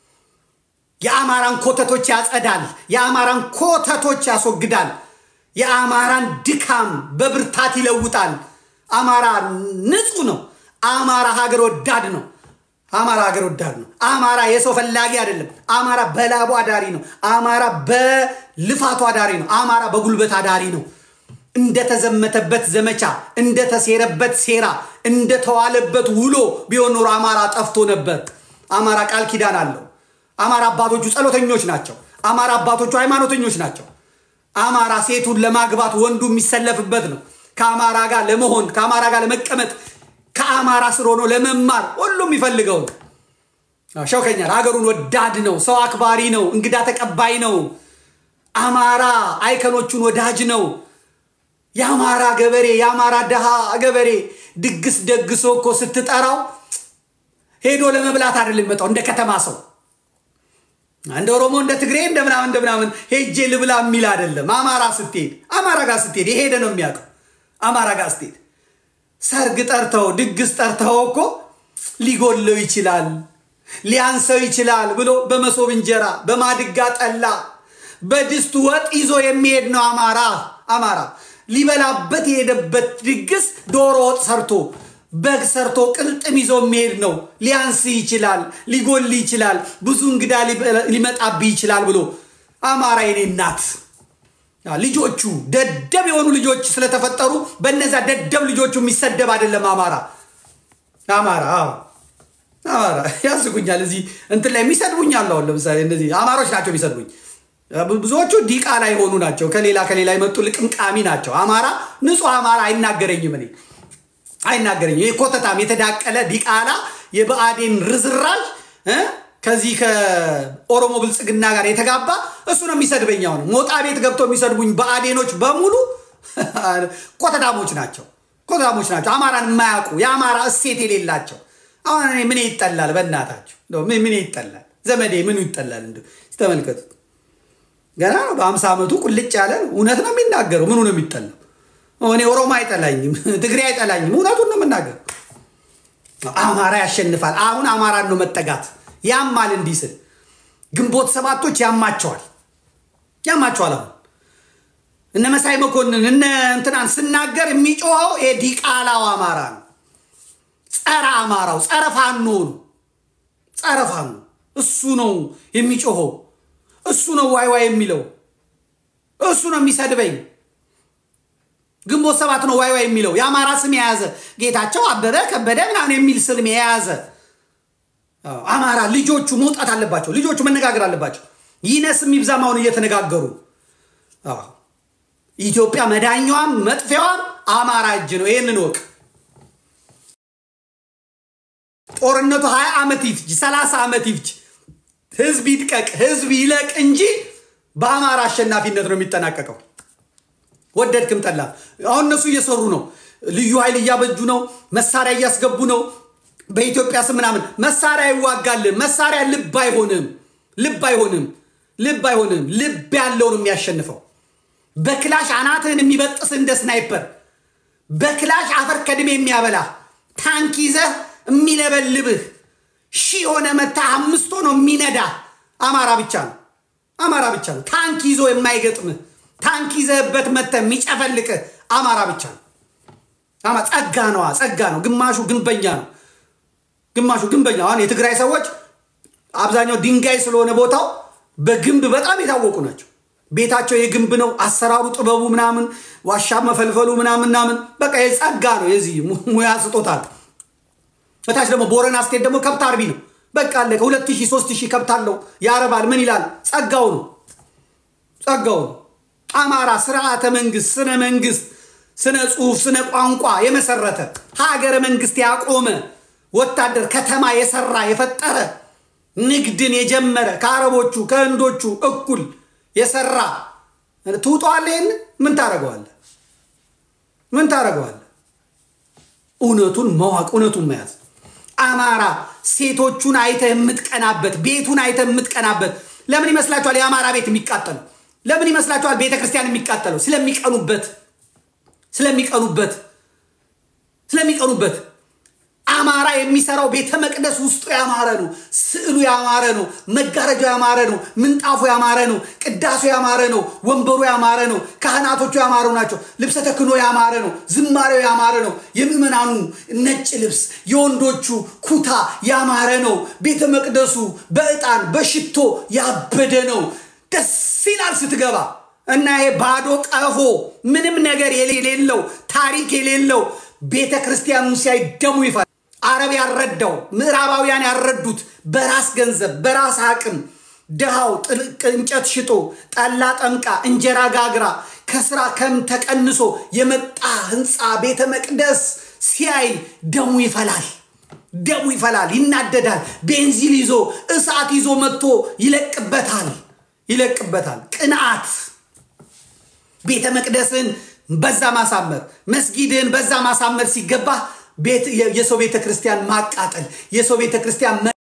የአማራን ኮተቶች ያጸዳል። የአማራን ኮተቶች ያስወግዳል። የአማራን ድካም በብርታት ይለውጣል። አማራ ንጹህ ነው። አማራ ሀገር ወዳድ ነው። አማራ ሀገር ወዳድ ነው። አማራ የሰው ፈላጊ አይደለም። አማራ በላቡ አዳሪ ነው። አማራ በልፋቱ አዳሪ ነው። አማራ በጉልበት አዳሪ ነው። እንደተዘመተበት ዘመቻ፣ እንደተሴረበት ሴራ፣ እንደተዋለበት ውሎ ቢሆን ኖሮ አማራ ጠፍቶ ነበር። አማራ ቃል ኪዳን አለው። አማራ አባቶቹ ጸሎተኞች ናቸው። አማራ አባቶቹ ሃይማኖተኞች ናቸው። አማራ ሴቱን ለማግባት ወንዱ የሚሰለፍበት ነው። ከአማራ ጋር ለመሆን ከአማራ ጋር ለመቀመጥ ከአማራ ስር ሆኖ ለመማር ሁሉም ይፈልገው ነው። ሸውከኛል። ሀገሩን ወዳድ ነው። ሰው አክባሪ ነው። እንግዳ ተቀባይ ነው። አማራ አይከኖቹን ወዳጅ ነው። የአማራ ገበሬ የአማራ ድሃ ገበሬ ድግስ ደግሶ እኮ ስትጠራው ሄዶ ለመብላት አይደለም የሚመጣው እንደ ከተማ ሰው እንደ ኦሮሞ እንደ ትግሬ እንደ ምናምን እንደ ምናምን ሄጄ ልብላ የሚል አይደለም። አማራ ስትሄድ አማራ ጋር ስትሄድ የሄደ ነው የሚያውቀው። አማራ ጋር ስትሄድ ሰርግ ጠርተው ድግስ ጠርተው እኮ ሊጎለው ይችላል ሊያንሰው ይችላል ብሎ በመሶብ እንጀራ በማድጋ ጠላ በድስቱ ወጥ ይዞ የሚሄድ ነው አማራ። አማራ ሊበላበት የሄደበት ድግስ ዶሮ ወጥ ሰርቶ በግ ሰርቶ ቅልጥም ይዞ የሚሄድ ነው። ሊያንስ ይችላል፣ ሊጎል ይችላል፣ ብዙ እንግዳ ሊመጣብህ ይችላል ብሎ አማራ የኔ እናት ልጆቹ ደደብ የሆኑ ልጆች ስለተፈጠሩ በነዛ ደደብ ልጆቹ የሚሰደብ አይደለም አማራ። አማራ አማራ ያስጉኛል። እዚህ እንትን ላይ የሚሰድቡኝ አሉ። አሁን ለምሳሌ እነዚህ አማሮች ናቸው የሚሰድቡኝ። ብዙዎቹ ዲቃላ የሆኑ ናቸው። ከሌላ ከሌላ የመጡ ልቅምቃሚ ናቸው። አማራ ንጹህ አማራ አይናገረኝም እኔ አይናገረኝም። ይህ ኮተታም የተዳቀለ ዲቃላ የብአዴን ርዝራዥ ከዚህ ከኦሮሞ ብልጽግና ጋር የተጋባ እሱ ነው የሚሰድበኝ። አሁን ሞጣ ቤት ገብቶ የሚሰድቡኝ ብአዴኖች በሙሉ ኮተታሞች ናቸው። ኮተታሞች ናቸው። አማራን የማያውቁ የአማራ እሴት የሌላቸው። አሁን እኔ ምን ይጠላል? በእናታቸው ምን ይጠላል? ዘመዴ ምኑ ይጠላል? እንዲ ተመልከቱት። ገና ነው በአምሳ ዓመቱ ቁልጭ ያለ እውነት ነው የሚናገረው። ምኑ ነው የሚጠላው? እኔ ኦሮሞ አይጠላኝም፣ ትግሬ አይጠላኝም። እውነቱን ነው የምናገር። አማራ ያሸንፋል። አሁን አማራን ነው መጠጋት ያማል። እንዲህ ስል ግንቦት ሰባቶች ያማቸዋል፣ ያማቸዋል። አሁን እነ መሳይ መኮንን እነ እንትናን ስናገር የሚጮኸው ዲቃላው አማራ ነው። ጸረ አማራው ጸረ ፋኖ ነው። ጸረ ፋኖ እሱ ነው የሚጮኸው። እሱ ነው ዋይ ዋይ የሚለው። እሱ ነው የሚሰድበኝ። ግንቦት ሰባት ነው ዋይ ዋይ የሚለው። የአማራ ስም የያዘ ጌታቸው አበበ ከበደ ምናምን የሚል ስም የያዘ አማራ ልጆቹ መውጣት አለባቸው። ልጆቹ መነጋገር አለባቸው። ይነስም ይብዛም አሁን እየተነጋገሩ ኢትዮጵያ መዳኛዋም መጥፊያዋም አማራ እጅ ነው። ይህንን ወቅ ጦርነቱ ሀያ ዓመት ይፍጅ ሰላሳ ዓመት ይፍጅ ህዝብ ይድቀቅ ህዝብ ይለቅ እንጂ በአማራ አሸናፊነት ነው የሚጠናቀቀው። ወደድክም ጠላ አሁን እነሱ እየሰሩ ነው። ልዩ ኃይል እያበጁ ነው። መሳሪያ እያስገቡ ነው። በኢትዮጵያ ስም ምናምን መሳሪያ ይዋጋልን። መሳሪያ ልብ አይሆንም፣ ልብ አይሆንም፣ ልብ አይሆንም። ልብ ያለው ነው የሚያሸንፈው። በክላሽ አናትህን የሚበጥስ እንደ ስናይፐር በክላሽ አፈር ከድሜ የሚያበላ ታንክ ይዘህ የሚለበልብህ ሺህ የሆነ መታ አምስት ሆኖ የሚነዳ አማራ ብቻ ነው። አማራ ብቻ ነው። ታንክ ይዞ የማይገጥምህ ታንክ ይዘህበት መተ የሚጨፈልቅህ አማራ ብቻ ነው። አማ ጸጋ ነዋ፣ ጸጋ ነው። ግማሹ ግንበኛ ነው፣ ግማሹ ግንበኛ። አሁን የትግራይ ሰዎች አብዛኛው ድንጋይ ስለሆነ ቦታው በግንብ በጣም የታወቁ ናቸው። ቤታቸው የግንብ ነው። አሰራሩ፣ ጥበቡ ምናምን ዋሻ መፈልፈሉ ምናምን ምናምን በቃ የጸጋ ነው። የዚህ ሙያ ስጦታ ነው። በታች ደግሞ ቦረና ስቴት ደግሞ ከብት አርቢ ነው። በቃ አለ ከሁለት ሺህ ሶስት ሺህ ከብት አለው ያረባል። ምን ይላል? ጸጋው ነው፣ ጸጋው ነው። አማራ ስርዓተ መንግስት፣ ስነ መንግስት፣ ስነ ጽሁፍ፣ ስነ ቋንቋ የመሰረተ ሀገረ መንግስት ያቆመ ወታደር ከተማ የሰራ የፈጠረ ንግድን የጀመረ ከአረቦቹ ከህንዶቹ እኩል የሰራ ትውጠዋለህ። ይህን ምን ታደርገዋለህ? ምን ታደርገዋለህ? እውነቱን ማወቅ እውነቱን መያዝ አማራ ሴቶቹን አይተህ የምትቀናበት ቤቱን አይተህ የምትቀናበት ለምን ይመስላችኋል? የአማራ ቤት የሚቃጠለው ለምን ይመስላችኋል? ቤተ ክርስቲያን የሚቃጠለው ስለሚቀኑበት ስለሚቀኑበት ስለሚቀኑበት አማራ የሚሰራው ቤተ መቅደስ ውስጡ ያማረ ነው። ስዕሉ ያማረ ነው። መጋረጃው ያማረ ነው። ምንጣፉ ያማረ ነው። ቅዳሴ ያማረ ነው። ወንበሩ ያማረ ነው። ካህናቶቹ ያማሩ ናቸው። ልብሰ ተክህኖ ያማረ ነው። ዝማሬው ያማረ ነው። የምዕመናኑ ነጭ ልብስ፣ የወንዶቹ ኩታ ያማረ ነው። ቤተ መቅደሱ በዕጣን በሽቶ ያበደ ነው። ደስ ይላል ስትገባ እና ይሄ ባዶ ቀፎ ምንም ነገር የሌለው ታሪክ የሌለው ቤተ ክርስቲያኑን ሲያይ ደሙ ይፈል አረብ ያረዳው ምዕራባውያን ያረዱት በራስ ገንዘብ በራስ አቅም ድሃው እንጨት ሽጦ ጠላ ጠምቃ እንጀራ ጋግራ ከስራ ከም ተቀንሶ የመጣ ህንፃ ቤተ መቅደስ ሲያይ ደሙ ይፈላል። ደሙ ይፈላል፣ ይናደዳል። ቤንዚን ይዞ እሳት ይዞ መጥቶ ይለቅበታል ይለቅበታል። ቅንዓት ቤተ መቅደስን በዛ ማሳመር መስጊድን በዛ ማሳመር ሲገባ የሰው ቤተ ክርስቲያን ማቃጠል፣ የሰው ቤተ ክርስቲያን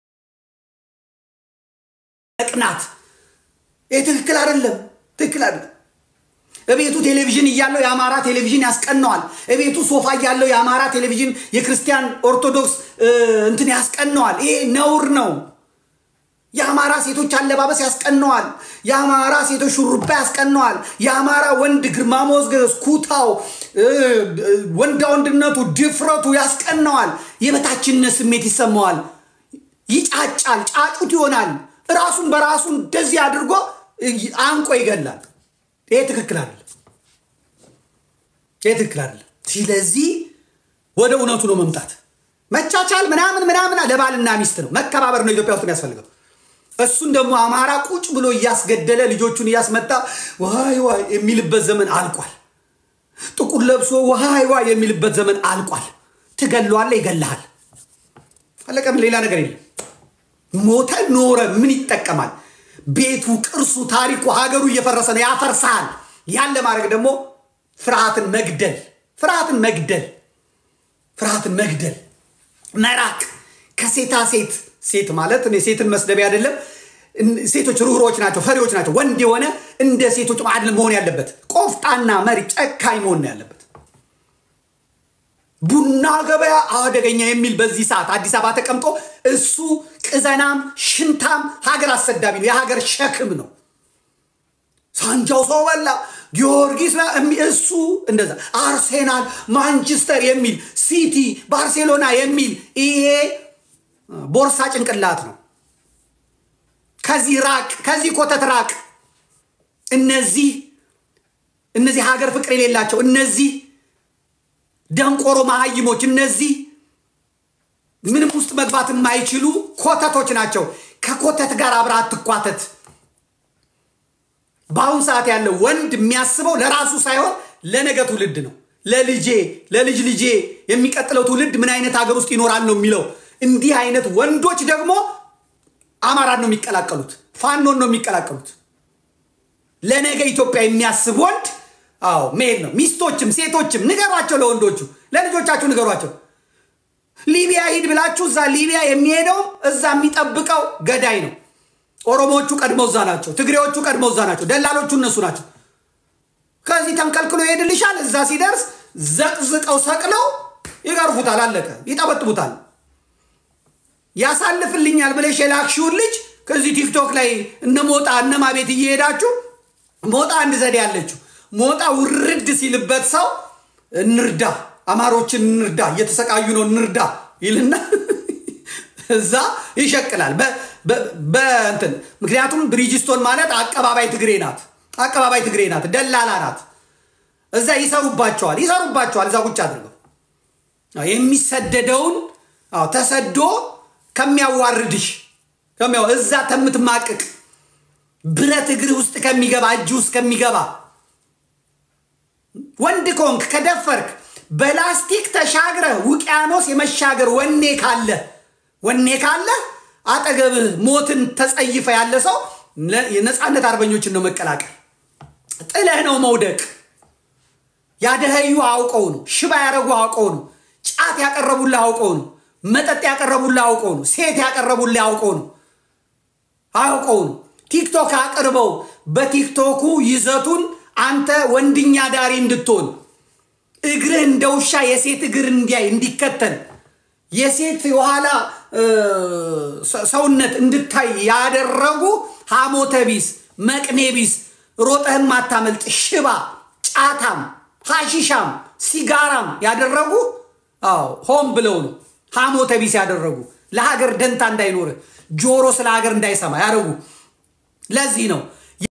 መቅናት፣ ይህ ትክክል አይደለም። ትክክል አይደለም። እቤቱ ቴሌቪዥን እያለው የአማራ ቴሌቪዥን ያስቀነዋል። እቤቱ ሶፋ እያለው የአማራ ቴሌቪዥን የክርስቲያን ኦርቶዶክስ እንትን ያስቀነዋል። ይሄ ነውር ነው። የአማራ ሴቶች አለባበስ ያስቀነዋል። የአማራ ሴቶች ሹሩባ ያስቀነዋል። የአማራ ወንድ ግርማ ሞገስ፣ ኩታው፣ ወንዳ ወንድነቱ፣ ድፍረቱ ያስቀነዋል። የበታችነት ስሜት ይሰማዋል። ይጫጫል፣ ጫጩት ይሆናል። ራሱን በራሱ እንደዚህ አድርጎ አንቆ ይገላል። ይሄ ትክክል አይደለም። ይሄ ትክክል አይደለም። ስለዚህ ወደ እውነቱ ነው መምጣት። መቻቻል ምናምን ምናምን ለባልና ሚስት ነው። መከባበር ነው ኢትዮጵያ ውስጥ የሚያስፈልገው። እሱን ደግሞ አማራ ቁጭ ብሎ እያስገደለ ልጆቹን እያስመጣ ዋይ ዋይ የሚልበት ዘመን አልቋል። ጥቁር ለብሶ ዋይ ዋይ የሚልበት ዘመን አልቋል። ትገለዋለህ፣ ይገልሃል። አለቀም። ሌላ ነገር የለም። ሞተ ኖረ ምን ይጠቀማል? ቤቱ፣ ቅርሱ፣ ታሪኩ፣ ሀገሩ እየፈረሰ ነው፣ ያፈርሳል። ያን ለማድረግ ደግሞ ፍርሃትን መግደል ፍርሃትን መግደል ፍርሃትን መግደል መራቅ ከሴታ ሴት ሴት ማለት እኔ ሴትን መስደቢያ አይደለም። ሴቶች ርኅሮች ናቸው፣ ፈሪዎች ናቸው። ወንድ የሆነ እንደ ሴቶች ማዕድን መሆን ያለበት ቆፍጣና መሪ፣ ጨካኝ መሆን ነው ያለበት። ቡና ገበያ አደገኛ የሚል በዚህ ሰዓት አዲስ አበባ ተቀምጦ እሱ ቅዘናም፣ ሽንታም፣ ሀገር አሰዳቢ ነው። የሀገር ሸክም ነው። ሳንጃው ሰው በላ ጊዮርጊስ እሱ እንደዛ አርሴናል፣ ማንቸስተር የሚል ሲቲ፣ ባርሴሎና የሚል ይሄ ቦርሳ ጭንቅላት ነው። ከዚህ ራቅ፣ ከዚህ ኮተት ራቅ። እነዚህ እነዚህ ሀገር ፍቅር የሌላቸው እነዚህ ደንቆሮ መሀይሞች እነዚህ ምንም ውስጥ መግባት የማይችሉ ኮተቶች ናቸው። ከኮተት ጋር አብረህ አትኳተት። በአሁን ሰዓት ያለው ወንድ የሚያስበው ለራሱ ሳይሆን ለነገ ትውልድ ነው። ለልጄ ለልጅ ልጄ የሚቀጥለው ትውልድ ምን አይነት ሀገር ውስጥ ይኖራል ነው የሚለው። እንዲህ አይነት ወንዶች ደግሞ አማራን ነው የሚቀላቀሉት፣ ፋኖን ነው የሚቀላቀሉት። ለነገ ኢትዮጵያ የሚያስብ ወንድ አዎ መሄድ ነው። ሚስቶችም ሴቶችም ንገሯቸው፣ ለወንዶቹ ለልጆቻችሁ ንገሯቸው። ሊቢያ ሂድ ብላችሁ እዛ ሊቢያ የሚሄደው እዛ የሚጠብቀው ገዳይ ነው። ኦሮሞዎቹ ቀድመው እዛ ናቸው። ትግሬዎቹ ቀድመው እዛ ናቸው። ደላሎቹ እነሱ ናቸው። ከዚህ ተንከልክሎ ይሄድልሻል። እዛ ሲደርስ ዘቅዝቀው ሰቅለው ይገርፉታል። አለቀ። ይጠበጥቡታል። ያሳልፍልኛል ብለሽ የላክሽውን ልጅ ከዚህ ቲክቶክ ላይ እነ ሞጣ እነማ ቤት እየሄዳችሁ ሞጣ አንድ ዘዴ ያለችው ሞጣ ውርድ ሲልበት ሰው እንርዳ፣ አማሮችን እንርዳ፣ እየተሰቃዩ ነው እንርዳ ይልና እዛ ይሸቅላል በእንትን ምክንያቱም ብሪጅስቶን ማለት አቀባባይ ትግሬ ናት። አቀባባይ ትግሬ ናት። ደላላ ናት። እዛ ይሰሩባቸዋል ይሰሩባቸዋል። እዛ ቁጭ አድርገው የሚሰደደውን ተሰዶ ከሚያዋርድሽ እዛ ተምትማቅቅ ብረት እግር ውስጥ ከሚገባ እጅ ውስጥ ከሚገባ ወንድ ከሆንክ ከደፈርክ በላስቲክ ተሻግረ ውቅያኖስ የመሻገር ወኔ ካለ ወኔ ካለ አጠገብህ ሞትን ተጸይፈ ያለ ሰው የነፃነት አርበኞችን ነው መቀላቀል። ጥለህ ነው መውደቅ። ያደኸዩ አውቀው ነው። ሽባ ያደረጉ አውቀው ነው። ጫት ያቀረቡልህ አውቀው ነው። መጠጥ ያቀረቡልህ አውቀው ነው። ሴት ያቀረቡልህ አውቀው ነው። አውቀው ነው። ቲክቶክ አቅርበው በቲክቶኩ ይዘቱን አንተ ወንድኛ ዳሪ እንድትሆን እግርህ እንደ ውሻ የሴት እግር እንዲያይ እንዲከተል የሴት የኋላ ሰውነት እንድታይ ያደረጉ ሐሞተ ቢስ መቅኔ ቢስ ሮጠህም ማታመልጥ ሽባ ጫታም ሐሺሻም ሲጋራም ያደረጉ አዎ ሆን ብለው ነው ሐሞተ ቢስ ያደረጉ ለሀገር ደንታ እንዳይኖር ጆሮ ስለ ሀገር እንዳይሰማ ያደረጉ ለዚህ ነው